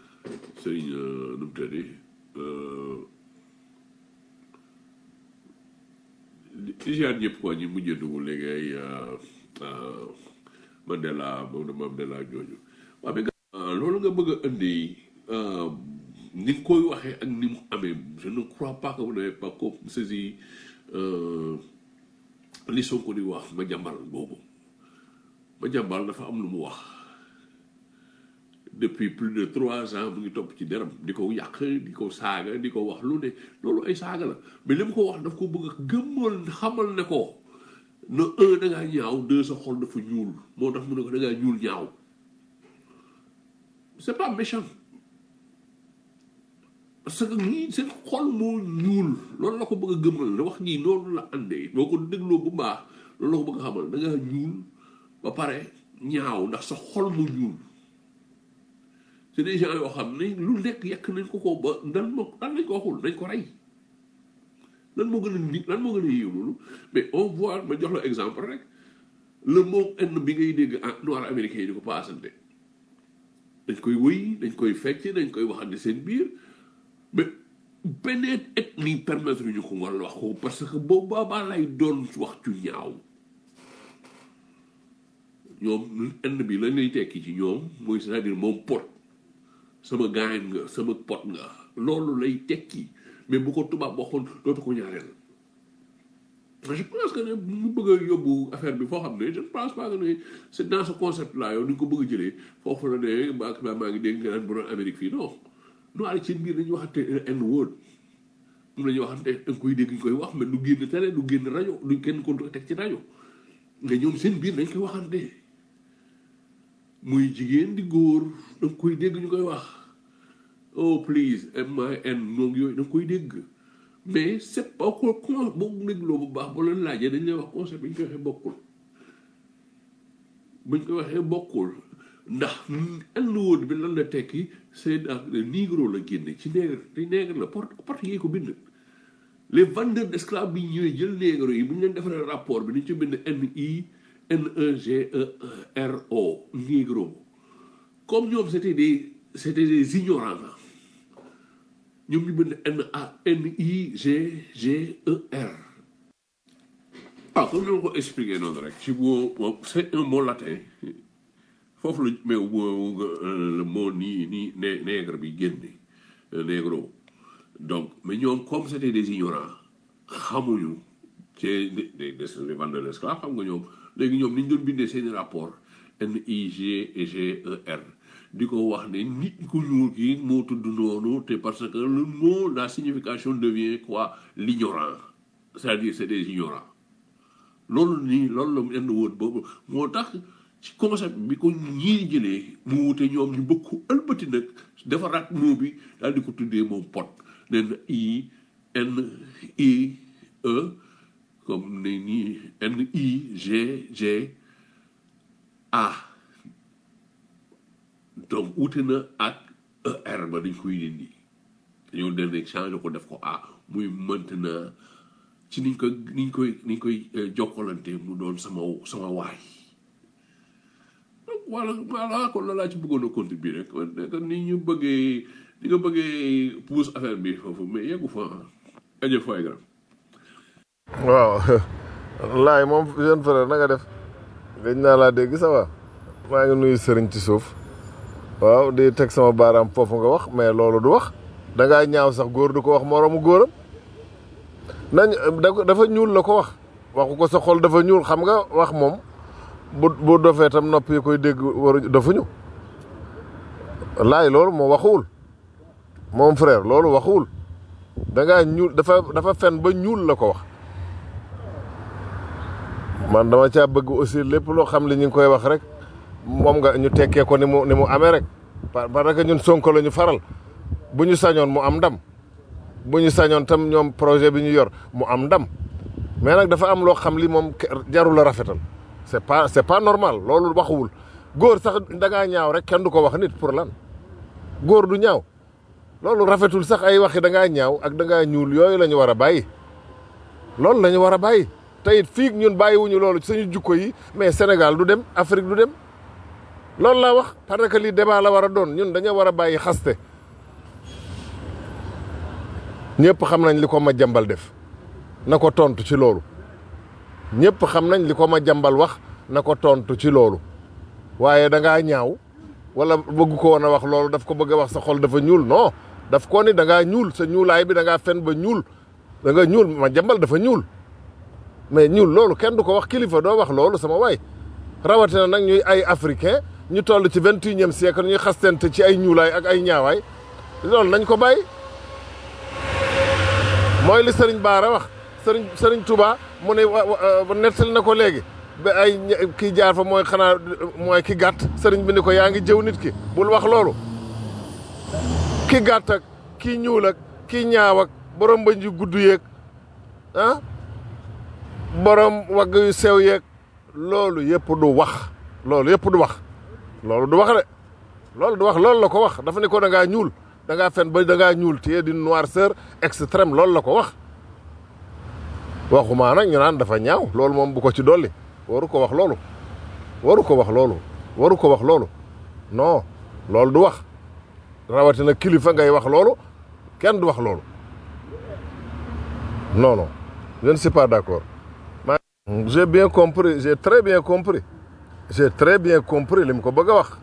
sëñ nu mu tëddi di ziar ñëpp quoi ñi mujjee dugg léegi ay euh, euh, Mandela moom Mandela ñooñu waaw mais nga loolu nga bëgg a indi euh, ni nga koy waxee ak ni mu amee je ne crois pas que vous n'avez pas co- saisi euh, li Sonko di wax ma jàmbal boobu ma jàmbal dafa am lu mu wax depuis plus de trois ans mu ngi topp ci deram di ko yàq di ko saaga di ko wax lu ne loolu ay saaga la mais li mu ko wax daf ko bëgg a gëmmal xamal ne ko na un da ngaa ñaaw deux sa xol dafa ñuul moo tax mu ne ko da ngaa ñuul ñaaw c'est pas méchant parce que ñii seen xol moo ñuul loolu la ko bëgg a gëmmal ne wax ñii noonu la àndee boo ko dégloo bu baax loolu la ko bëgg a xamal da ngaa ñuul ba pare ñaaw ndax sa xol mu ñuul c'est des gens yoo xam ne lu nekk yàq nañ ko ko ba dan moo dan lañ ko waxul nañ ko rey lan moo gën a nit lan moo gën a yéew loolu mais on voit ma jox la exemple rek le mot enn bi ngay dégg en noir américain yi di ko paasante dañ koy wëy dañ koy fecc dañ koy waxante seen biir mais beneen ethnie permettre ñu ko nga wax ko parce que boobu boobaa lay doon wax cu ñaaw ñoom enn bi lañ lay tekki ci ñoom mooy c'est-à-dire moom pot sama gaañ nga sama pot nga loolu lay tekki mais bu ko tubaab waxoon dootu ko ñaareel je pense que ne mu bëgg a yóbbu affaire bi foo xam ne je ne pense pas que ne c'est dans ce concept là yow ni nga ko bëgg a jëlee foofu la ne maa maa ngi dégg nga naan bu doon Amérique fii non noir yi seen biir dañuy waxante n word moom la ñuy waxante da nga koy dégg ñu koy wax mais du génn télé du génn rajo du kenn ko teg ci rajo nga ñoom seen biir dañ koy waxante muy jigéen di góor da nga koy dégg ñu koy wax oh please m i n moom yooyu da nga koy dégg mais c'est pas ko con boo dégloo bu baax boo leen laajee dañ lay wax concept bi ñu koy waxee bokkul buñ koy waxee bokkul ndax n word bi lan la tekki c'est dans le négro la génne ci nègre te nègre la porte portugais ko bind les vendeurs d'esclaves bi ñëwee jël nègre yi bu ñu leen defaree rapport bi dañ ci bind n i n e g e r o négro comme ñoom c'était des c'était des ignorants ñoom ñu bind n a n i g g e r ah comme ñoo ko expliqué noonu rek ci mot c'est un mot latin foofu la mais le mot nii nii né nègre bi génne négro donc mais ñoom comme c'était des ignorants xamuñu ci des des les vendeurs d'esclaves xam nga ñoom léegi ñoom ni ñu doon bindee seeni rapport N I G et G E R di ko wax ne nit ku ñuul ki moo tudd noonu te parce que le mot la signification devient quoi l'ignorant c'est-à-dire c'est des ignorants loolu nii loolu la mu indi woon boobu moo tax ci concept bi ko ñii jëlee mu wute ñoom ñu bëgg ko ëlbati nag defaraat moo bi daal di ko tuddee moom pot nen I N I E comme ne nii N I G G A donc wute na ak ER ba dañ koy dindi dañoo dem rek changé ko def ko A muy maintenant ci niñ koy niñ koy niñ koy jokkalante mu doon sama sama waay donc voilà voilà kon la laa ci bëggoon a contribuer rek kon ni ñu bëggee ni nga bëggee pousse affaire bi foofu mais yeggu fa ajo fay gram waaw laay moom jeune frère na nga def gëj naa laa dégg ça va maa ngi nuyu sëriñ ci suuf waaw di teg sama baaraam foofu nga wax mais loolu du wax da ngaa ñaaw sax góor du ko wax moroomu góoram nañ dafa ñuul la ko wax waxu ko sa xol dafa ñuul xam nga wax moom bu bu dofee tam nopp yi koy dégg waru dafuñu laay loolu moo waxuwul moom frère loolu waxuwul da ngaa ñuul dafa dafa fen ba ñuul la ko wax man dama caa bëgg aussi lépp loo xam li ñu ngi koy wax rek moom nga ñu tekkee ko ni mu ni mu amee rek parce que ñun sonko la ñu faral bu ñu sañoon mu am ndam bu ñu sañoon tam ñoom projet bi ñu yor mu am ndam mais nag dafa am loo xam li moom jarul a rafetal c'est pas c'est pas normal loolu waxuwul góor sax da ngaa ñaaw rek kenn du ko wax nit pour lan góor du ñaaw loolu rafetul sax ay waxi da ngaa ñaaw ak da ngaa ñuul yooyu la ñu war a bàyyi loolu la ñu war a bàyyi te it fii ñun bàyyiwuñu loolu suñu jukko yi mais Sénégal du dem Afrique du dem loolu laa wax parce que lii débat la war a doon ñun dañoo war a bàyyi xaste ñëpp xam nañ li ko ma jambal def na ko tontu ci loolu ñëpp xam nañ li ko ma jàmbal wax na ko tontu ci loolu waaye da ngaa ñaaw wala bëgg ko woon a wax loolu daf ko bëgg a wax sa xol dafa ñuul non daf ko ni da ngaa ñuul sa ñuulaay bi da ngaa fen ba ñuul da nga ñuul ma jàmbal dafa ñuul mais ñuul loolu kenn du ko wax kilifa doo wax loolu sama waay rawatina nag ñuy ay africain ñu toll ci vingt et unième siècle ñuy xastante ci ay ñuulaay ak ay ñaawaay loolu nañ ko bàyyi mooy li sëriñ Baara wax sëriñ sëriñ Touba mu ne nettali na ko léegi ba ay kii jaar fa mooy xanaa mooy ki gàtt sëriñ bi ni ko yaa ngi jëw nit ki bul wax loolu ki gàtt ak kii ñuul ak kii ñaaw ak borom bëñ yu gudd yeeg ah borom wagg yu sew yeeg loolu yëpp du wax loolu yëpp du wax loolu du wax de loolu du wax loolu la ko wax dafa ne ko da ngaa ñuul da ngaa fen ba da ngaa ñuul téye di noirceur extrême loolu la ko wax waxumaa nag ñu naan dafa ñaaw loolu moom bu ko ci dolli waru ko wax loolu waru ko wax loolu waru ko wax loolu non loolu du wax rawatina kilifa ngay wax loolu kenn du wax loolu non non je ne suis pas d'accord j'ai bien compris j'ai très bien compris j'ai très bien compris li mu ko bëgg a wax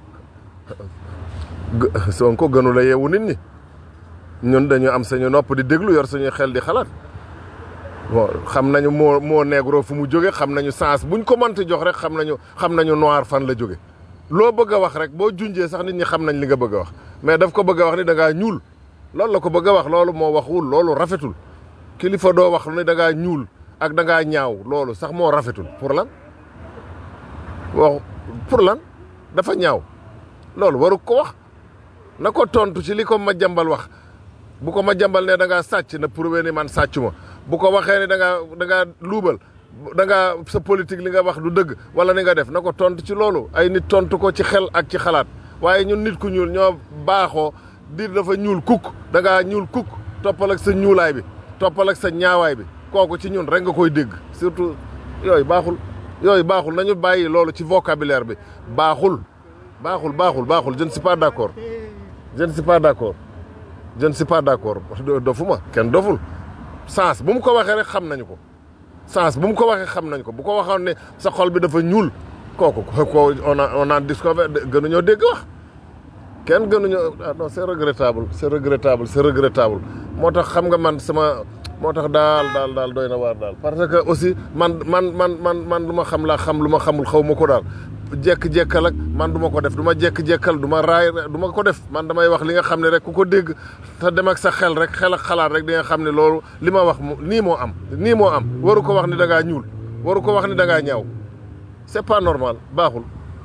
Sonko gënu la yeewu nit ñi ñun dañu am sañu nopp di déglu yor suñuy xel di xalaat bon xam nañu moo moo négro fu mu jóge xam nañu sens buñ ko mënti jox rek xam nañu xam nañu noir fan la jóge loo bëgg a wax rek boo junjee sax nit ñi xam nañ li nga bëgg a wax mais daf ko bëgg a wax ni da ngaa ñuul loolu la ko bëgg a wax loolu moo waxul loolu rafetul kilifa doo wax ni da ngaa ñuul ak da ngaa ñaaw loolu sax moo rafetul pour lan wax pour lan dafa ñaaw loolu waru ko wax na ko tontu ci li ko ma jambal wax bu ko ma jambal ne da ngaa sàcc na prouvé ni man sàccu ma bu ko waxee ni da ngaa da ngaa luubal da ngaa sa politique li nga wax du dëgg wala ni nga def na ko tontu ci loolu ay nit tontu ko ci xel ak ci xalaat waaye ñun nit ku ñuul ñoo baaxoo di dafa ñuul kukk da ngaa ñuul kukk toppal ak sa ñuulaay bi toppal ak sa ñaawaay bi kooku ci ñun rek nga koy dégg surtout yooyu baaxul yooyu baaxul nañu bàyyi loolu ci vocabulaire bi baaxul baaxul baaxul baaxul je ne suis pas d'accord je ne suis pas d'accord je ne suis pas d'accord dofuma kenn doful sens bu mu ko waxee rek xam nañu ko sens bu mu ko waxee xam nañu ko bu ko waxoon ne sa xol bi dafa ñuul kooku ko on a on a discouvert gënuñoo dégg wax kenn gënuñoo ah non c'est regrettable c'est regrettable c'est regrettable moo tax xam nga man sama moo tax daal daal daal doy na waar daal parce que aussi man man man man man lu ma xam laa xam lu ma xamul xaw ma ko daal jekk-jekkal ak man du ma ko def du ma jekk-jekkal du ma raay du ma ko def man damay wax li nga xam ne rek ku ko dégg te dem ak sa xel rek xel ak xalaat rek di nga xam ne loolu li ma wax nii moo am nii moo am waru ko wax ni da ngaa ñuul waru ko wax ni da ngaa ñaaw c'est pas normal baaxul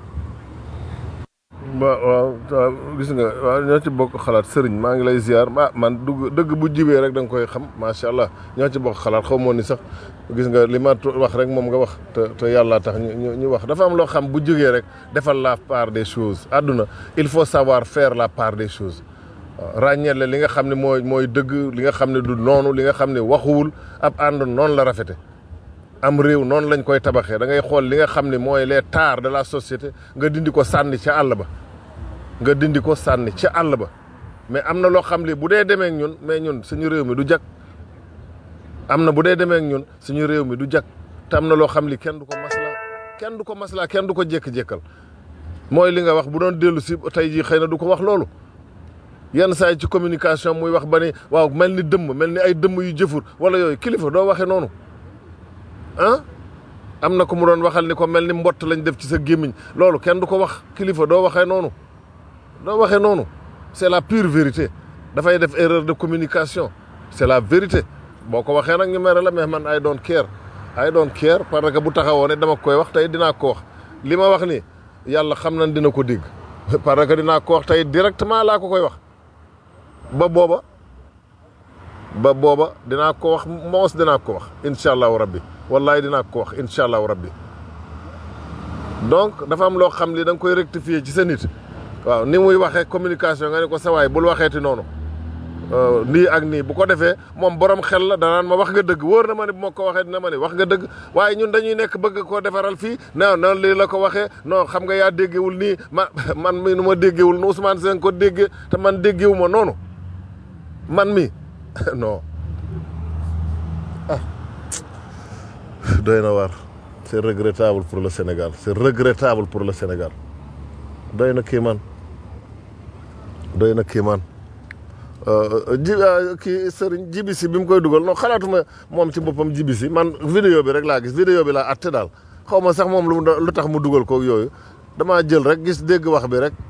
waaw waaw gis nga waaw ñoo ci bokk xalaat sëriñ maa ngi lay ziar ah man dugg dëgg bu jibee rek da nga koy xam macha allah ñoo ci bokk xalaat xaw moo ni sax gis nga li ma wax rek moom nga wax te te yàlla tax ñu ñu wax dafa am loo xam bu jógee rek defal la part des choses àdduna il faut savoir faire la part des choses waaw ràññeele li nga xam ne mooy mooy dëgg li nga xam ne du noonu li nga xam ne waxuwul ab ànd noonu la rafete am réew noonu lañ koy tabaxee da ngay xool li nga xam ne mooy les tares de la société nga dindi ko sànni ca àll ba nga dindi ko sànni ca àll ba mais am na loo xam ne bu dee demee ak ñun mais ñun suñu réew mi du jag am na bu dee demee ak ñun suñu réew mi du jag te am na loo xam li kenn du ko maslaa kenn du ko maslaa kenn du ko jékki-jékkal mooy li nga wax bu doon dellu si tey jii xëy na du ko wax loolu yenn saa yi ci communication muy wax ba ni waaw mel ni dëmm mel ni ay dëmm yu jëfur wala yooyu kilifa doo waxee noonu ah am na ko mu doon waxal ni ko mel ni mbott lañ def ci sa gémmiñ loolu kenn du ko wax kilifa doo waxee noonu doo waxee noonu c'est la pure vérité dafay def erreur de communication c'est la vérité boo ko waxee nag ñu mere la mais man I don't care I don't care parce que bu taxawoo ne dama koy wax tey dinaa ko wax li ma wax ni yàlla xam nañ dina ko dégg parce que dinaa ko wax tey directement laa ko koy wax ba booba ba booba dinaa ko wax moos dinaa ko wax incha allahu rabbi wallahi dinaa ko wax incha allahu rabbi donc dafa am loo xam li da nga koy rectifier ci sa nit waaw ni muy waxee communication nga ne ko sawaay bul waxeeti noonu nii ak nii bu ko defee moom borom xel la danaan ma wax nga dëgg wóor na ma ne bu ma ko waxee dina ma ne wax nga dëgg waaye ñun dañuy nekk bëgg koo defaral fii non non lii la ko waxee non xam nga yaa déggewul nii ma man mi nu ma déggewul nu Ousmane Sène ko déggee te man déggewu ma noonu man mi non ah doy na waar c'est regrettable pour le Sénégal c'est regrettable pour le Sénégal doy na kii man doy na kii man ji kii sëriñ jibisi bi mu koy dugal non xalaatuma moom ci boppam jibisi man vidéo bi rek laa gis vidéo bi laa atte daal xaw ma sax moom lu mu lu tax mu dugal ko yooyu damaa jël rek gis dégg wax bi rek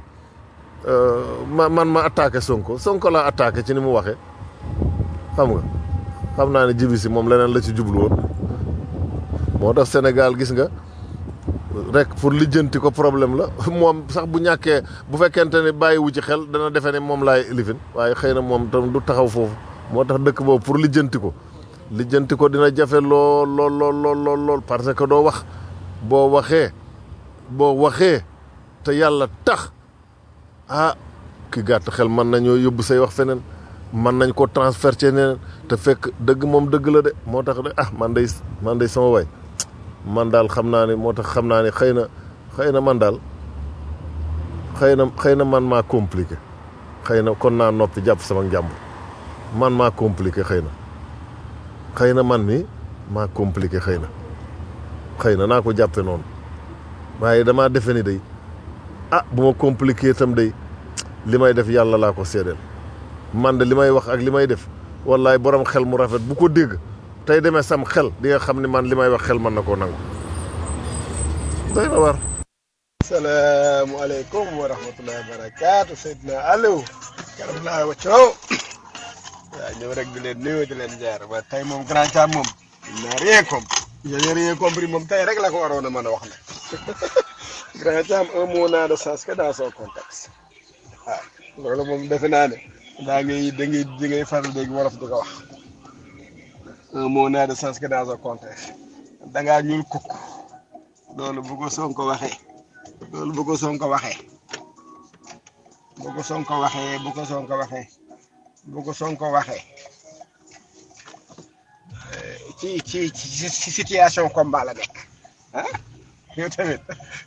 ma man ma attaqué Sonko Sonko laa attaqué ci ni mu waxee xam nga xam naa ne jibisi moom leneen la ci jublu woon moo tax Sénégal gis nga rek pour lijjanti ko problème la moom sax bu ñàkkee bu fekkente ne bàyyiwu ci xel dana defe ne moom laay lifin waaye xëy na moom tam du taxaw foofu moo tax dëkk boobu pour lijjanti ko lijjanti ko dina jafe lool lool lool lool lool lool parce que doo wax boo waxee boo waxee te yàlla tax ah ki gàtt xel mën nañoo yóbbu say wax feneen mën nañ ko transfert ci neneen te fekk dëgg moom dëgg la de moo tax de ah man day man day sama way man daal xam naa ne moo tax xam naa ne xëy na xëy na man daal xëy na xëy na man maa compliqué xëy na kon naa noppi jàpp sama njàmbur man maa compliqué xëy na xëy na man mi maa compliqué xëy na xëy na naa ko jàppe noonu waaye damaa defe ni day ah bu ma compliqué itam day li may def yàlla laa ko seedeel man de li may wax ak li may def wallaay borom xel mu rafet bu ko dégg tey demee sam xel di nga xam ne man li may wax xel mën na koo nangu doy na war salaamaaleykum wa rahmatullahi wa barakaatu Seydina Aliou karam laa waccoo waaw ñëw rek di leen nuyu di leen jaar ba tey moom grand Thiam moom il n'a rien compris il n'a rien compris moom tey rek la ko waroon a mën a wax nag grand Thiam un mot n'a de sens que dans son contexte waaw loolu moom defe naa ne daa ngay da ngay da ngay faral dégg wolof di ko wax un mot n'a de sens que dans son contexte da ngaa ñuul kukk loolu bu ko Sonko waxee loolu bu ko Sonko waxee bu ko Sonko waxee bu ko Sonko waxee bu ko Sonko waxee ci ci ci situation combat la nekk ah yow tamit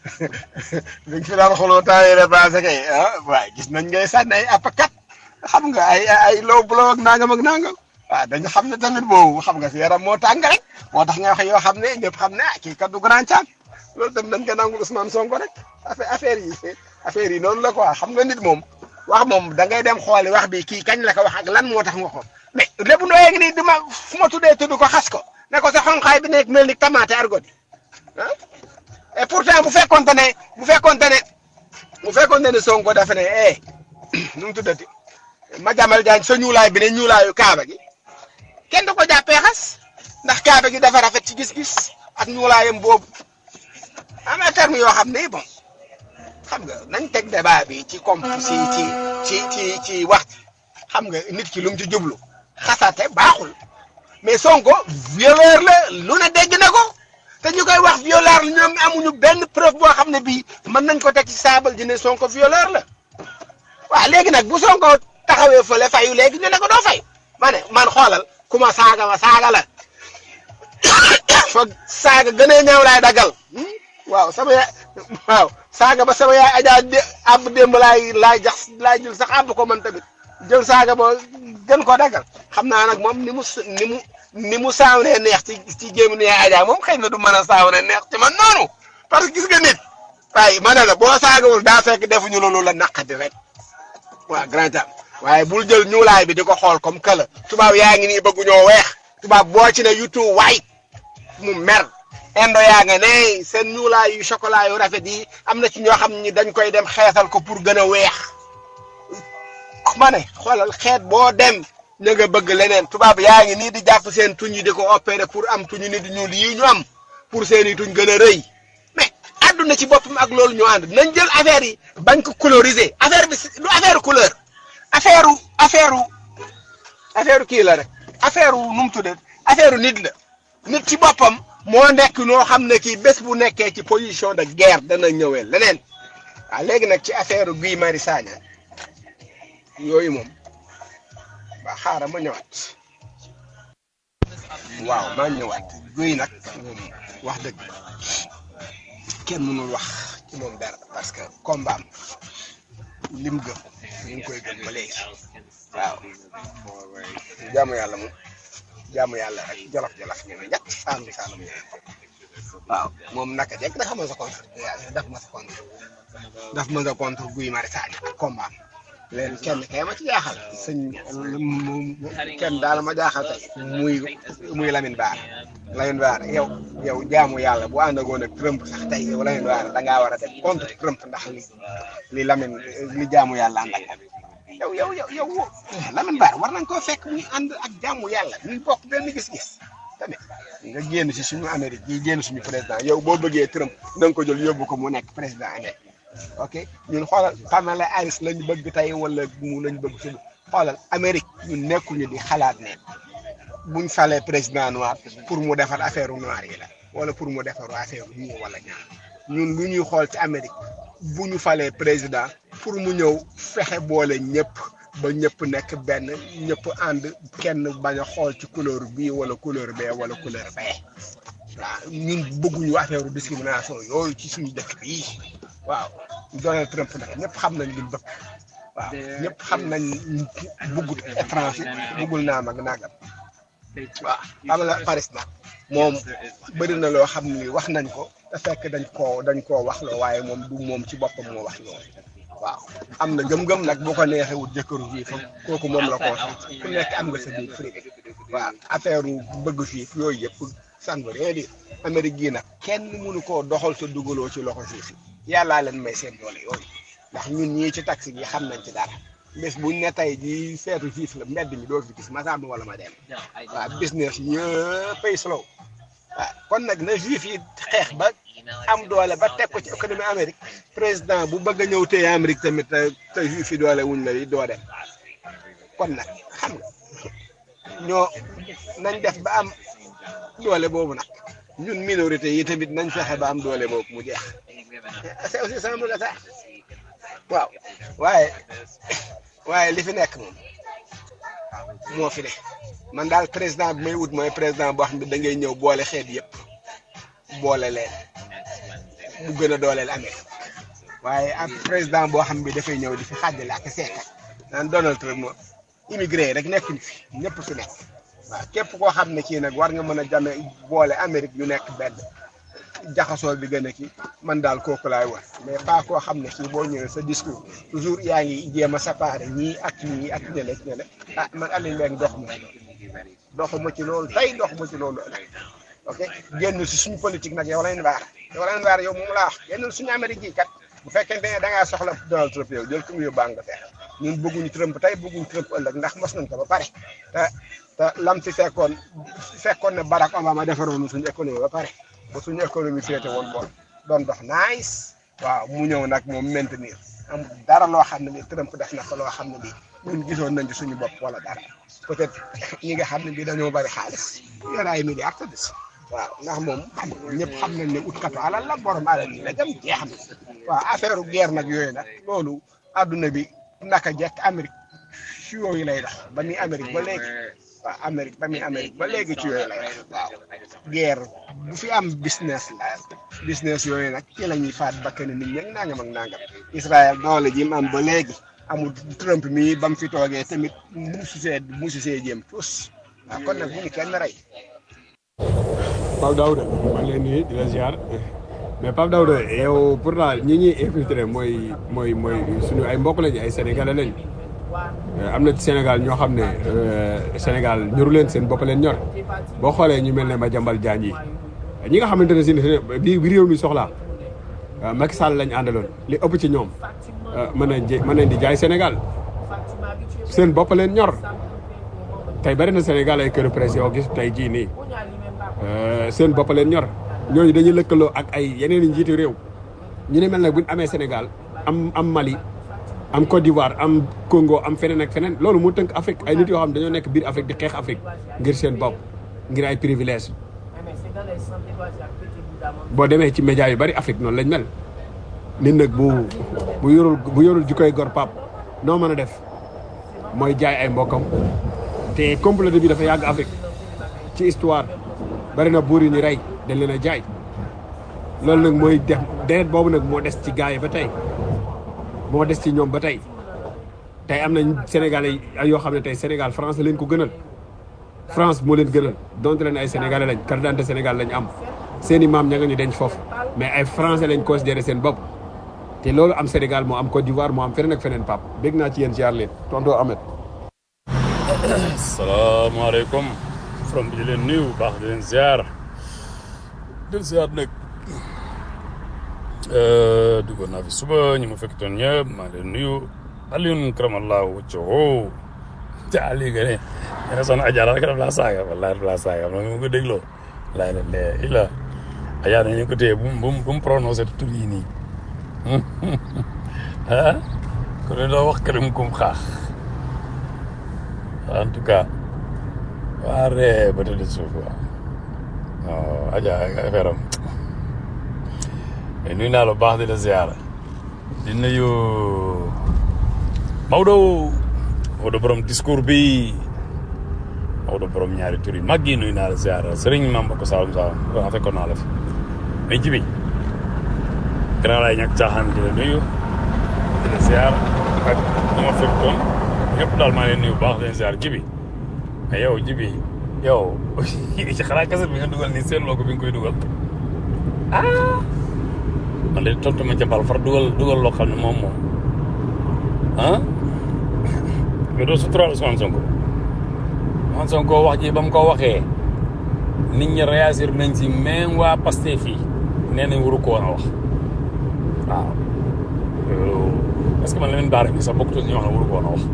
li nga fi daan xuloo temps yii la passé kay ah waaye gis nañ ngay sànni ay apakat xam nga ay ay low blow ak nangam ak nangam waaw dañu xam ne tamit boobu xam nga si yaram moo tàng rek moo tax nga wax yoo xam ne ñëpp xam ne ah kii kat du grand Thiam loolu tam dañ ko nangu Ousmane Sonko rek affaire affaire yi affaire yi noonu la quoi xam nga nit moom wax moom da ngay dem xooli wax bi kii kañ la ko wax ak lan moo tax nga ko mais lépp ndooyee ngi nii duma fu ma tuddee tudd ko xas ko ne ko sa xonqaay bi nekk mel ni tamaate argot ah et pourtant bu fekkonte ne bu fekkonte ne bu fekkonte ne Sonko dafa ne eh nu mu tuddati ma jamal jaañ sa ñuulaay bi ne ñuulaayu kaaba gi kenn du ko jàppee xas ndax kaaba gi dafa rafet ci gis-gis ak ñuulaayam boobu am na terme yoo xam ne bon xam nga nañ teg débat bi ci comp ci ci ci ci ci wax xam nga nit ki lu mu ci jublu xasate baaxul mais Sonko violeur la lu ne dégg na ko te ñu koy wax violeur la ñoom amuñu benn preuve boo xam ne bii mën nañ ko teg ci saabal ji ne Sonko violeur la waaw léegi nag bu Sonko taxawee fële fayu léegi ñu ne ko doo fay ma ne man xoolal ku ma saaga ma saaga la foog saaga gënee ñaaw laay dagal waaw sama yaay waaw saaga ba sama yaay ajaa dé ab démb laay laay jax laay jël sax àbb ko man tamit jël saaga ba gën ko dagal xam naa nag moom ni mu ni mu ni mu saawnee neex ci ci jéem ne ajaa moom xëy na du mën a saawnee neex ci man noonu parce que gis nga nit waaye ma ne la boo saagawul daa fekk defuñu loolu la naqadi rek waaw grand Thiam waaye bul jël ñuulaay bi di ko xool comme que la tubaab yaa ngi nii bëggu ñoo weex tubaab boo ci ne yutu waay mu mer indo yaa nga ne seen ñuulaay yu chocolat yu rafet yi am na ci ñoo xam ni dañ koy dem xeesal ko pour gën a weex ma ne xoolal xeet boo dem na nga bëgg leneen tubaab yaa ngi nii di jàpp seen tuñ yi di ko opérer pour am tuñu nit ñuul yi ñu am pour seen i tuñ gën a rëy mais àdduna ci boppam ak loolu ñu ànd nañ jël affaire yi bañ ko coloriser affaire bi du affaire couleur affaire affaire affaire kii la rek affaire nu mu tuddee affaire nit la nit ci boppam moo nekk noo xam ne kii bés bu nekkee ci position de guerre dana ñëwee leneen waaw léegi nag ci affaire Guy Marius Sagna yooyu moom ba xaaral ma ñëwaat waaw maa ñëwaat Guy nag moom wax dëgg kenn mënul wax ci moom dara parce que combat am lim gëm ñu ngi koy gëm ba léegi waaw jaamu yàlla moom jaamu yàlla rek jolof jolof ñu ne ñett saalum saalum ñu waaw moom naka jekk da xamal sa contre daf ma sa contre daf ma sa contre Guy Marius Sagna ak combat am leen kenn kay ma ci jaaxal sëñ mu- mu- kenn daal ma jaaxal tey muy muy Lamine Bara Lamine Bara yow yow jaamu yàlla bu àndagoon ak Trump sax tey yow Lamine Bara da ngaa war a def contre Trump ndax li li Lamine li jaamu yàlla ànd ak yow yow yow yow Lamine Bara war nañ koo fekk muy ànd ak jaamu yàlla ñuy bokk benn gis-gis tamit nga génn si suñu Amérique yi génn suñu président yow boo bëggee Trump na nga ko jël yóbbu ko mu nekk président Amérique ok ñun xoolal Kamala Harris lañu bëgg tey wala mu lañu bëgg suba xoolal Amérique ñun nekkuñu di xalaat ne buñ falee président noir pour mu defar affaire noir yi la wala pour mu defar affaire ñii wala ñaar ñun lu ñuy xool ci Amérique bu ñu falee président pour mu ñëw fexe boole ñëpp ba ñëpp nekk benn ñëpp ànd kenn bañ a xool ci couleur bii wala couleur bee wala couleur bee waaw ñun bëgguñu affaire discrimination yooyu ci suñu dëkk bii waaw Donald Trump nag ñëpp xam nañ li mu bëgg waaw ñëpp xam nañ bëggut étranger bëggul naam ak nangam waaw xam la Paris nag moom bëri na loo xam ni wax nañ ko te fekk dañ koo dañ koo wax loo waaye moom du moom ci boppam moo wax loolu waaw am na gëm-gëm nag bu ko neexee wut jëkkëru fii fa kooku moom la koo sax ku nekk am nga sa biir privé waaw affaire bëgg fii yooyu yëpp ça ne veut rien dire Amérique gii nag kenn mënu koo doxal te dugaloo ci loxo fii fi yàllaa leen may seen doole yooyu ndax ñun ñii ci taxi bi xam nañ ci dara bés buñ ne tey jii feetu fiif la mbedd mi doo fi gis ma sàmm wala ma dem waaw business yëpp ay slow waaw kon nag na juif yi xeex ba am doole ba teg ko ci économie Amérique président bu bëgg a ñëw téye Amérique tamit te te juif yi doole wuñ la yi doo dem kon nag xam nga ñoo nañ def ba am doole boobu nag ñun minorité yi tamit nañ fexe ba am doole boobu mu jeex c'est aussi simple que ça waaw waaye waaye li fi nekk moom moo fi ne man daal président bi may wut mooy président boo xam ne da ngay ñëw boole xeet yëpp boole leen mu gën a dooleel Amérique waaye ak président boo xam bi dafay ñëw di fi xàjjale ak seekat naan Donald Trump moom immigré yi rek nekkuñu fi ñëpp fi nekk waaw képp koo xam ne kii nag war nga mën a jame boole Amérique yu nekk benn jaxasoo bi gën a kii man daal kooku laay wax mais pas koo xam ne kii boo ñëwee sa discours toujours yaa ngi jéem a séparé ñii ak ñii ak ñële ak ñële ah man Aliou Mbengue dox ma doxuma ci loolu tey doxuma ci loolu ëllëg ok génn si suñu politique nag yow lañ baara yow lañ baara yow moom laa wax génn suñu Amérique yi kat bu fekkente ne da ngaa soxla Donald Trump yow jël ko mu yóbbu Angleterre ñun bëgguñu Trump tey bëgguñu Trump ëllëg ndax mos nañ ko ba pare te te lam fi fekkoon fekkoon ne Barack Obama defaroon suñu économie ba pare ba suñu économie féete woon bool doon dox nice waaw mu ñëw nag moom maintenir am dara loo xam ne ni Trump def na ko loo xam ne bii ñun gisoon nañ ci suñu bopp wala dara peut-être ñi nga xam ne bii dañoo bari xaalis yor ay milliards te des waaw ndax moom xam nga ñëpp xam nañ ne utkatu alal la borom alal yi la dem jeex na waaw affaire guerre nag yooyu nag loolu adduna bi naka jekk Amérique ci yooyu lay dox ba muy Amérique ba léegi waaw Amérique ba muy Amérique ba léegi ci yooyu lay dox waaw guerre bu fi am business la business yooyu nag ci la ñuy faat bakkan nit ñi ak nangam ak nangam Israël doole ji mu am ba léegi amul Trump mii ba mu fi toogee tamit musu see musu see jéem tous waaw kon nag bu ñu kenn rey. Pape Daouda maa ngi leen nuyu di la ziar mais Pape Daouda yow pourtant ñi ñuy infiltré mooy mooy mooy suñu ay mbokk lañu ay sénégalais lañ am na ci Sénégal ñoo xam ne Sénégal ñoru leen seen bopp leen ñor boo xoolee ñu mel ne Madiambal Diagne yi ñi nga xamante ne si bi bi réew mi soxlaa Macky Sall lañ àndaloon li ëpp ci ñoom mën nañ mën nañ di jaay Sénégal seen bopp leen ñor tey bari na Sénégal ay këru presse yoo gis tey jii nii seen bopp leen ñor ñooñu dañuy lëkkaloo ak ay yeneen i njiitu réew ñu ne mel nag bu ñu amee Sénégal am am Mali am Côte d'Ivoire am Congo am feneen ak feneen loolu moo tënk Afrique ay nit yoo xam dañoo nekk biir Afrique di xeex Afrique ngir seen bopp ngir ay privilège boo demee ci média yu bari Afrique noonu lañ mel nit nag bu bu yorul bu yorul jikkoy gor pap noo mën a def mooy jaay ay mbokkam te comploté bi dafa yàgg Afrique ci histoire bari na buur yi ñu rey dañ leen a jaay loolu nag mooy def deret boobu nag moo des ci gars yi ba tey moo des ci ñoom ba tey tey am nañ Sénégalais yoo xam ne tey Sénégal France leen ko gënal France moo leen gënal donte leen ay Sénégalais lañ carte d'identité Sénégal lañ am seen i maam ña nga ñu denc foofu mais ay français lañ considéré seen bopp te loolu am Sénégal moo am Côte d'Ivoire moo am feneen ak feneen pap bég naa ci yéen ziar leen tonton Ahmed salaamaaleykum from bi di leen nuyu bu baax di leen ziar di leen ziar nag duggoon naa fi suba ñu ma fekk toon ñëpp maa ngi leen nuyu Alioune karamallahu wacco te Aliou nga ne nga ne soxna Adja rek daf laa saaga wallaahi daf laa saaga man ma ko dégloo laay la lee illa Adja nañu ko téye bu mu bu mu bu mu prononcé tur yi nii ah ku ne doo wax këram kum xaax en tout cas waa ree ba tëdd suuf waaw non Adja affaire am mais nuyu naa la bu baax di la ziara di nuyu Maodo Maodo borom discours bi Maodo borom ñaari tur yi mag yi nuyu naa la ziara sëriñ maam ba ko Saalum Saalum waaw fekkoon naa la fi mais jibi grand laay ñàkk caaxaan di la nuyu di la ziar ak ñi ma fekkoon ñëpp daal maa ngi leen nuyu bu baax di leen ziar jibi mais yow jibi yow ci xanaa kaset bi nga dugal nii seetloo ko bi nga koy dugal ah man de tontu ma ca bal far dugal dugal loo xam ne moom moom ah mais doo suturaal Ousmane Sonko Ousmane Sonko wax ji ba mu ko waxee nit ñi réagir nañ si même waa Pastef fii nee nañ waru ko woon a wax waaw loolu est-ce que man Lamine Bara mi sax bokkut ñu wax ne waru ko woon a wax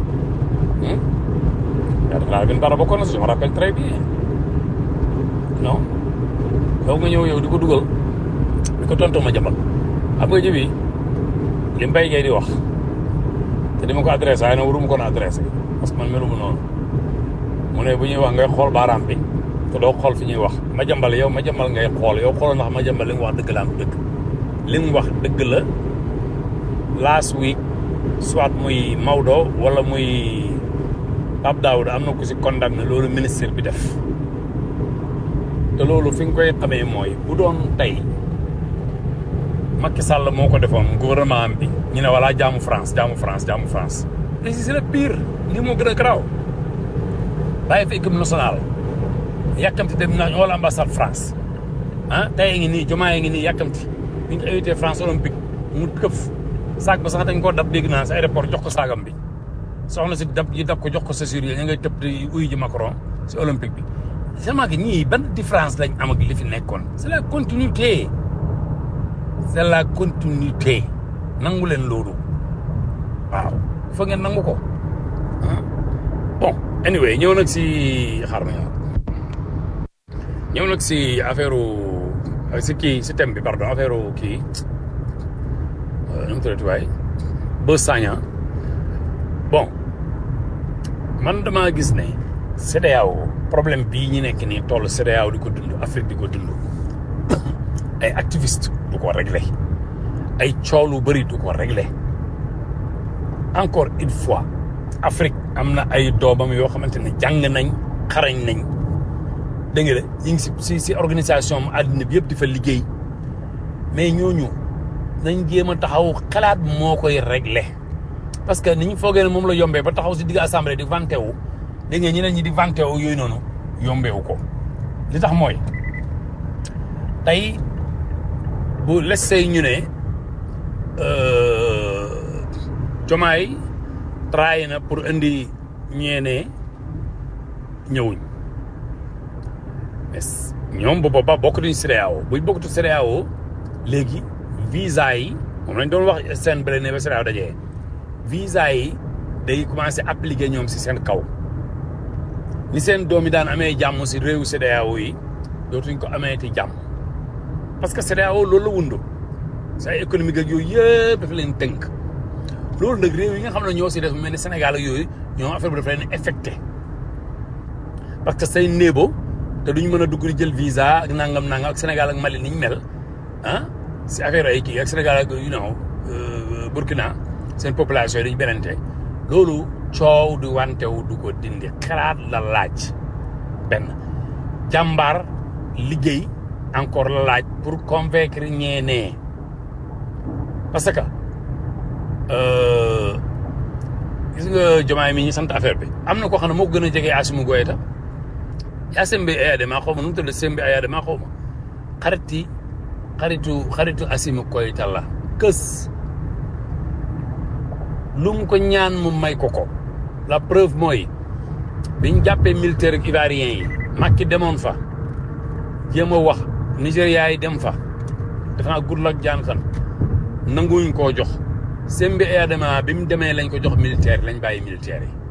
yaa def naa Lamine Bara bokkoon na si je me rappelle très bien non yow nga ñëw yow di ko dugal di ko tontu ma jambal xam nga jibi li mbay ngay di wax te di ma ko adressé waaye nag waruma ko na adressé parce que man melu mu noonu mu ne bu ñuy wax ngay xool baaraam bi te doo xool fi ñuy wax ma jambal yow ma jambal ngay xool yow xooloo ndax ma jambal li mu wax dëgg la am dëgg li mu wax dëgg la last week soit muy Maodo wala muy Pape Daouda am na ku si condamné loolu ministre bi def te loolu fi nga koy xamee mooy bu doon tey Macky Sall moo ko defoon gouvernement am bi ñu ne wala jaamu France jaamu France jaamu France mais si c'est le pire lii moo gën a garaaw bàyyi fi équipe nationale yàkkamti dem naa wala ambassade France ah tey ngi nii jomaa ngi nii yàkkamti bi ñu invité France olympique mu këf saag ba sax dañ koo dab dégg naa si aéroport jox ko saagam bi soxna si dab yi dab ko jox ko sa sur yi ñu ngay tëb di uyu ji Macron si olympique bi seulement que ñii ban différence lañ am ak li fi nekkoon c'est la continuité c'est la continuité nangu leen loolu waaw fa ngeen nangu ko bon anyway ñëw nag si xaar ma ñëw ñëw nag si affaire si kii si thème bi pardon affaire kii nu mu tuddati waay Beuz Sagna bon man damaa gis ne CEDEAO problème bii ñu nekk nii toll CEDEAO di ko dund Afrique di ko dund ay activiste du ko régler ay coow lu bëri du ko régler encore une fois Afrique am na ay doomam yoo xamante ne jàng nañ xarañ nañ dégg nga de ñu ngi si si si organisation am àddina bi yëpp di fa liggéey mais ñooñu nañ jéem a taxaw xalaat moo koy régler parce que ni ñu foogee ne moom la yombee ba taxaw si digg assemblée di vanté wu dégg nga ñeneen ñi di vanté wu yooyu noonu yombeewu ko li tax mooy tey bu lessee ñu ne jomaay traay na pour indi ñeene ñëwuñ mais ñoom bu boobaa bokk nañu CEDEAO buy bokkatu CEDEAO léegi visa yi moom lañ doon wax seen bële ne ba CEDEAO dajee visa yi day commencé appliquer ñoom si seen kaw ni seen doom yi daan amee jàmm si réewu CEDEAO yi dootuñ ko amee ti jàmm parce que CEDEAO loolu la wundu sa économique ak yooyu yëpp dafa leen tënk loolu nag réew yi nga xam ne ñoo si def mel ni Sénégal ak yooyu ñoom affaire bi dafa leen affecté parce que say néebo te duñ mën a dugg di jël visa ak nangam nangam ak Sénégal ak Mali niñ mel ah si affaire ay kii ak Sénégal ak you know Burkina seen population yi dañu benente loolu coow du wantewu du ko dindi xalaat la laaj benn jàmbaar liggéey encore la laaj pour convaincre ñeenee parce que gis nga jomaay mi ñi sant affaire bi am na koo xam ne moo ko gën a jege Assimi Goïta yaa Sembe Ayadema xaw ma nu mu tudd Sembe Ayadema xaw ma xariti xaritu xaritu Assimi Koïta la kës lu mu ko ñaan mu may ko ko la preuve mooy biñ jàppee militaire ak ivoirien yi Macky demoon fa jéem a wax Nigéria yi dem fa defe naa Goodluck Jonathan nanguwuñ koo jox Sembe Adama bi mu demee lañ ko jox militaire lañ bàyyi militaire yi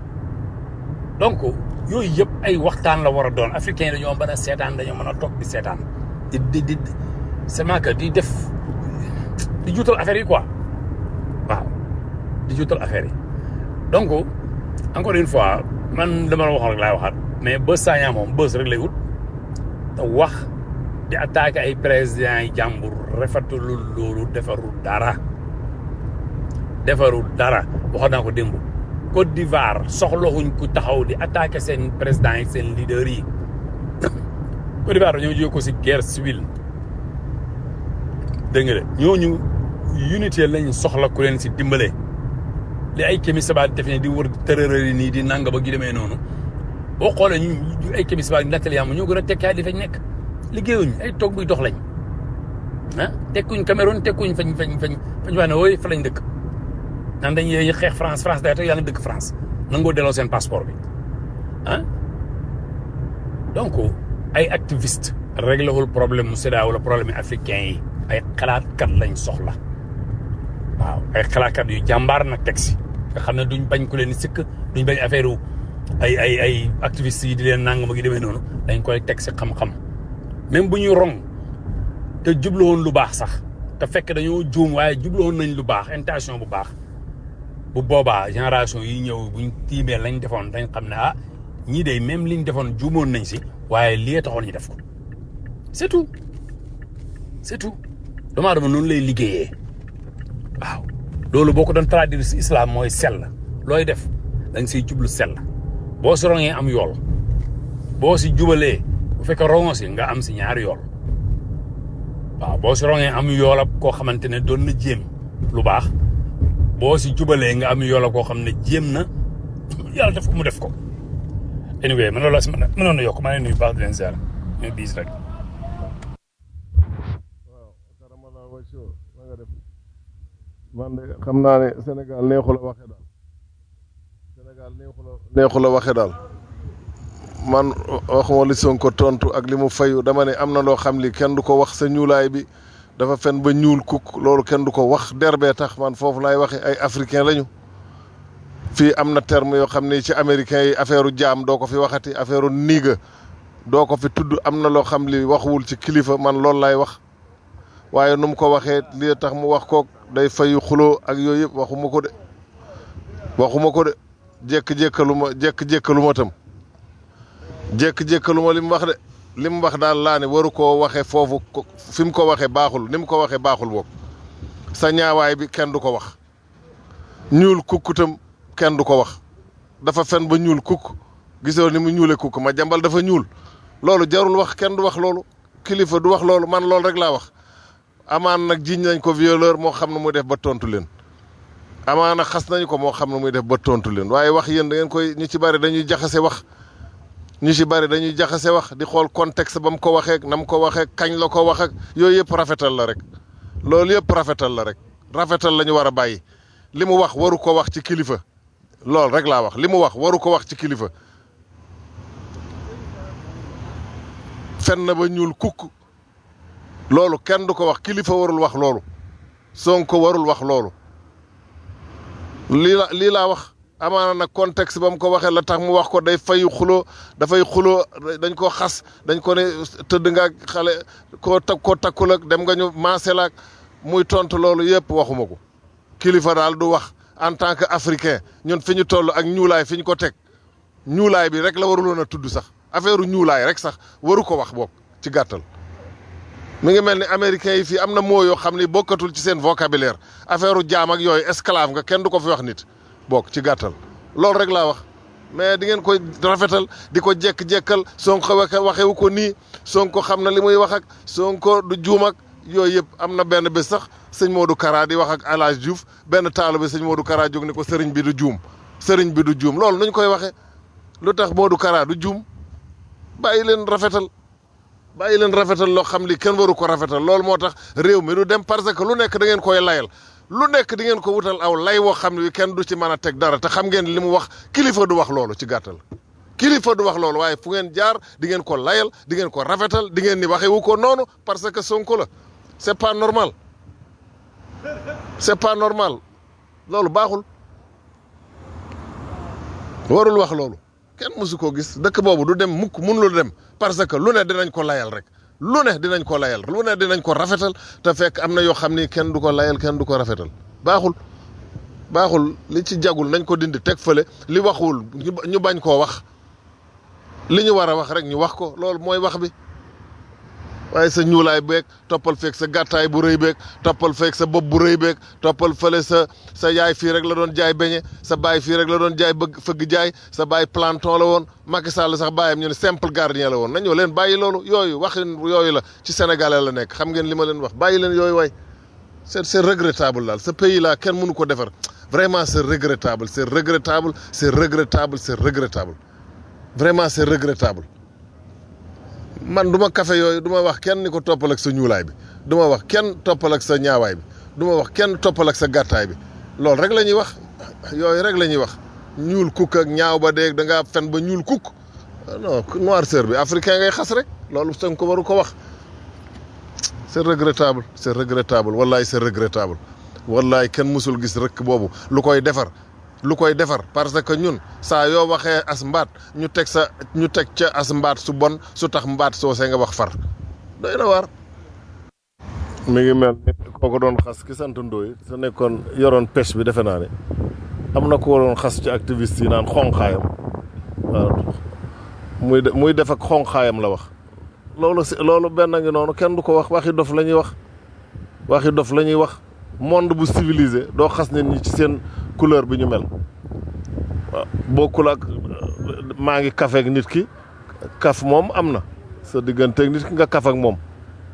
donc yooyu yëpp ay waxtaan la war a doon africain yi dañoo mën a seetaan dañoo mën a toog di seetaan di di di c'est que di def di juutal affaire yi quoi waaw di juutal affaire yi donc encore une fois man dama la waxoon rek laay waxaat mais bës saañaa moom bës rek lay wut te wax di attaqué ay présidents yi jàmbur rafetlu loolu defarul dara defarul dara waxoon naa ko démb Côte d'Ivoire soxlawuñ ku taxaw di attaqué seen présidents yi seen leaders yi Côte d'Ivoire dañoo jóge ko si guerre civile dégg nga de ñooñu unité lañ soxla ku leen si dimbale li ay Kémi Séba def ne di wër tërërëri nii di nanga ba gi demee noonu boo xoolee ñu ay Kémi Séba nettali yaama ñoo gën a tekkaay di fañ nekk liggéeyuñ ay toog buy dox lañ ah tekkuñ Cameroun tekkuñ fañ fañ fañ fañ wax ne wooy fa lañ dëkk naan dañ yee xeex France France day toog yaa ngi dëkk France nangoo delloo seen passeport bi ah donc ay activiste réglé wul problème mu CEDEAO wala problème yi africain yi ay xalaatkat lañ soxla waaw ay xalaatkat yu jàmbaar nag teg si nga xam ne duñ bañ ku leen sikk duñ bañ affaire ay ay ay activistes yi di leen nangam ak yi demee noonu dañ koy teg si xam-xam même bu ñu rong te jubluwoon lu baax sax te fekk dañoo juum waaye jubluwoon nañ lu baax intention bu baax bu boobaa génération yi ñëw buñ tiimee lañ defoon dañ xam ne ah ñii de même liñ defoon juumoon nañ si waaye lii taxoon ñu def ko c'est tout c'est tout doomu aadama noonu lay liggéeyee waaw loolu boo ko doon traduire si islam mooy sell looy def da nga siy jublu sell boo si rongee am yool boo si jubalee bu fekkee rongo si nga am si ñaari yool waaw boo si rongee am yoolab koo xamante ne doon na jéem lu baax boo si jubalee nga am yoolab koo xam ne jéem na yàlla def ko mu def ko anyway man loolu la si mën a mënoon na yokk maa ngi nuyu baax di leen ziar ñu biis rek man de xam naa ne Sénégal neexu la waxe daal Sénégal neexu la neexu la waxe daal man waxuma li Sonko tontu ak li mu fayu dama ne am na loo xam li kenn du ko wax sa ñuulaay bi dafa fen ba ñuul kuk loolu kenn du ko wax derbee tax man foofu laay waxe ay africain lañu fii am na terme yoo xam ne ci américain yi affaire jaam doo ko fi waxati affaire niiga doo ko fi tudd am na loo xam li waxuwul ci kilifa man loolu laay wax waaye nu mu ko waxee li tax mu wax kook day fayu xuloo ak yooyu yëpp waxuma ko de waxuma ko de jékk-jékkalu ma jékk-jékkalu ma tam jékk-jékkalu ma li mu wax de li mu wax daal laa ne waru koo waxee foofu fi mu ko waxee baaxul ni mu ko waxee baaxul boobu sa ñaawaay bi kenn du ko wax ñuul kukk tam kenn du ko wax dafa fen ba ñuul kukk gisoo ni mu ñuule kukk ma jambal dafa ñuul loolu jarul wax kenn du wax loolu kilifa du wax loolu man loolu rek laa wax amaan nag jiñ nañ ko violeur moo xam ne muy def ba tontu leen amaana xas nañ ko moo xam ne muy def ba tontu leen waaye wax yéen da ngeen koy ñu ci bari dañuy jaxase wax ñu ci bari dañuy jaxase wax di xool contexte ba mu ko waxee na mu ko waxee kañ la ko wax ak yooyu yëpp rafetal la rek loolu yëpp rafetal la rek rafetal la ñu war a bàyyi li mu wax waru ko wax ci kilifa loolu rek laa wax li mu wax waru ko wax ci kilifa fen na ba ñuul kukk loolu kenn du ko wax kilifa warul wax loolu Sonko warul wax loolu lii la lii laa wax amaana nag contexte ba mu ko waxee la tax mu wax ko day fayu xuloo dafay xuloo dañ ko xas dañ ko ne tëdd nga ak xale koo tak koo takkul ak dem nga ñu maaselaak muy tontu loolu yëpp waxuma ko kilifa daal du wax en tant que africain ñun fi ñu toll ak ñuulaay fi ñu ko teg ñuulaay bi rek la waruloon a tudd sax affaire ñuulaay rek sax waru ko wax boog ci gàttal mi ngi mel ni américains yi fii am na moo yoo xam ni bokkatul ci seen vocabulaire affaire jaam ak yooyu esclave nga kenn du ko fi wax nit bokk ci gàttal loolu rek laa wax mais di ngeen koy rafetal di ko jekk-jekkal Sonko waxe waxewu ko nii Sonko xam na li muy wax ak Sonko du juum ak yooyu yëpp am na benn bés sax sëñ Modou Kara di wax ak El Hadj Diouf benn taalu bi sëñ Modou Kara jóg ni ko sëriñ bi du juum sëriñ bi du juum loolu nuñ koy waxee lu tax Modou Kara du juum bàyyi leen rafetal bàyyi leen rafetal loo xam li kenn waru ko rafetal loolu moo tax réew mi du dem parce que lu nekk da ngeen koy layal lu nekk di ngeen ko wutal aw lay woo xam ne kenn du ci mën a teg dara te xam ngeen li mu wax kilifa du wax loolu ci gàttal kilifa du wax loolu waaye fu ngeen jaar di ngeen ko layal di ngeen ko rafetal di ngeen ni waxee wu ko noonu parce que Sonko la c'est pas normal c'est pas normal loolu baaxul warul wax loolu kenn mësu koo gis dëkk boobu du dem mukk mënul dem parce que lu ne dinañ ko layal rek lu ne dinañ ko layal lu ne dinañ ko rafetal te fekk am na yoo xam ni kenn du ko layal kenn du ko rafetal baaxul baaxul li ci jagul nañ ko dindi teg fële li waxul ñu bañ koo wax li ñu war a wax rek ñu wax ko loolu mooy wax bi waaye sa ñuulaay beeg toppal feeg sa gàttaay bu rëy beeg toppal feeg sa bopp bu rëy beeg toppal fële sa sa yaay fii rek la doon jaay beñe sa baay fii rek la doon jaay bëgg fëgg jaay sa baay planton la woon Macky Sall sax baayam ñu ne simple gardien la woon nañoo leen bàyyi loolu yooyu waxin yooyu la ci sénégalais la nekk xam ngeen li ma leen wax bàyyi leen yooyu waay c'est c'est regrettable daal ce pays là kenn mënu ko defar vraiment c'est regrettable c'est regrettable c'est regrettable c'est regrettable vraiment c'est regrettable man du ma café yooyu du ma wax kenn ni ko toppal ak sa ñuulaay bi du ma wax kenn toppal ak sa ñaawaay bi du ma wax kenn toppal ak sa gàttaay bi loolu rek la ñuy wax yooyu rek la ñuy wax ñuul kukk ak ñaaw ba dee da ngaa fen ba ñuul kukk non noirceur bi africain ngay xas rek loolu sën ko waru ko wax c'est regrettable c'est regrettable wallaay c'est regrettable wallaay kenn mësul gis rek boobu lu koy defar lu koy defar parce que ñun saa yoo waxee as mbaat ñu teg sa ñu teg ca as mbaat su bon su tax mbaat soosee nga wax far doy na waar. mi ngi mel ni kooku doon xas ki sant Ndoye sa nekkoon yoroon pêche bi defe naa ne am na ko doon xas ci activiste yi naan xonqaayam waaw muy de muy def ak xonqaayam la wax. loolu si loolu benn ngi noonu kenn du ko wax waxi dof la ñuy wax waxi dof la ñuy wax monde bu civilisé doo xas nit ñi ci seen couleur bi ñu mel waaw bokkul ak maa ngi kaf ak nit ki kaf moom am na sa digganteeg nit ki nga kaf ak moom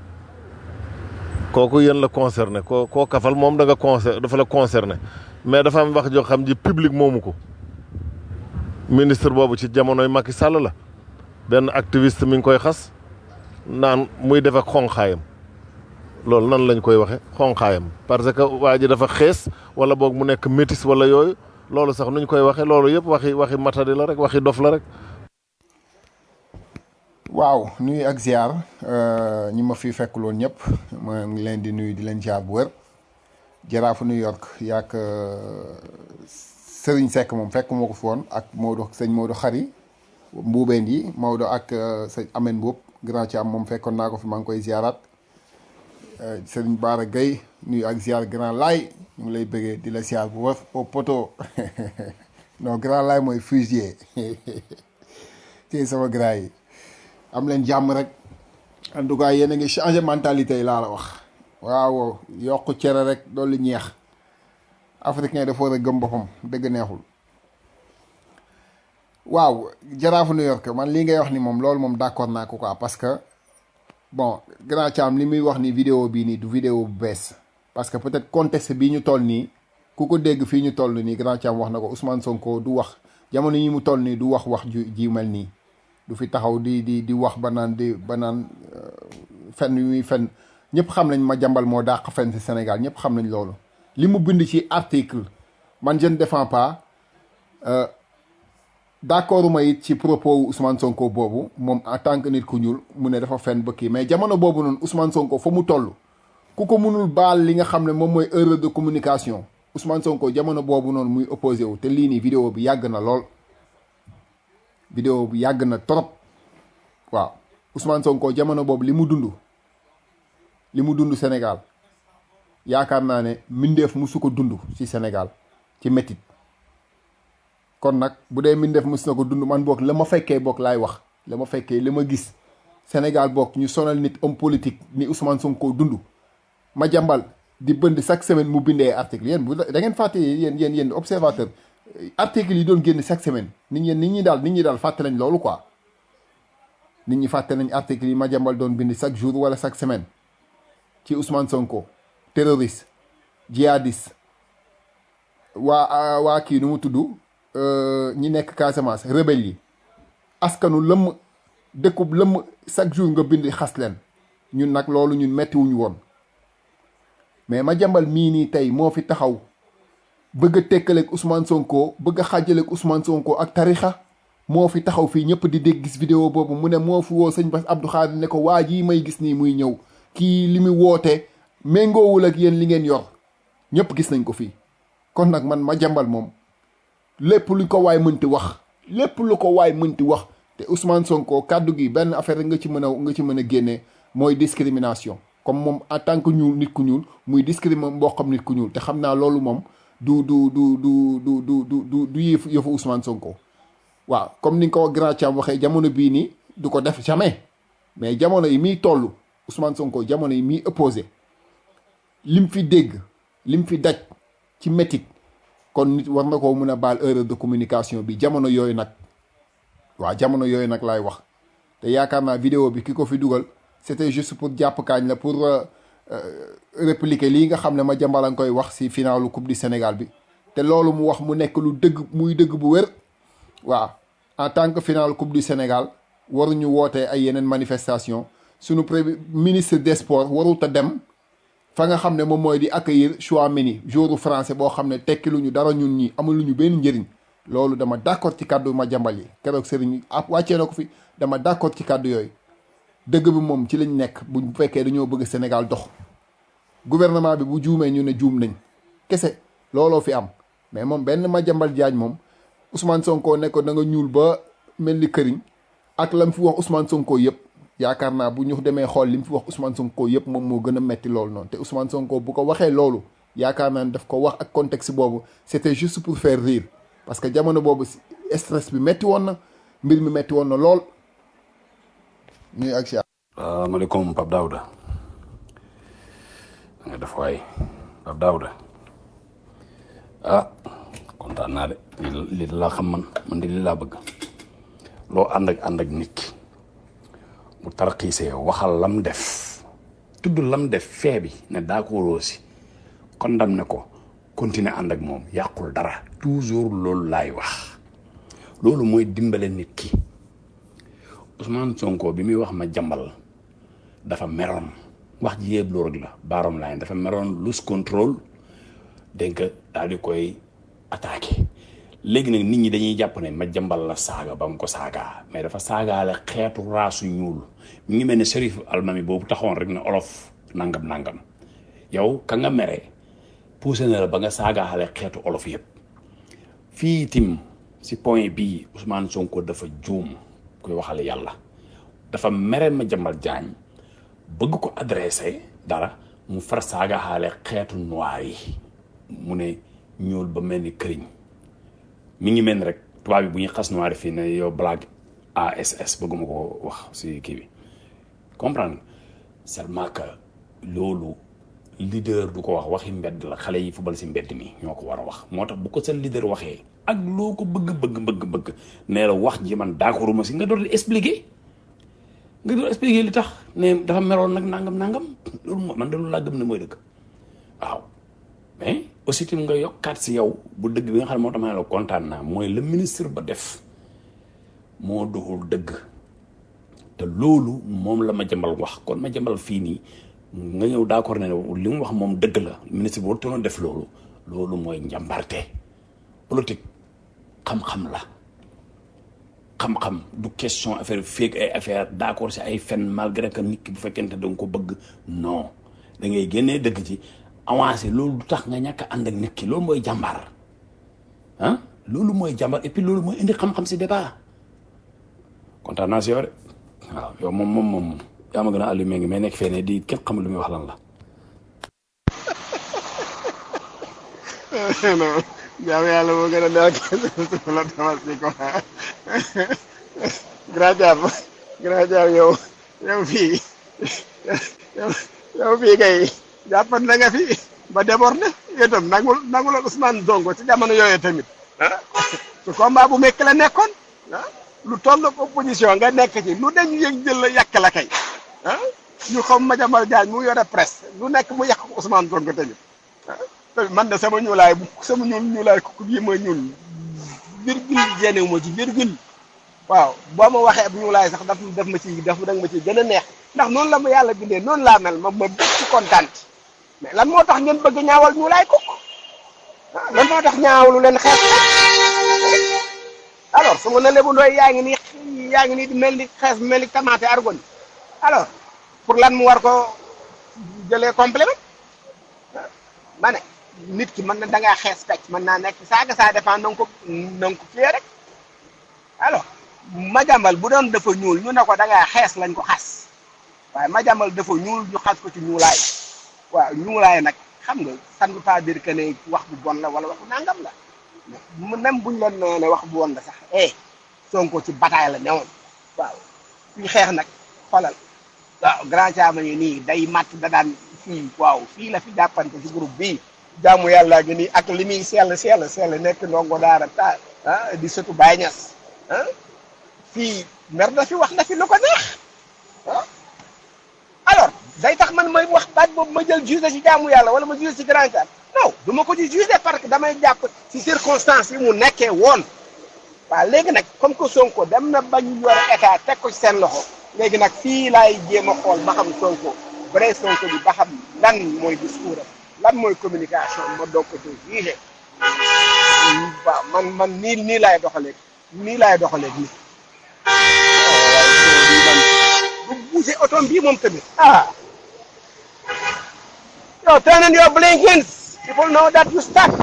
kooku yéen la concerné koo koo kafal moom da nga concer dafa la concerné mais dafa am wax joo xam ji public moomu ko ministre boobu ci jamonoy Macky Sall la benn activiste mi ngi koy xas naan muy def ak xonqaayam loolu nan lañ koy waxe xonqaayam parce que waa ji dafa xees wala boog mu nekk métis wala yooyu loolu sax nuñ koy waxe loolu yëpp waxi waxi matadi la rek waxi dof la rek waaw nuyu ak ziar ñi ma fi fekkuloon ñëpp ma ngi leen di nuyu di leen ziar bu wër jaraafu New York yaak Serigne Seck moom fekk moo ko fi woon ak Maodo sëñ Maodo Xari mbuubeen yi Maodo ak sëñ Amen Mboup grand ci am moom fekkoon naa ko fi maa ngi koy ziaraat Serigne Bara Gueye nuyu ak ziar grand laay ñu ngi lay bëggee di la ziar bu wër au poto non grand laay mooy fusilier tey sama grand yi am leen jàmm rek en tout cas yéen a ngi changé mentalité yi laa la wax waaw yokk cere rek dolli ñeex africain dafa war a gëm boppam dëgg neexul waaw jaraafu New York man lii ngay wax ni moom loolu moom d'accord naa ko quoi parce que bon grand Thiam li muy wax ni vidéo bii nii du vidéo bu bees parce que peut-être contexte bii ñu toll nii ku ko dégg fii ñu toll nii grand Thiam wax na ko Ousmane Sonko du wax jamono yi mu toll nii du wax wax ju ji mel nii du fi taxaw di di di wax ba naan di ba naan fen yu muy fen ñëpp xam nañ ma jàmbal moo dàq fen ci Sénégal ñëpp xam nañ loolu li mu bind ci article man je ne défends pas d'accord ma it ci propos wu Ousmane Sonko boobu moom en tant que nit ku ñuul mu ne dafa fen ba kii mais jamono boobu noonu Ousmane Sonko fa mu toll ku ko mënul baal li nga xam ne moom mooy erreur de communication Ousmane Sonko jamono boobu noonu muy opposé wu te lii nii vidéo bi yàgg na lool vidéo bi yàgg na trop waaw Ousmane Sonko jamono boobu li mu dund li mu dund Sénégal yaakaar naa ne mbindeef mu su ko dund ci Sénégal ci métit kon nag bu dee mbindeef mus na ko dund man boog la ma fekkee boog laay wax la ma fekkee li ma gis Sénégal boog ñu sonal nit homme politique ni Ousmane Sonko dund ma jàmbal di bënd chaque semaine mu bindee article yéen bu da ngeen fàtte yéen yéen yéen observateur article yi doon génn chaque semaine nit ñi nit ñi daal nit ñi daal fàtte nañ loolu quoi nit ñi fàtte nañ article yi ma jàmbal doon bind chaque jour wala chaque semaine ci Ousmane Sonko terroriste djihadiste waa waa kii nu mu tudd ñi nekk Casamance rebelle yi askanu lëmm dëkkub lëmm chaque jour nga bind xas leen ñun nag loolu ñun mettiwuñu woon mais ma jambal mii nii tey moo fi taxaw bëgg a tekkaleeg Ousmane Sonko bëgg a xaajaleeg Ousmane Sonko ak tarixa moo fi taxaw fii ñëpp di dégg gis vidéo boobu mu ne moo fi woo sëñ Bass Abdou Khadre ne ko waa jii may gis nii muy ñëw kii li mu woote méngoowul ak yéen li ngeen yor ñëpp gis nañ ko fii kon nag man ma jambal moom lépp lu ko waay mënti wax lépp lu ko waay mënti wax te Ousmane Sonko kàddu gi benn affaire rek nga ci mën a nga ci mën a génnee mooy discrimination comme moom en tant que ñuul nit ku ñuul muy discriminer mboqam nit ku ñuul te xam naa loolu moom du du du du du du du du du yëfu yëfu Ousmane Sonko waaw comme ni nga ko grand Thiam waxee jamono bii nii du ko def jamais mais jamono yi muy toll Ousmane Sonko jamono yi muy opposé lim fi dégg lim fi daj ci métit kon nit war na koo mën a baal erreur de communication bi jamono yooyu nag waaw jamono yooyu nag laay wax te yaakaar naa vidéo bi ki ko fi dugal c'était juste pour jàpp kaañ la pour répliquer lii nga xam ne ma jambala nga koy wax si finalu coupe du Sénégal bi te loolu mu wax mu nekk lu dëgg muy dëgg bu wér waaw en tant que final coupe du Sénégal waruñu wootee ay yeneen manifestation sunu premier ministre des sports warut a dem fa nga xam ne moom mooy di accueillir Chouameni joueur français boo xam ne tekki lu ñu dara ñun ñi amul lu ñu benn njëriñ loolu dama d'accord ci kàddu ma jambal yi keroog sëriñ ab wàccee na ko fi dama d'accord ci kàddu yooyu dëgg bi moom ci lañ nekk bu fekkee dañoo bëgg Sénégal dox gouvernement bi bu juumee ñu ne juum nañ kese looloo fi am mais moom benn ma jambal jaaj moom Ousmane Sonko ne ko da nga ñuul ba mel ni këriñ ak lam fi wax Ousmane Sonko yëpp yaakaar naa bu ñu demee xool li mu fi wax Ousmane Sonko yëpp moom moo gën a metti loolu noonu te Ousmane Sonko bu ko waxee loolu yaakaar naa ne daf ko wax ak contexte boobu c'était juste pour faire rire parce que jamono boobu stress bi metti woon na mbir mi metti woon na lool ñuy ak si maaleykum Pape Daouda nga def waay Pape Daouda ah kontaan naa de li laa xam man man de li laa bëgg loo ànd ak ànd ak nit ki mu tarxiisee waxal lam def tudd lam def fee bi ne daa ko roosi condamné ko continuer ànd ak moom yàqul dara toujours loolu laay wax loolu mooy dimbale nit ki Ousmane Sonko bi muy wax ma jambal dafa meroon wax ji yëpp loolu rek la baarom line dafa meroon lose control dégg nga daal di koy attaqué léegi nag nit ñi dañuy jàpp ne ma jambal la saaga ba mu ko saagaa mais dafa saagaale xeetu raasu ñuul mi ngi mel ne Serif Almami boobu taxoon rek ne olof nangam nangam yow ka nga mere poussé na la ba nga saagaale xeetu olof yëpp fii tim si point bii Ousmane Sonko dafa juum koy waxale yàlla dafa mere ma jambal jaañ bëgg ko adressé dara mu far saagaale xeetu noir yi mu ne ñuul ba mel ni këriñ mi ngi mel ni rek tubaab bi bu ñuy xas noir fii ne yow blague ASS bëgguma ko wax si kii bi comprendre seulement que loolu leader du ko wax waxi mbedd la xale yi fubal si mbedd mi ñoo ko war a wax moo tax bu ko seen leader waxee ak loo ko bëgg bëgg bëgg bëgg nee la wax ji man d'accorduma si nga doon expliquer nga doon expliquer li tax ne dafa meroon nag nangam nangam loolu moo man de loolu laa gëm ne mooy dëgg waaw mais aussi tim nga yokkaat si yow bu dëgg bi nga xam ne moo tax ma ne la kontaan naa mooy le ministre ba def moo doxul dëgg te loolu moom la ma jambal wax kon ma jambal fii nii nga ñëw d'accord ne li mu wax moom dëgg la ministre bi warutoon def loolu loolu mooy njàmbarte politique xam-xam la xam-xam du question affaire fake ay affaire d'accord si ay fen malgré que nit ki bu fekkente da nga ko bëgg non da ngay génnee dëgg ci avancé loolu du tax nga ñàkk a ànd ak nit ki loolu mooy jàmbaar ah loolu mooy jàmbaar et puis loolu mooy indi xam-xam si débat kontaan naa si yow de waaw yow moom moom moom yaa ma gën a allumé ngi mais nekk fee ne di kenn xamul lu muy wax lan la. non jaamu yàlla moo gën a neex su la tabaski ko grand jàmm grand jàmm yow yow fii yow yow fii kay jàppan na nga fi ba déborde yow itam nangul nangul Ousmane Sonko ci jamono yooyu tamit ah su combat bu mekk la nekkoon ah lu toll opposition nga nekk ci lu dañu yëg jël la yàq la kay ah ñu xam ma jamal jaañ mu yore presse lu nekk mu yàq ko Ousmane Sonko tamit ah man de sama ñuulaay bu sama ñuul ñuulaay ku bii ma ñuul virgule génnewu ma ci virgule waaw boo ma waxee ab ñuulaay sax daf daf ma ci daf danga ma ci gën a neex ndax noonu la ma yàlla bindee noonu laa mel ma ma bëgg ci kontaan ci mais lan moo tax ngeen bëgg ñaawal ñuulaay ko ah lan moo tax ñaawalu leen xeet alors su ma ne lebu ndooy yaa ngi nii yaa ngi nii di mel ni xees mel ni tamaate argon alors pour lan mu war ko jëlee complément ma ne nit ki mën na da ngaa xees pecc mën naa nekk saaga ça dépend na nga ko na nga ko fiyee rek alors majambal bu doon dafa ñuul ñu ne ko da ngaa xees lañ ko xas waaye majambal dafa ñuul ñu xas ko ci ñuulaay waaw ñuulaay nag xam nga ça ne veut pas dire que ne wax bu bon la wala waxu nangam la mais même buñ leen nee ne wax bu bon la sax eh Sonko ci bataille la newoon waaw fii xeex nag xoolal waaw grand caama yi nii day matt da daan fii waaw fii la fi jàppante ci groupe bii jaamu yàlla gi nii ak li muy sell sell sell nekk ndongo daara ta ah di sëtu Baay Ñas ah fii mer na fi wax na fi lu ko neex ah alors day tax man may wax baat boobu ma jël juge ci jaamu yàlla wala ma juge ci grand caam non du ma ko ci juge parce que damay jàpp ci circonstances yi mu nekkee woon waaw léegi nag comme que Sonko dem na bañ yor état teg ko ci seen loxo léegi nag fii laay jéem a xool ba xam Sonko vrai Sonko bi ba xam lan mooy discours am lan mooy communication ma doog ko ci jugé waaw man man nii nii laay doxalee nii laay doxalee nii bu bougé otom bii moom tamit ah yow turn on your blinkers people know that you stuck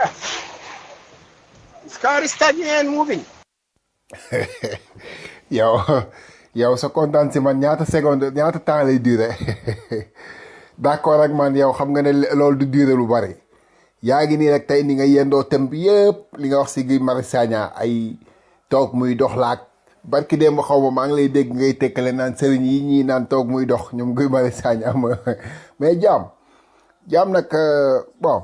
this car is stuck and moving yow yow sa kontaan si man ñaata seconde ñaata temps lay durer d'accord ak man yow xam nga ne loolu du durer lu bari yaa ngi nii rek tey ni nga yendoo tem bi yëpp li nga wax si Guy Marius Sagna ay toog muy dox laak barki démb xaw ma maa ngi lay dégg ngay tekkale naan sëriñ yi ñii naan toog muy dox ñoom Guy Marius Sagna ma mais jaam jaam nag bon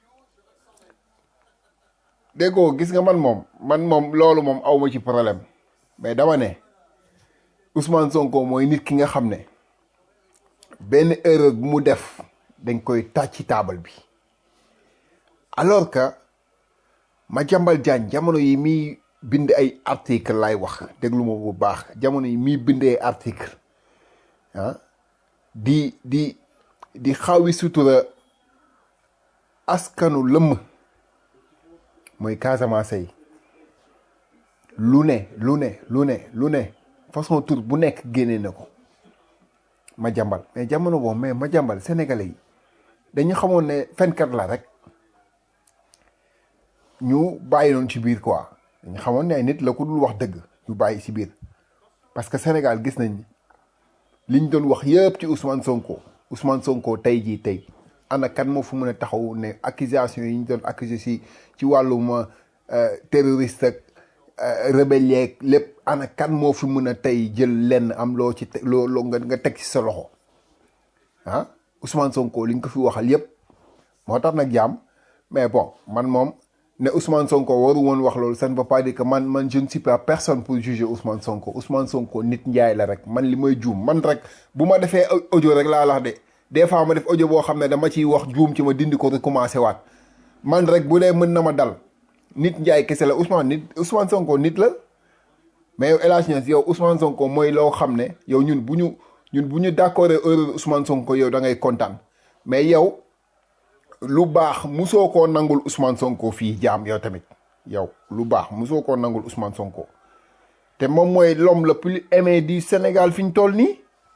déggoo gis nga man moom man moom loolu moom awma ci problème mais dama ne Ousmane Sonko mooy nit ki nga xam ne benn erreur bu mu def dañ koy tàcc ci taabal bi alors que Madiambal Diagne jamono yi muy bind ay article lay wax déglu ma bu baax jamono yi muy bind ay article ah di di di xawi sutura askanu lëmm mooy Casamance yi lu ne lu ne lu ne lu ne façon tur bu nekk génnee na ko Madiambal mais jamono boobu mais Madiambal sénégalais yi dañu xamoon ne fenkat la rek ñu bàyyi noonu ci biir quoi dañu xamoon ne ay nit la ko dul wax dëgg ñu bàyyi ci biir parce que Sénégal gis nañ liñ doon wax yëpp ci Ousmane Sonko Ousmane Sonko tey jii tey ana kan moo fu mën a taxaw ne accusation yi ñu doon accusé si ci wàllum terroriste ak rebelle yeeg lépp ana kan moo fi mën a tey jël lenn am loo ci loo loo nga nga teg ci sa loxo ah Ousmane Sonko li nga ko fi waxal yëpp moo tax nag jaam mais bon man moom ne Ousmane Sonko waru woon wax loolu ça ne veut pas dire que man man je ne suis pas personne pour juger Ousmane Sonko Ousmane Sonko nit njaay la rek man li may juum man rek bu ma defee audio rek laa lax de des fois ma def audio boo xam ne dama ciy wax juum ci ma dindi ko recommencé waat man rek bu dee mën na ma dal nit njaay kese la Ousmane nit Ousmane Sonko nit la mais yow El Hadj Niass yow Ousmane Sonko mooy loo xam ne yow ñun bu ñu ñun bu ñu d'accord erreur Ousmane Sonko yow da ngay kontaan mais yow lu baax musoo koo nangul Ousmane Sonko fii jaam yow tamit yow lu baax musoo koo nangul Ousmane Sonko te moom mooy l'homme le plus aimé du Sénégal fi ñu toll nii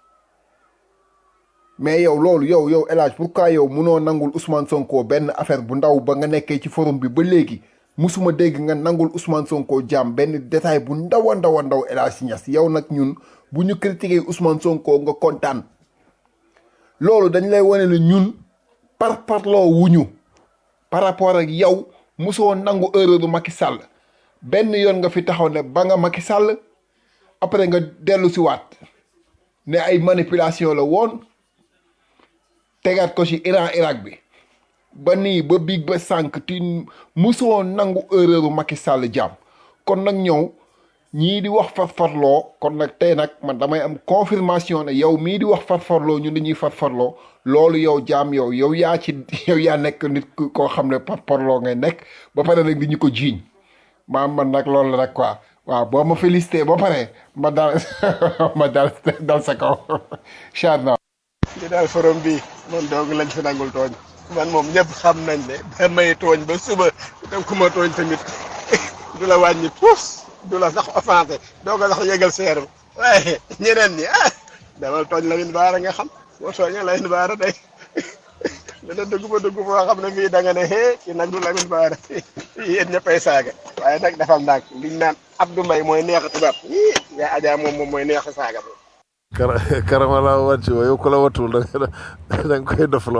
mais yow loolu yow yow El Hadj pourquoi yow munoo nangul Ousmane Sonko benn affaire bu ndaw ba nga nekkee ci forum bi ba léegi musuma dégg nga nangul Ousmane Sonko jaam benn détail bu ndaw a ndaw a ndaw El Hadj Niass yow nag ñun bu ñu critiquer Ousmane Sonko nga kontaan loolu dañ lay wane ne ñun par parloo wuñu par rapport ak yow musoo nangu erreur Macky Sall benn yoon nga fi taxaw ne ba nga Macky Sall après nga dellu si waat ne ay manipulation la woon tegaat ko ci Iran Irak bi ba nii ba biig ba sànq ti musoo nangu erreur Macky Sall jaam kon nag ñëw ñii di wax farfarloo kon nag tey nag man damay am confirmation ne yow mii di wax farfarloo ñu dañuy farfarloo loolu yow jaam yow yow yaa ci yow yaa nekk nit koo xam ne farfarloo ngay nekk ba pare nag di ñu ko jiiñ maam man nag loolu la rek quoi waaw boo ma félicité ba pare ma dal ma dal dal sa kaw char na li daal forom bi man doog lañ fi nangul tooñ man moom ñëpp xam nañ ne ba may tooñ ba suba dem ku ma tooñ tamit du la wàññi puus du la sax offensé doo ko sax yëgal seer waaye ñeneen ñi ah demal tooñ Lamine Bara nga xam boo tooñee Lamine Bara day dana dugg ba dugg foo xam ne fii da nga ne hee kii nag du Lamine Bara yéen ñëppay saaga waaye nag defal ndànk liñ naan Abdou Mbaye mooy neex a tubaab ii yaa Adja moom moom mooy neex a saaga moom. kara karama laa wàcc wa yow ku la watul da nga da nga koy dofloo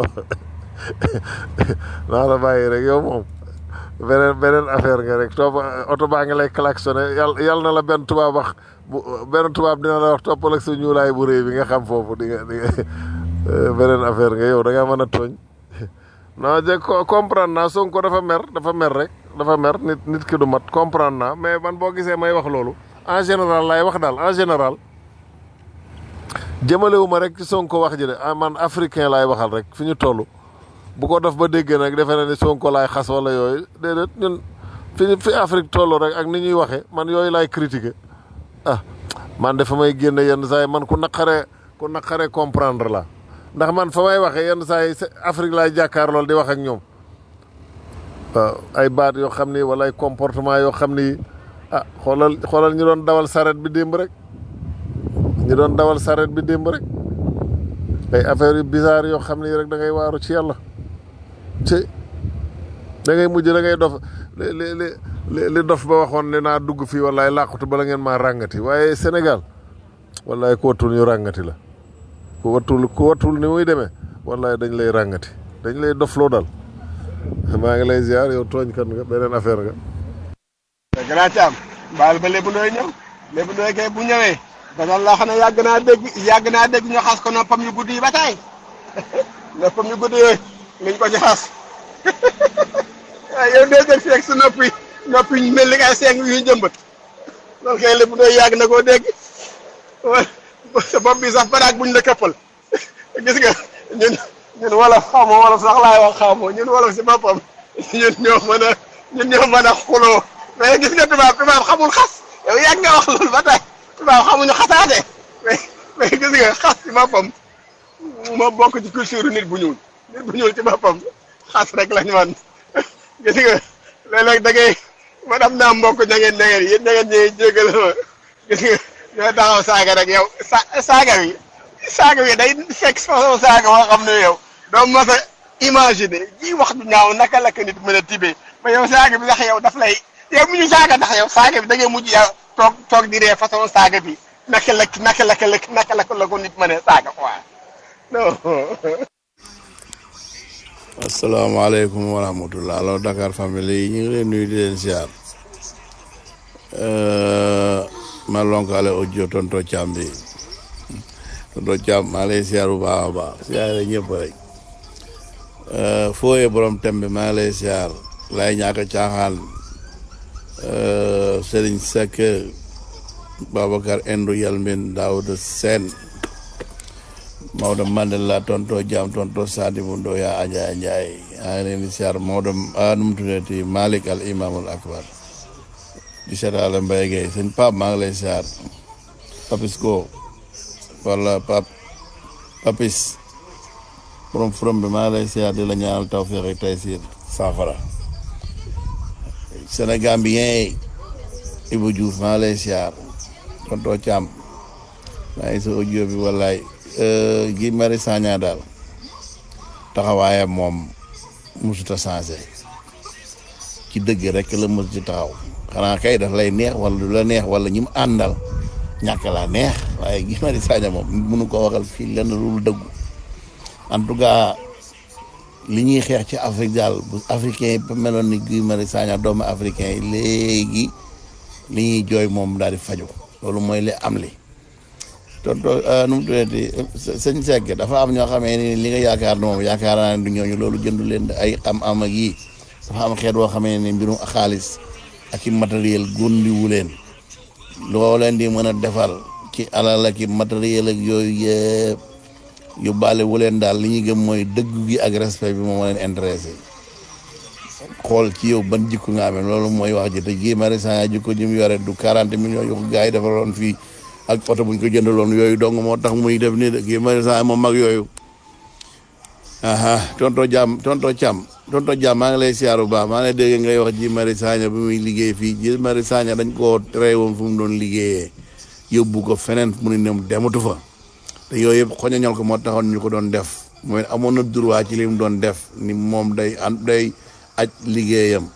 naa la bàyyi rek yow moom beneen beneen affaire nga rek topp oto baa ngi lay klaxonné yàlla yàlla na la benn tubaab wax bu benn tubaab dina la wax toppal ak sa ñuulaay bu rëy bi nga xam foofu di nga di nga beneen affaire nga yow da ngaa mën a tooñ non je comprendre naa Sonko dafa mer dafa mer rek dafa mer nit nit ki du mat comprendre naa mais man boo gisee may wax loolu en général laay wax daal en général jëmalewu ma rek ci Sonko wax ji de ah man africain laay waxal rek fi ñu toll bu ko def ba déggee nag defe na ni Sonko laay xas wala yooyu déedéet ñun fi fi Afrique toll rek ak ni ñuy waxee man yooyu laay critiquer ah man de fa may génne yenn saa yi man ku naqaree ku naqaree comprendre la ndax man fa may waxee yenn saa yi Afrique laay jàkkaar lool di wax ak ñoom waaw ay baat yoo xam ni wala ay comportement yoo xam ni ah xoolal xoolal ñu doon dawal saret bi démb rek ñu doon dawal saret bi démb rek ay affaires yu bizarre yoo xam ni rek da ngay waaru ci yàlla ci da ngay mujj da ngay dof li li li li dof ba waxoon ne naa dugg fii wallaay làqutu bala ngeen maa ràngati waaye Sénégal wallaay ku wattul ñu ràngati la ku wattul ku wattul ni muy demee wallaay dañ lay ràngati dañ lay dofloo dal maa ngi lay ziar yow tooñkat nga beneen affaire nga. grand Thiam baal ba lébu ndooy ñëw lébu ndooy kay bu ñëwee dana la xam ne yàgg naa dégg yàgg naa dégg ñu xas ko noppam yu gudd yi ba taay noppam yu gudd yooyu liñ ko ci xas waaye yow doo jël feeg sa nopp yi nopp yi mel ni ay seng yu ñu jëmbat loolu kay lébu ndooy yàgg na koo dégg sa bopp bi sax baraag buñ la këppal gis nga ñun ñun wolof xaw ma wolof sax laay wax xaw ma ñun wolof si boppam ñun ñoo mën a ñun ñoo mën a xuloo mais gis nga tubaab tubaab xamul xas yow yàgg nga wax loolu ba tey tubaab xamuñu xasaate mais mais gis nga xas ci boppam moo bokk ci culture nit bu ñuul nit bu ñuul ci boppam xas rek lañ man gis nga léeg-léeg da ngay man am naa mbokk ña ngeen ña ngeen yéen ña ngeen ñëwee jégal ma gis nga ñoo taxaw saaga rek yow sa saaga wi saaga wi day fekk façon saaga boo xam ne yow doo mos a imaginer ji wax du ñaaw naka la ko nit mën a tibee mais yow saaga bi sax yow daf lay yow mi ñu saaga ndax yow saaga bi da ngay mujj yow toog toog di ree façon saaga bi naka la naka la naka la la ko nit mënee saaga quoi non. asalaamaaleykum wa rahmatullah alors Dakar famille yi ñu ngi leen nuyu di leen ziar ma lonkaale audio tonto Thiam bi tonto Thiam maa lay ziar bu baax a baax ziare ñëpp rek fooyee borom tem bi maa lay ziar lay ñaaka caaxaan Serigne Seck Babacar Endo Yalmin Daouda Sène Maodo Mandela tonto Jam tonto Sadibou Ndoya Adja Ndiaye maa ngi leen di siyaar Maodo nu mu tuddati Malick al Imamul Akbar di seetaale Mbaye Gueye sëñ Pape maa ngi lay siyaar Papis Go wala Pap Papis borom forom bi maa ngi lay siyaar di la ñaanal tawfiq ak taysir saafara Sénégambien Ibou Diouf maa ngi lay siyaar tonto Thiam maa ngi sa audio bi wallaay Guy Marius Sagna daal taxawaayam moom musuta changé ci dëgg rek la mos ci taxaw xanaa kay daf lay neex wala du la neex wala ñi mu àndal ñàkk laa neex waaye Guy Marius Sagna moom mënu ko waxal fii lenn lu dëggu en tout cas li ñuy xeex ci Afrique daal bu africain yi ba meloon ni Guy Marius Sagna doomu africain yi léegi li ñuy jooy moom daal di faju loolu mooy li am li tonto nu mu tuddati sëñ Seck dafa am ñoo xamee ni li nga yaakaar ne moom yaakaar naa ne du ñooñu loolu jëndu leen ay am-am ak yii dafa am xeet boo xamee ne mbirum xaalis ak i matériel góndiwu leen loo leen di mën a defal ci alal ak i matériel ak yooyu yëpp yóbbaale wu leen daal li ñuy gëm mooy dëgg gi ak respect bi moom moo leen intéressé xool ci yow ban jikko nga amee loolu mooy wax ji te Guy Marius Sagna jikko ji mu yore du 40 millions yu ko gars yi defaloon fii ak oto buñ ko jëndaloon yooyu dong moo tax muy def nii de Guy Marius Sagna moom mag yooyu aha tonto jàmm tonto càmm tonto jàmm maa ngi lay siyaar bu baax maa ngi lay dégg ngay wax Guy Marius Sagna bi muy liggéey fii Guy Marius Sagna dañ koo tere woon fu mu doon liggéeyee yóbbu ko feneen mu ne ñoom dematu fa te yooyu yëpp xoñoñal ko moo taxoon ñu ko doon def mooy amoon na droit ci li mu doon def ni moom day an day aj liggéeyam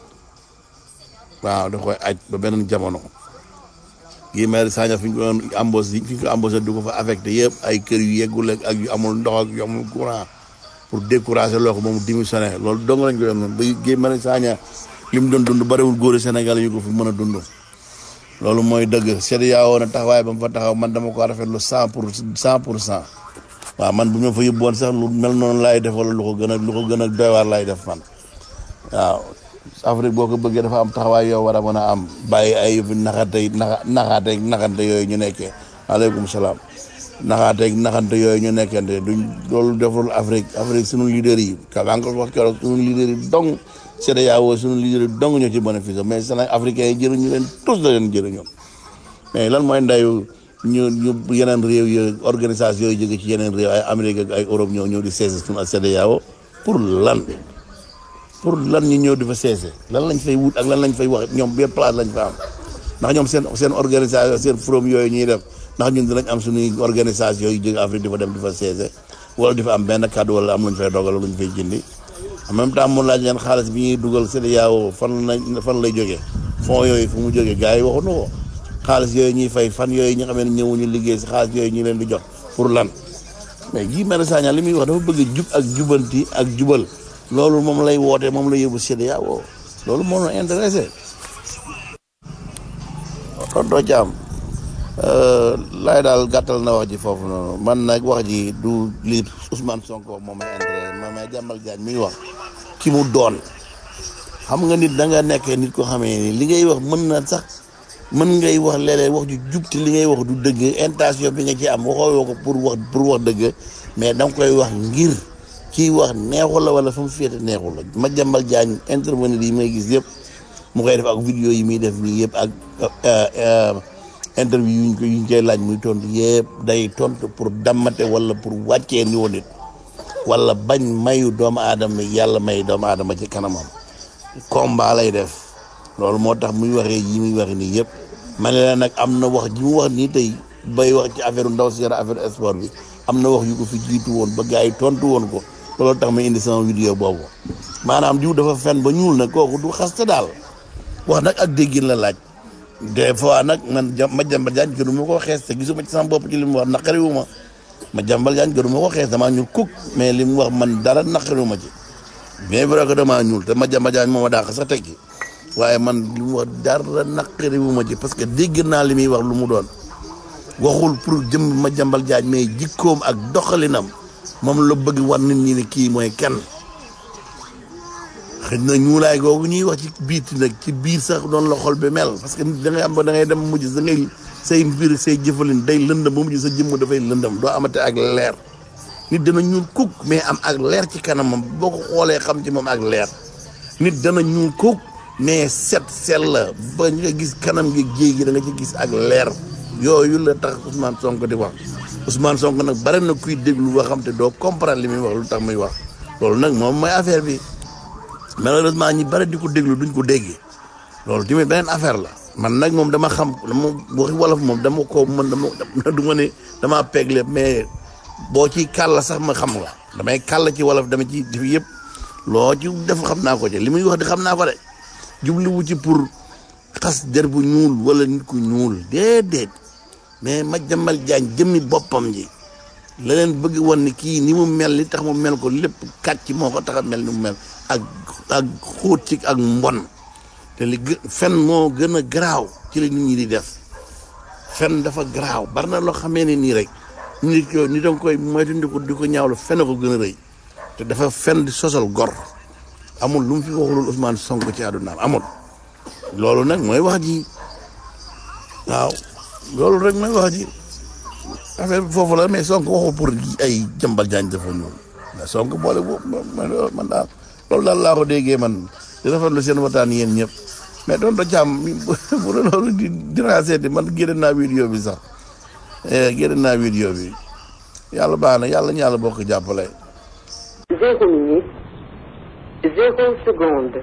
waaw da koy aj ba beneen jamono Guy Marius Sagna fi ñu ko doon embauché fi ñu ko embauché du ko fa affecté yëpp ay kër yu yeggul ak ak yu amul ndox ak yu amul courant pour décourager loo ko moom démissionné loolu dong lañ ko yoon noonu ba Guy Marius Sagna li mu doon dund bariwul góori Sénégal yu ko fi mën a dund loolu mooy dëgg CEDEAO na taxawaay ba mu fa taxaw man dama ko rafetlu cent pour cent pour cent waaw man bu ñu fa yóbboon sax lu mel noonu laay def wala lu ko gën a lu ko gën a doy waar laay def man waaw Afrique boo ko bëggee dafa am taxawaay yoo war a mën a am bàyyi ay naxatey naxa naxaateeg naxante yooyu ñu nekkee aleykum salaam naxaateeg naxante yooyu ñu nekkente duñ loolu deful Afrique Afrique sunu leader yi ka maa ngi ko wax keroog sunu leader yi dong CEDEAO sunu leader yi dong ñoo ci bénéfice mais Sénégal africains yi jëriñu leen tous la leen jëriñoon mais lan mooy ndayu ñu ñu yeneen réew yi organisation yooyu jóge ci yeneen réew ay Amérique ak ay Europe ñëw ñëw di seese sunu CEDEAO pour lan pour lan ñu ñëw di fa seese lan lañ fay wut ak lan lañ fay wax ñoom bien place lañ fa am ndax ñoom seen seen organisation seen forum yooyu ñuy def ndax ñun dinañ am suñuy organisation yu jóge Afrique di fa dem di fa seese wala di fa am benn kàddu wala am luñ fay dogal luñ fay jëndi en même temps mu laaj leen xaalis bi ñuy dugal CEDEAO fan la fan lay jógee fonds yooyu fu mu jógee gars yi waxuñu ko xaalis yooyu ñuy fay fan yooyu ñi xam ne ñëwuñu liggéey si xaalis yooyu ñu leen di jox pour lan mais Guy Marius Sagna li muy wax dafa bëgg jub ak jubanti ak jubal loolu moom lay woote moom la yóbbu CEDEAO loolu moo ñu intéressé tonton Thiam laay daal gàttal na wax ji foofu noonu man nag wax ji du li Ousmane Sonko moom may intéressé ma may jàmbal jaañ muy wax ki mu doon xam nga nit da nga nekkee nit ko xamee ni li ngay wax mën na sax mën ngay wax léeg-léeg wax ju jub te li ngay wax du dëgg intention bi nga ci am waxoo ko pour wax pour wax dëgg mais da nga koy wax ngir kii wax neexul la wala fa mu féete neexul la ma jàmbal jaañ intervenir yi may gis yëpp mu koy def ak vidéo yi muy def nii yëpp ak interview yuñ ko yuñ koy laaj muy tontu yëpp day tontu pour dammate wala pour wàccee niveau nit wala bañ mayu doomu aadama yàlla may doomu aadama ci kanamam combat lay def loolu moo tax muy waxee yi muy waxee nii yëpp ma ne la nag am na wax ji mu wax nii tey bay wax ci affaire ndaw si yara affaire sport bi am na wax yu ko fi jiitu woon ba gars yi tontu woon ko loolu tax ma indi sama vidéo boobu maanaam diw dafa fen ba ñuul nag kooku du xaste daal wax nag ak déggin la laaj des fois nag man ja ma jàmbal jaañ gënuma ko xees te gisuma ci sama bopp ci li mu wax naqariwu ma ma jàmbal jaañ gënuma ko xees damaa ñuul kuk mais li mu wax man dara naqariwu ma ci bien vrai que damaa ñuul te ma jàmbal jaañ moo ma dàq sax tekki waaye man li mu wax dara naqariwu ma ci parce que dégg naa li muy wax lu mu doon waxul pour jëm ma jàmbal jaañ mais jikkoom ak doxalinam moom la bëgg war nit ñi ne kii mooy kenn xëy na ñuulaay googu ñuy wax ci biiti nag ci biir sax doon la xol bi mel parce que nit da ngay am ba da ngay dem mujj da ngay say mbir say jëfalin day lëndam ba mujj sa jëmm dafay lëndam doo amate ak leer nit dana ñuul kuk mais am ak leer ci kanamam boo ko xoolee xam ci moom ak leer nit dana ñuul kuk mais set sel la ba nga gis kanam gi géej gi da nga ci gis ak leer yooyu la tax Ousmane Sonko di wax Ousmane Sonko nag bare na kuy déglu boo xam te doo comprendre li muy wax lu tax muy wax loolu nag moom mooy affaire bi malheureusement ñi bare di ko déglu duñ ko déggee loolu tamit beneen affaire la man nag moom dama xam dama waxi wolof moom dama ko man dama du ma ne damaa peeg lépp mais boo ci kàll sax ma xam nga damay kàll ci wolof dama ci def yëpp loo ci def xam naa ko ci li muy wax di xam naa ko de jubluwu ci pour xas der bu ñuul wala nit ku ñuul déedéet mais ma jambal jaañ jëmmi boppam ji la leen bëgg woon ni kii ni mu mel li tax mu mel ko lépp kàcc moo ko tax a mel ni mu mel ak ak xóot ci ak mbon te li gë fen moo gën a garaaw ci la nit ñi di def fen dafa garaaw bari na loo xamee ne nii rek nit ko ni danga koy moytu di ko di ko ñaawlu fen ko gën a rëy te dafa fen di sosal gor amul lu mu fi waxulul Ousmane Sonko ci àddunaam amul loolu nag mooy wax ji waaw loolu rek mooy wax ji affaire bi foofu la mais Sonko waxul pour ay jambal jaañ dafa ñuul mais Sonko boole boobu man daal loolu daal laa ko déggee man di rafetlu seen waxtaan yéen ñëpp mais doon do càmm bu doon loolu di diraseeti man génne naa vidéo bi sax génne naa vidéo bi yàlla baax na yàlla ñu yàlla bokk jàppale Zéro minute, zéro seconde.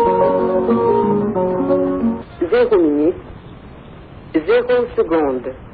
Zéro minute, zéro seconde.